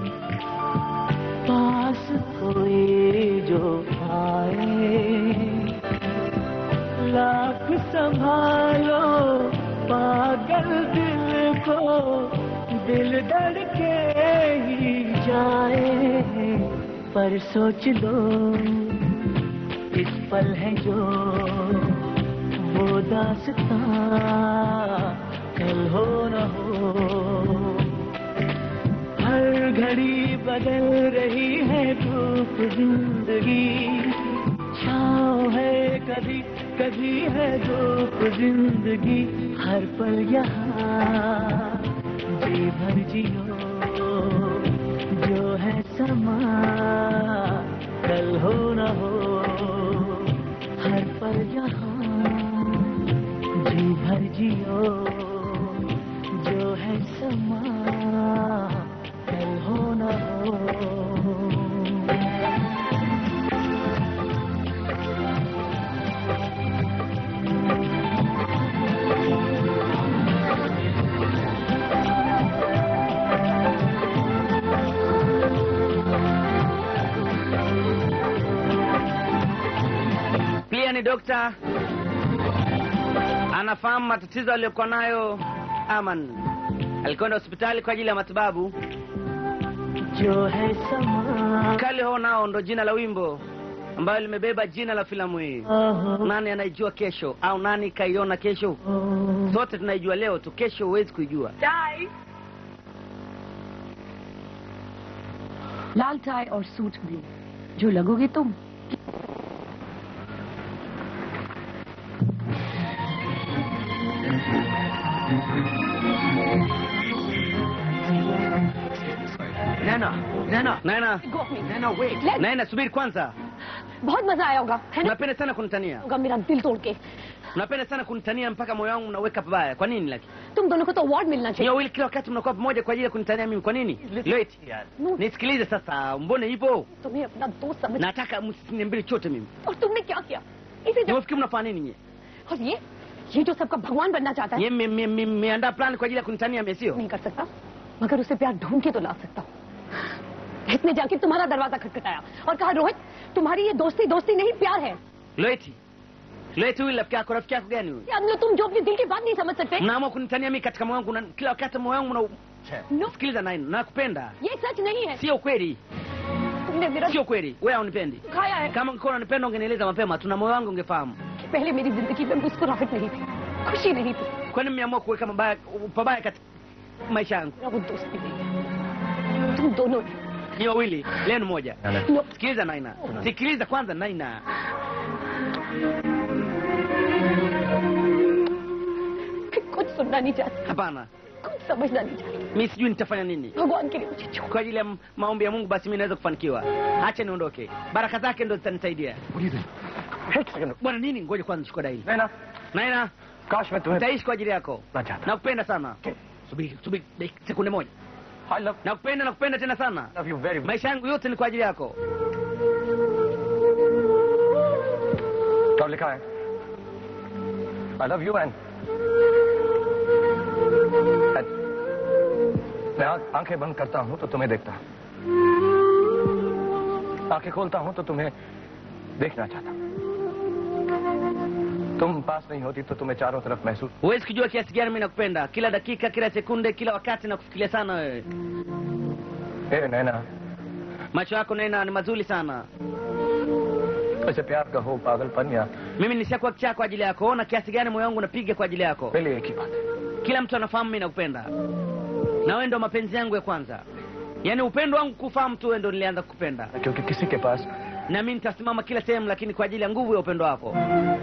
पास कोई जो आए लाख संभालो पागल दिल को दिल धड़के ही जाए पर सोच लो इस पल है जो वो दासता कल हो न हो हर घड़ी बदल रही है धूप जिंदगी छाँव है कभी कभी है धूप जिंदगी हर पल यहाँ जी भर जियो जो है समा कल हो न हो हर पल यहाँ जी भर जियो जो है समा कल हो न हो pia ni dokta anafahamu matatizo aliyokuwa nayo aman alikwenda hospitali kwa ajili ya matibabu जो है समा kali ho nao ndo jina la wimbo ambayo limebeba jina la filamu hii nani anaijua kesho au nani kaiona kesho sote tunaijua leo tu kesho huwezi kuijua Die. लाल tie और suit में जो लगोगे तुम nena nena nena Go off me. nena wait Let- nena subiri kwanza बहुत मजा आया होगा है ना unapenda sana kunitania होगा मेरा दिल तोड़ के unapenda sana kunitania mpaka moyo wangu unaweka pabaya kwa nini laki तुम दोनों को तो अवार्ड मिलना Nyie चाहिए wawili kila wakati mnakuwa pamoja kwa ajili ya kunitania mimi kwa nini Loit, No, nisikilize sasa mbone hivyo तुम्हें अपना दोस्त समझ nataka msiniambie chote mimi और तुमने क्या किया इसे जब niwafikiri mnafanya nini nyie और ये ये जो सबका भगवान बनना चाहता है nyie mme- mme- mme- mmeandaa plan kwa ajili ya kunitania mimi sio नहीं कर सकता मगर उसे प्यार ढूंढ के तो ला सकता हूँ इसने जाके तुम्हारा दरवाजा खटखटाया और कहा रोहित तुम्हारी ये दोस्ती दोस्ती नहीं प्यार है Loeti, Loeti huyu rafiki yako rafiki yako gani huyu याद लो तुम जो अपने दिल की बात नहीं समझ सकते mnaamua kunitania mimi katika moyo wangu na kila wakati moyo wangu na No. sikiliza naini nakupenda ये सच नहीं है sio kweli तुमने मेरा sio kweli wewe haunipendi खाया है kama ungekuwa unanipenda ungenieleza mapema tuna moyo wangu ungefahamu कि पहले मेरी जिंदगी में मुस्कुराहट नहीं थी खुशी नहीं थी kwani mmeamua kuweka mabaya pabaya katika maisha yangu मेरा वो दोस्ती नहीं है तुम दोनों ने ni wawili leo ni moja No. sikiliza naina sikiliza kwanza naina कुछ सुनना नहीं चाहती hapana कुछ समझना नहीं चाहती mi sijui nitafanya nini भगवान के लिए मुझे छोड़ kwa ajili ya m- maombi ya mungu basi mi naweza kufanikiwa hacha niondoke baraka zake ndo zitanisaidia bwana nini ngoja kwanza chukua daili नैना naina काश मैं तुम्हें nitaishi kwa ajili yako ना चाहता nakupenda sana subiri subiri dakika- sekunde moja I love nakupenda nakupenda tena sana love you very much maisha yangu yote ni kwa ajili yako कब लिखा है आई love you and मैं आंख- आंखें बंद करता हूं तो तुम्हें देखता आंखें खोलता हूं तो तुम्हें देखना चाहता तुम पास नहीं होती तो तुम्हें चारों तरफ महसूस huwezi kujua kiasi gani mi nakupenda kila dakika kila sekunde kila wakati nakufikiria sana wewe ए नैना macho yako nena ni mazuri sana ऐसे प्यार का हो पागलपन या mimi nishakuwa kichaa kwa ajili yako ona kiasi gani moyo wangu unapiga kwa ajili yako पहले एक ही बात है kila mtu anafahamu mi nakupenda na wewe ndo mapenzi yangu ya kwanza yaani upendo wangu kufahamu tu wewe ndo nilianza kukupenda क्योंकि किसी के पास na mi nitasimama kila sehemu lakini kwa ajili ya nguvu ya upendo wako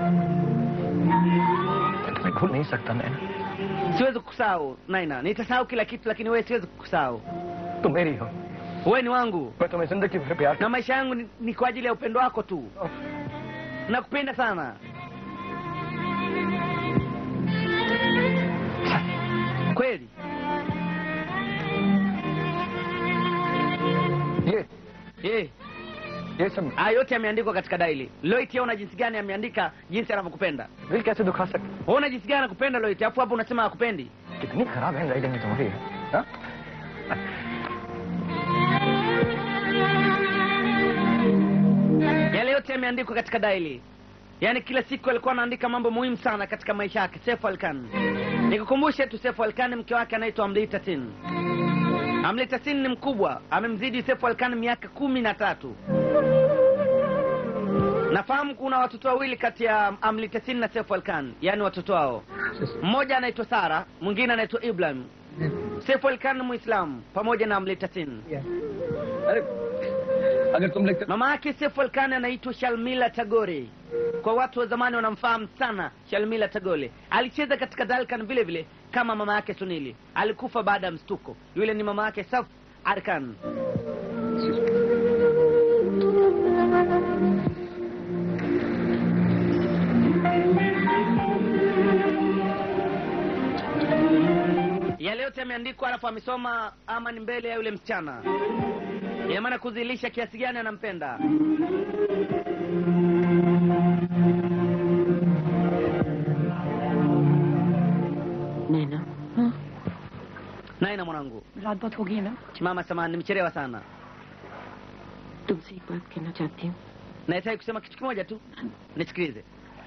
मैं तुम्हें भूल नहीं सकता नैना siwezi kukusahau naina nitasahau kila kitu lakini wewe siwezi kukusahau तुम मेरी हो wewe ni wangu मैं तुम्हें जिंदगी भर प्यार na maisha yangu ni, ni kwa ajili ya upendo wako tu nakupenda sana kweli ये eh. ये सब haya yote yameandikwa katika daili loit yaona jinsi gani ameandika jinsi anavyokupenda दिल कैसे दुखा सकते waona jinsi gani anakupenda loit alafu hapo unasema akupendi कितनी खराब hand writing है तुम्हारी हाँ? yale yote yameandikwa katika daili yaani kila siku alikuwa anaandika mambo muhimu sana katika maisha yake sefu alkan nikukumbushe tu sefu alkan mke wake anaitwa amlitasin amlitasin ni mkubwa amemzidi sefu alkan miaka kumi na tatu nafahamu kuna watoto wawili kati ya amlitasin na sefu alkan yaani watoto wao mmoja anaitwa sara mwingine anaitwa ibrahim sefu alkan ni muislamu pamoja na amlitasin अरे अगर तुम लिखते mama yake sefu alkan anaitwa shalmila tagore kwa watu wa zamani wanamfahamu sana shalmila tagore alicheza katika dalkan vile vile kama mama yake sunili alikufa baada ya mstuko yule ni mama yake saf arkan yale yote yameandikwa alafu amesoma ama ni mbele ya yule msichana ina maana kuzilisha kiasi gani anampenda नैना naina mwanangu रात बहुत हो गई है ना mama samani nimechelewa sana तुमसे एक बात कहना चाहती हूँ nahitaji kusema kitu kimoja tu nisikilize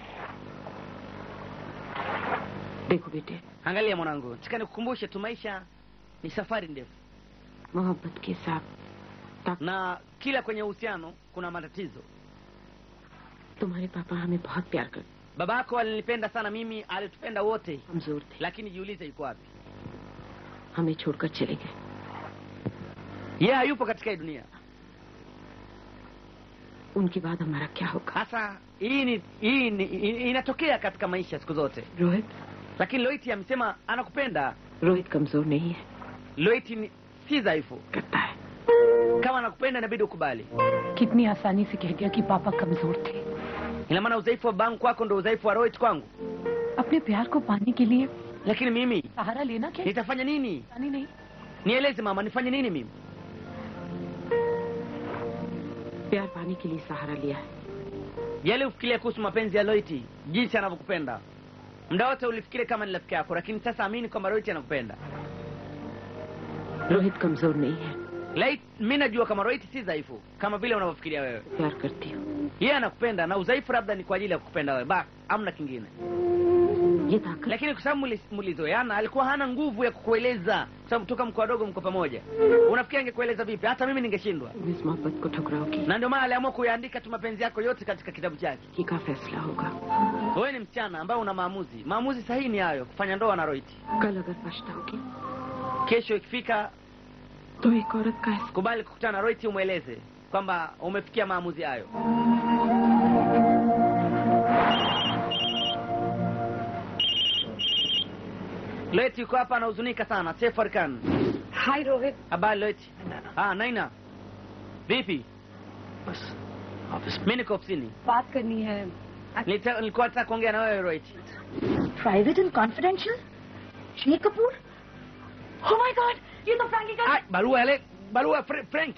देखो बेटे angalia mwanangu nataka nikukumbushe tu maisha ni safari ndefu मोहब्बत के साथ na kila kwenye uhusiano kuna matatizo तुम्हारे पापा हमें बहुत प्यार करते baba yako alinipenda sana mimi alitupenda wote कमजोर थे lakini jiulize yuko wapi हमें छोड़कर चले गए yeye hayupo katika hii dunia उनके बाद हमारा क्या होगा sasa hii ni hii ni i- inatokea katika maisha siku zote Rohit lakini loiti amesema anakupenda Rohit कमजोर नहीं है loiti ni si dhaifu करता है kama anakupenda inabidi ukubali कितनी आसानी से कह दिया कि पापा कमजोर थे ina maana udhaifu wa bangu kwako ndo udhaifu wa roit kwangu अपने प्यार को पाने के लिए lakini mimi सहारा लेना क्या nitafanya nini जानी नहीं nieleze mama nifanye nini mimi प्यार पाने के लिए सहारा लिया है yale ufikiria kuhusu mapenzi ya loiti jinsi anavyokupenda muda wote ulifikiria kama ni rafiki yako lakini sasa amini kwamba loiti anakupenda Rohit कमजोर नहीं है Lait, mi najua kama roiti si dhaifu kama vile unavyofikiria wewe प्यार करती हूँ yeye anakupenda na udhaifu labda ni kwa ajili ya kukupenda wewe basi amna kingine ये ताकत lakini kwa sababu muli- mulizoeana alikuwa hana nguvu ya kukueleza kwa sababu toka mko wadogo mko pamoja unafikiri angekueleza vipi hata mimi ningeshindwa तुम इस मोहब्बत को ठुकराओगी na ndio maana aliamua kuyaandika tu mapenzi yako yote katika kitabu chake की का फैसला होगा wewe ni msichana ambaye una maamuzi maamuzi sahihi ni hayo kufanya ndoa na roiti कल अगर पछताओगी kesho ikifika तो एक औरत का एहसास kubali kukutana na roiti umweleze kwamba umefikia maamuzi hayo Loeti yuko hapa anahuzunika sana. Seif Arkan. Hi Rohit Habari Loeti? Ah, Naina. Vipi? बस office Mimi niko ofisini. बात करनी है Nilita- Nilikuwa nataka kuongea na wewe Loeti. Private and confidential Shri Kapoor Oh my God! ये तो फ्रैंकी का Ah, barua ile barua ya Fra- Frank.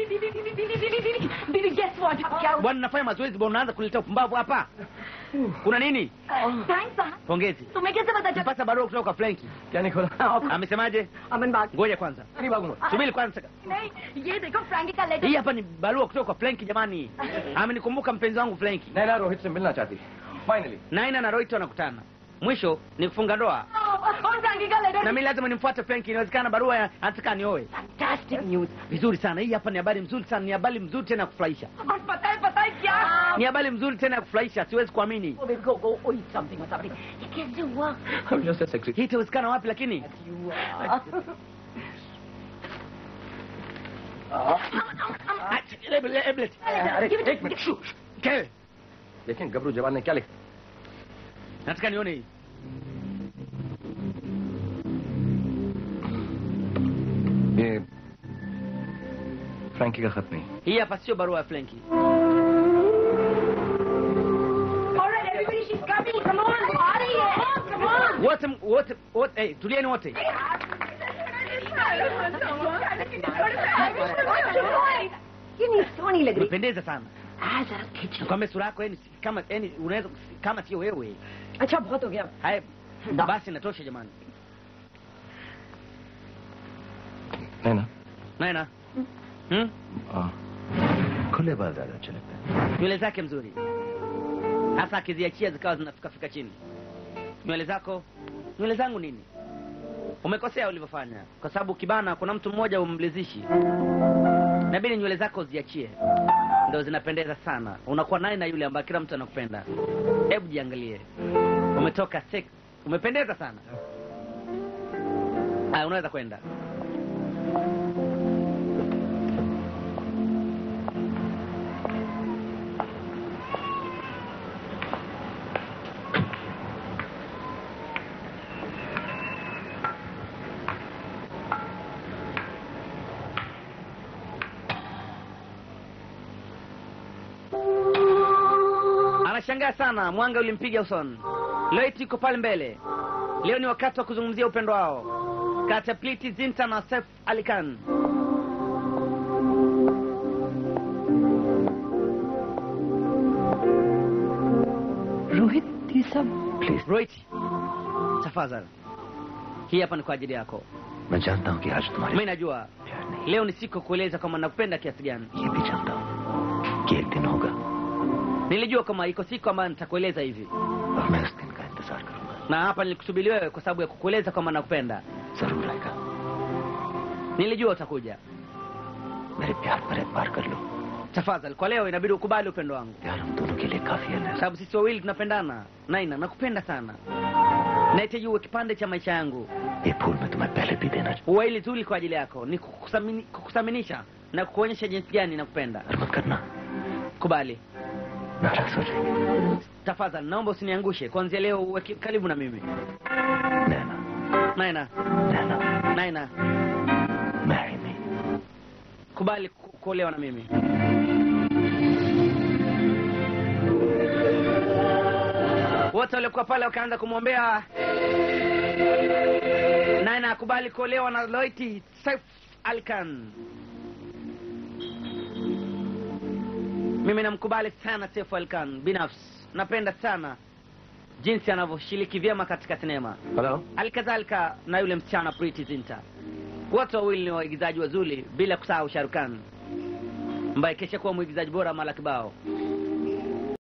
दीदी guess what? क्या हुआ? Bwana nafanya mazoezi bwana unaanza kuleta upumbavu hapa. Kuna nini? Thanks, साहब Pongezi. तुम्हें कैसे पता चला Mpata barua kutoka kwa Frank. क्या नहीं खोला Amesemaje? अमन बात Ngoja kwanza. नहीं भागूंगा Subiri kwanza. नहीं ये देखो फ्रैंकी का letter Hii hapa ni barua kutoka kwa Frank jamani. Amenikumbuka mpenzi wangu Frank. Naina Rohit से मिलना चाहती है Finally. naina na roito wanakutana mwisho ni kufunga ndoa na mi lazima nimfuate fenki inawezekana barua ya- anataka nioe Fantastic news. vizuri sana hii hapa ni habari mzuri sana ni habari mzuri tena ya kufurahisha और पता है पता है क्या ni habari mzuri tena ya kufurahisha siwezi kuamini Go, baby, go, go, oh, eat something or something. ये कैसे हुआ? I'm just a secretary. hii itawezekana wapi lakini You are. Ah, Eblet, Eblet. अरे एक मिनट Kewe, देखें गबरू जवान ने क्या लिखा nataka nione hii ये फ्रैंकी का खत नहीं hii hapa sio barua ya flenki All right, everybody, she's coming. Come on, आ रही है. Come on. wote m- wote wote eh, tulieni wote ये नहीं सोनी लग रही umependeza sana आ जरा खींच लो kwambia sura yako yani si- kama yani unaweza kama sio wewe अच्छा बहुत हो गया haya basi natosha jamani नैना naena hmm? हाँ खुले बाल ज्यादा अच्छे लगते हैं nywele zake mzuri hasa akiziachia zikawa zinafikafika chini nywele zako nywele zangu nini umekosea ulivyofanya kwa sababu kibana kuna mtu mmoja umlizishi nabidi nywele zako ziachie ndo zinapendeza sana unakuwa naye na yule ambaye kila mtu anakupenda hebu jiangalie umetoka sex umependeza sana ah, unaweza kwenda anashangaa sana mwanga ulimpiga usoni loit iko pale mbele leo ni wakati wa kuzungumzia upendo wao kati ya pliti zinta na sef alikan Rohit ये सब roit tafadhali hii hapa ni kwa ajili yako मैं जानता हूँ कि आज तुम्हारे mi najua leo ni siku ya kueleza kwamba nakupenda kiasi gani ये भी जानता हूँ कि एक दिन होगा nilijua kama iko siku ambayo nitakueleza hivi और मैं उस दिन का इंतजार करूंगा na hapa nilikusubiri wewe kwa sababu ya kukueleza kwamba nakupenda जरूर आएगा nilijua utakuja मेरे प्यार पर एतबार कर लो tafadhali kwa leo inabidi ukubali upendo wangu प्यार हम दोनों के लिए काफी है sababu sisi wawili tunapendana naina nakupenda sana nahitaji uwe kipande cha maisha yangu ये फूल मैं तुम्हें पहले भी देना uwa hili zuri kwa ajili yako ni kukusamini- kukusaminisha na kukuonyesha jinsi gani nakupenda और मत करना kubali नाराज हो जाएगी tafadhali naomba usiniangushe kuanzia leo uwe ki- karibu na mimi Naina naina Naina naina marry me kubali ku- kuolewa na mimi wote waliokuwa pale wakaanza kumwombea naina akubali kuolewa na loiti saif alkan mimi namkubali sana Seif Alkan binafsi napenda sana jinsi anavyoshiriki vyema katika sinema hello halikadhalika na yule msichana Priti Zinta. Wote wawili ni waigizaji wazuri, bila kusahau Sharukan ambaye kesha kuwa mwigizaji bora mara kibao.